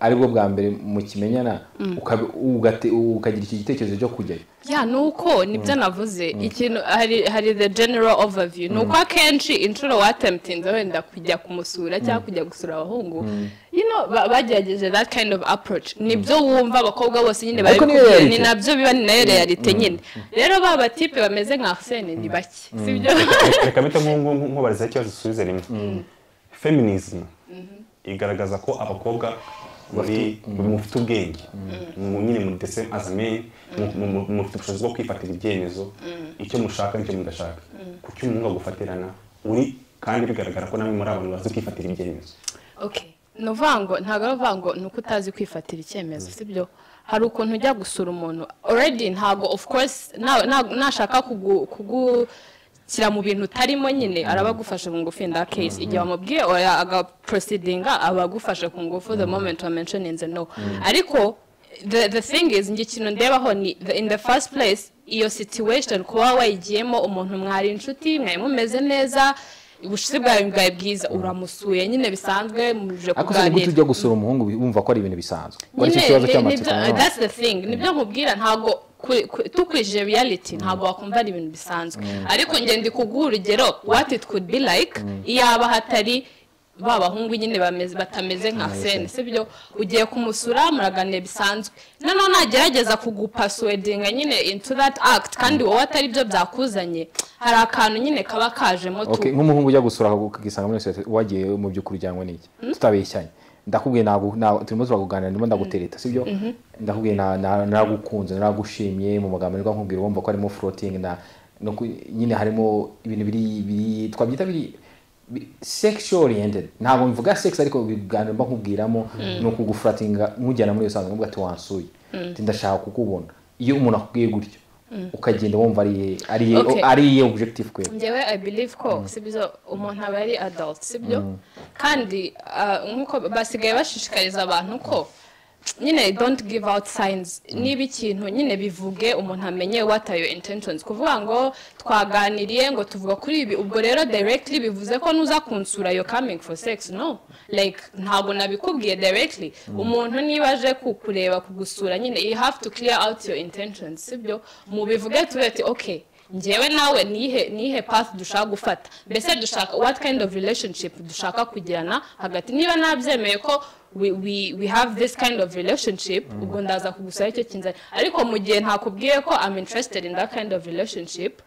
aribwo bwa mbere mukimenyana ukabi- ugate- ukagira iki gitekerezo cyo kujyayo ya ni uko nibyo navuze ikintu hari hari the general overview ni uko akenshi inshuro watemutinze wenda kujya kumusura cyangwa kujya gusura abahungu you know, ba- bagerageje that kind of approach nibyo wumva abakobwa bose nyine bari Ariko niyo kubwira reality. ni nabyo biba ni nayo realite nyine rero ba batipe bameze nka arsene ni bake sibyo reka mpita nko- nko- nko- nkubariza ikibazo dusubize rimwe feminism igaragaza ko abakobwa muri mufite ubwenge mu- nyine muri ndetse as men mu- mu- mu- mufite ubushobozi bwo kwifatira ibyemezo icyo mushaka n'icyo mudashaka kuki umuhungu agufatirana uri kandi bigaragara ko namwe muri abantu bazi kwifatira ibyemezo okay ni uvuga ngo ntabwo ari uvuga ngo ni uko utazi kwifatira icyemezo sibyo hari ukuntu ujya gusura umuntu already ntabwo of course na- na- nashaka kugu- kugushyira mu bintu utarimo nyine araba agufashe ku ngufu in that case igihe wamubwiye oya agaproceedinga aba agufashe ku ngufu the moment wa mentioninze no ariko the, the thing is njye ikintu ndebaho ni the, in the first place iyo situation kuba wayigiyemo umuntu mwari inshuti mwari mumeze neza ubushuti bwawe bwawe bwiza uramusuye nyine bisanzwe muje ariko se nigute kuganira ujya gusura umuhungu wumva ko ari ibintu bisanzwe ko ari cyo nyine kibazo ni- cy'amatsiko nibyo- nanone. that's the thing nibyo nkubwira ntabwo ku- ku- tukurikije reality ntabwo wakumva ari ibintu bisanzwe ariko njye ndi kuguha urugero what it could be like iyaba hatari ba bahungu nyine bameze- batameze nka sene sibyo ugiye kumusura muraganira bisanzwe noneho nagerageza kugupasswordinga nyine into that act kandi wowe atari byo byakuzanye hari akantu nyine kaba kajemo Okay, tu nk'umuhungu ujya gusura ukisanga muri sosiyete wagiye mu by'ukuri ujyanwe n'iki tutabeshyanye ndakubwiye ntago- ntago- turimo turakuganira ndimo ndagutereta sibyo ndakubwiye na- na- naragukunze naragushimye mu magambo nirwo nkubwira wumva ko harimo floating na no ku- nyine harimo ibintu biri biri twabyita biri bi- sex oriented ntabwo mvuga sex ariko ibiganiro mba nkubwiramo ni ukugufuratinga nkujyana muri iyo sanzwe nkubwira ati wansuye Ati, ndashaka kukubona iyo umuntu akubwiye gutyo ukagenda wumva ariye ariye Okay. ariye objective kwe njyewe i believe ko sibyo umuntu aba ari adult sibyo kandi ah, nk'uko basigaye bashishikariza abantu ko nyine don't give out signs niba ikintu nyine bivuge umuntu amenye what are your intentions kuvuga ngo twaganiriye ngo tuvuga kuri ibi ubwo rero directly bivuze ko nuza kunsura yo coming for sex no like ntabwo nabikubwiye directly umuntu niba aje kukureba kugusura nyine you have to clear out your intentions sibyo mu bivuge tuve ati okay njyewe nawe nihe nihe path dushaka gufata mbese dushaka what kind of relationship dushaka kugirana hagati niba nabyemeye ko we, we, we have this kind of relationship ubwo ndaza kugusaba icyo kinzani ariko mu gihe ntakubwiye ko i'm interested in that kind of relationship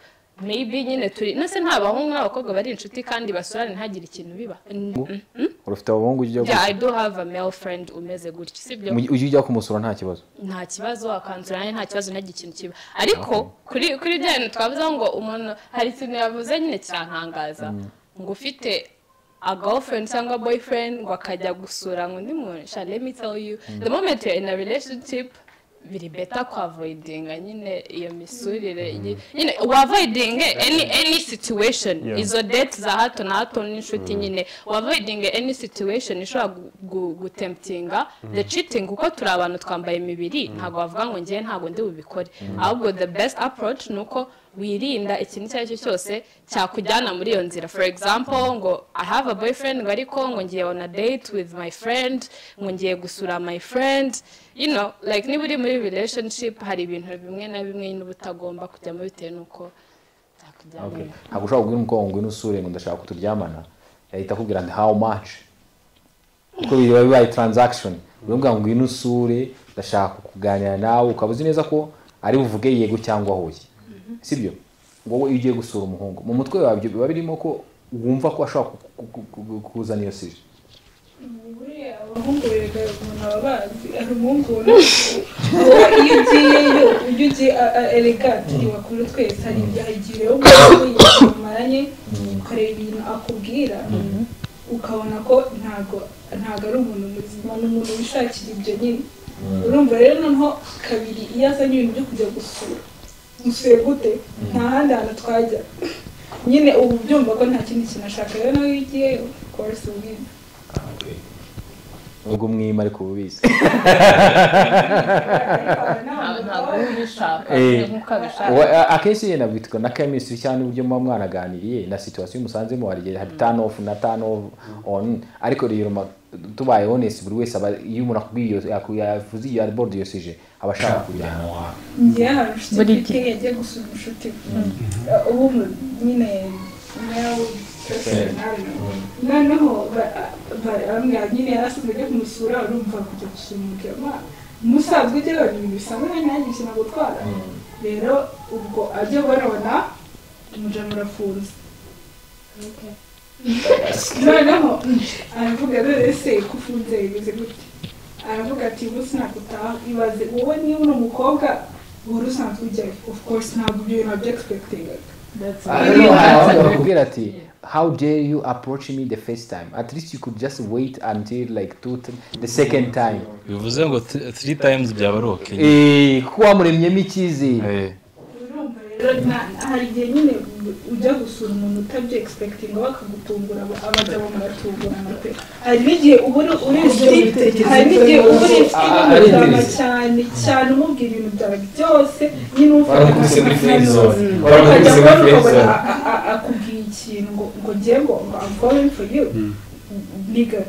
maybe nyine turi nase nta bahungu n'abakobwa bari inshuti kandi basurane ntagire ikintu biba Mm, urufite abahungu ujya yeah, i do have a male friend umeze gutya sibyo mu- ujya ujya kumusura nta kibazo nta kibazo akanzura nanjye nta kibazo ntagire ikintu kiba ariko kuri kuri bya bintu twavuze ngo umuntu hari ikintu yavuze nyine kirantangaza ngo ufite a girlfriend cyangwa boyfriend ngo akajya gusura ngo undi muntu sha let me tell you the moment you're in a relationship biri beta kwavoidinga nyine iyo misurire nyi- nyine wavoidinge any any situation Yeah. izo date za hato na hato n'inshuti nyine wavoidinge any situation ishobora gu- gu- gutemptinga the cheating kuko turi abantu twambaye imibiri ntabwo wavuga ngo ngewe ntabwo ndi bubikore ahubwo the best approach ni uko wirinda ikintu icyo ari cyo cyose cyakujyana muri iyo nzira for example ngo i have a boyfriend ngo ariko ngo ngiye on a date with my friend ngo ngiye gusura my friend you know like niba uri muri relationship hari ibintu bimwe na bimwe n'uba utagomba kujyamo bitewe n'uko byakujyana Okay. ntabwo ushobora kubwira umukobwa ngo ngwino usure ngo ndashaka ko turyamana yahita akubwira ati how much kuko biba bibaye transaction uramubwira ngo ngwino usure ndashaka kuganira nawe ukaba uzi neza ko ari buvuge yego cyangwa hoye sibyo ngo wowe iyo ugiye gusura umuhungu mu mutwe wawe ibyo biba birimo ko wumva ko ashobora ku- ku- ku- ku- kuzana iyo sije buriya abahungu bereka umuntu aba bazi hari umuhungu wowe iyo ugiyeyo ujya ugiye a- a- erega turiwakuru twese hari igihe hari igihe rero umuntu mumaranye ukareba ibintu akubwira ukabona ko ntago ntago ari umuntu muzima ni umuntu wishakira ibyo nyine urumva rero noneho kabiri iyo azanye ibintu byo kujya gusura musuye gute nta handi hantu twajya nyine ubu byumva ko nta kindi kintu ashaka rero nawe iyo ugiyeyo kose ubwiza ubwo umwima ariko ububizi ntabwo ubishaka Eh. nk'uko abishaka Wa- a- akenshi yenda bitwa na chemistry cyane uburyo muba mwanaganiriye na situation musanzemo hari igihe hari turn off na turn off on ariko rero ma- tubaye honest buri wese aba iyo umuntu akubwiye iyo yaku- yavuze iyo board iyo sije aba ashaka kujyana njyewe hari inshuti mfite yagiye gusura inshuti ubu nyine nawe noneho ba- ba- bambwira nyine yarasize ajya kumusura urumva kujya gusura umugema musanzwe ujya abona ibintu bisanzwe nanjye ntagiye kina gutwara rero ubwo ajya barabona umujama urafunze noneho aravuga none se kufunze bimeze gute aravuga ati ubu sinagutaha ibaze wowe niba uri umukobwa wari usanzwe ujyayo of course ntabwo ibyo bintu wabyegispektingaga rero hari bakubwira ati how dare you approach me the first time at least you could just wait until like two th- the second time bivuze ngo th- three times byaba ari okay Eh, kuko wamuremyemo icyizere Eh, urumva rero nta- hari igihe nyine ujya gusura umuntu utabye egispektinga bakagutungura aba- abagabo muratungurana pe hari n'igihe uba uri uri insiti hari n'igihe uba uri insiti n'umurama cyane cyane umubwira ibintu byawe byose nyine umufata barakubise muri free zone ukajya barakubise muri kubona ukabona free zone a- a- akubwiye ikintu ngo ngo ngiye ngo ngo I'm going for you niga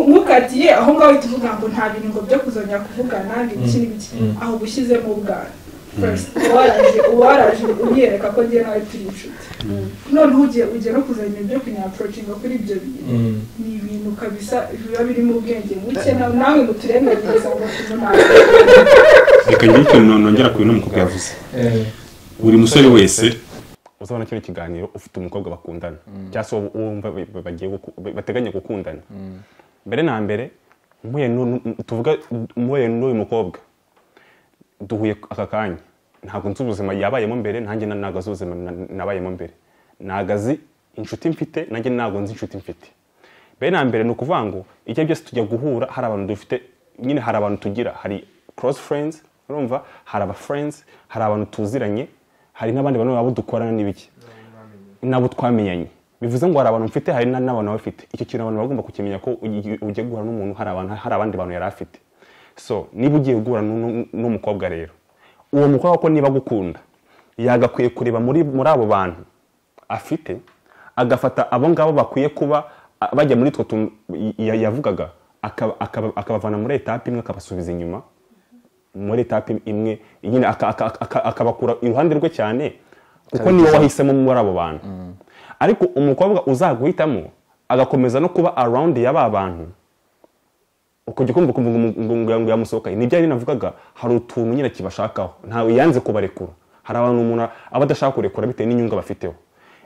ntukatiye aho ngaho uhita uvuga ngo nta bintu ngo byo kuzongera kuvugana ngo ibiki n'ibiki ahubwo ushyizemo ubwana First, uba waraje uba waraje unyereka ko ngiye nawe turi inshuti noneho ugiye ugiye no kuzana ibyo kunyaporocinga kuri ibyo bintu ni ibintu kabisa biba birimo ubwenge buke na- nawe muturemere ugasanga ufite reka ngire ikintu no- nongera ku bintu umukobwa yavuze buri musore wese uzabona kino kiganiro ufite umukobwa bakundana cyangwa se uwo uwo wumva ba- ba- bagiye guku- ba- bateganya gukundana mbere na mbere mpuye n'u- n'u- tuvuga mpuye n'uyu mukobwa duhuye aka kanya ntabwo nzi ubuzima yabayemo mbere nanjye na- ntabwo azi ubuzima na- nabayemo mbere ntabwo azi inshuti mfite nanjye ntabwo nzi inshuti mfite mbere na mbere ni ukuvuga ngo ibyo byose tujya guhura hari abantu dufite nyine hari abantu tugira hari cross friends urumva hari aba friends hari abantu tuziranye hari n'abandi bantu babo dukorana n'ibiki nabo twamenyanye bivuze ngo hari abantu mfite hari na- n'abantu baba bafite icyo kintu abantu bagomba kukimenya ko ugi- ugiye guhura n'umuntu hari abantu hari abandi bantu yari afite so niba ugiye guhura n'u- n'u- n'umukobwa rero uwo mukobwa ko niba agukunda yagakwiye kureba muri muri abo bantu afite agafata abo ngabo bakwiye kuba a- bajya muri utwo tuntu ya- yavugaga akaba- akaba- akabavana muri etape imwe akabasubiza inyuma muri etape imwe nyine aka- aka- aka- akabakura iruhande rwe cyane kuko niwe wahisemo muri abo bantu ariko umukobwa uzaguhitamo agakomeza no kuba arawundi y'aba bantu ukajya ukumva ukumva ngo- ngo- ngo ngo yamusohokaye nibyo yari navugaga hari utuntu nyine kibashakaho ntawe yanze kubarekura hari abantu umuntu aba adashaka kurekura bitewe n'inyungu bafiteho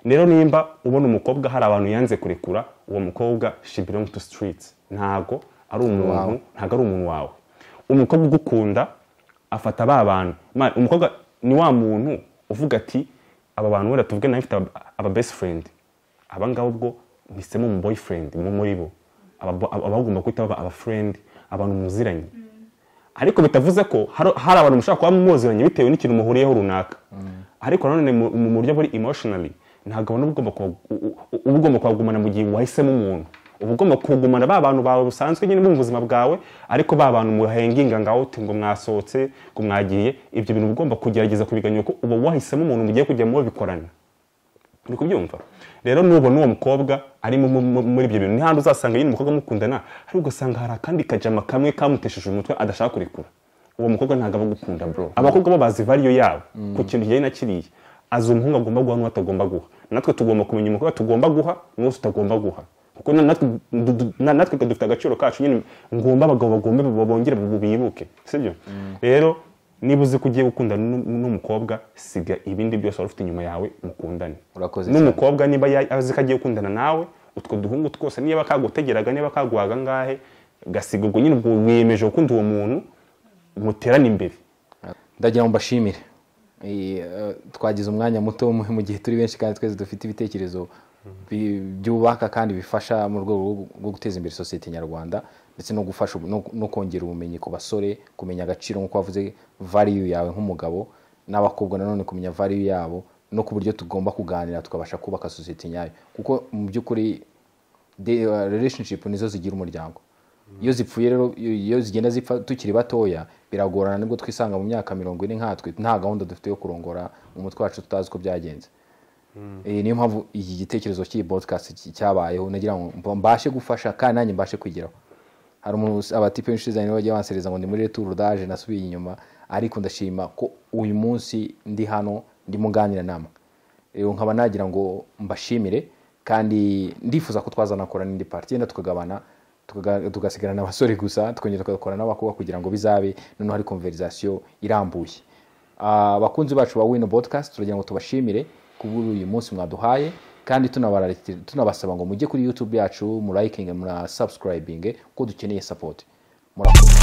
rero nimba ubona umukobwa hari abantu yanze kurekura uwo mukobwa she belong to streets ntago ari umuntu ntago ari umuntu wawe umukobwa ugukunda afata ba bantu Ma- umukobwa ni wa muntu uvuga ati aba bantu wenda tuvuge nawe mfite aba- aba best friend aba ngabo ubwo mpisemo mu boyfriend mu muri bo Aba- aba- abagomba guhita baba aba friend abantu muziranye ariko bitavuze ko hari hari abantu mushobora kuba muziranye bitewe n'ikintu muhuriyeho runaka ariko nanone mu- mu buryo buri emotionally ntabwo ubona ugomba kuba- u- u- u- uba ugomba kuhagumana mu gihe wahisemo umuntu uba ugomba kugumana ba bantu bawe busanzwe nyine mu buzima bwawe ariko ba bantu muhenginga ngaho uti ngo mwasohotse ngo mwagiye ibyo bintu uba ugomba kugerageza kubiganyura ko uba wahisemo umuntu mugiye kujya mubikorana uri kubyumva rero nubona uwo mukobwa ari mu- mu- mu- muri ibyo bintu n'ahandi uzasanga nyine umukobwa mukundana ariko ugasanga hari akandi kajama kamwe kamutesheje umutwe adashaka kurekura uwo mukobwa ntabwo aba agukunda bro abakobwa bo bazi valiyo yabo ku kintu kijyanye na kiriya azi umuhungu agomba guha n'uwo atagomba guha natwe tugomba kumenya umukobwa tugomba guha n'uwo tutagomba guha kuko na- natwe du- du- na- natwe dufite agaciro kacu nyine ngomba abagabo bagomba bongere bibuke sibyo rero niba uzi ko ugiye gukundana n'u- n'umukobwa siga ibindi byose wari ufite inyuma yawe mukundane Urakoze cyane. n'umukobwa niba ya- azi ko agiye gukundana nawe utwo duhungu twose niba kagutegeraga niba kaguhaga ngahe gasiga ubwo nyine ubwo wiyemeje gukunda uwo muntu muterane imbere ndagira ngo mbashimire Eh, eh, twagize umwanya muto mu mu gihe turi benshi kandi twese dufite ibitekerezo bi- byubaka kandi bifasha mu rwego rwo- rwo guteza imbere sosiyete nyarwanda ndetse no gufasha ubu- no- no kongera ubumenyi ku basore kumenya agaciro nk'uko wavuze valiyu yawe nk'umugabo n'abakobwa nanone kumenya valiyu yabo no ku buryo tugomba kuganira tukabasha kubaka sosiyete nyayo kuko mu by'ukuri de- uh, relationship nizo zigira umuryango iyo zipfuye rero iyo iyo zigenda zipfa tukiri batoya biragorana nibwo twisanga mu myaka mirongo ine nkatwe nta gahunda dufite yo kurongora mu mutwe wacu tutazi uko byagenze Eh, niyo mpamvu iki gitekerezo cy'iyi podcast cy- cyabayeho nagira ngo mba- mbashe gufasha kandi nanjye mbashe kwigiraho hari umuntu- abatipe benshi zanye bajya bansereza ngo ni muri retour daje nasubiye inyuma ariko ndashima ko uyu munsi ndi hano ndimo nganira namwe rero nkaba nagira ngo mbashimire kandi ndifuza ko twazanakora n'indi parti yenda tukagabana tukaga- tugasigarana abasore gusa tukongera tugakora n'abakobwa kugira ngo bizabe noneho hari konverizasiyo irambuye Ah, abakunzi bacu ba wino podcast turagira ngo tubashimire kubura uyu munsi mwaduhaye kandi tunabara- tunabasaba ngo mujye kuri youtube yacu murayikinge murasubscribinge kuko dukeneye support murakoze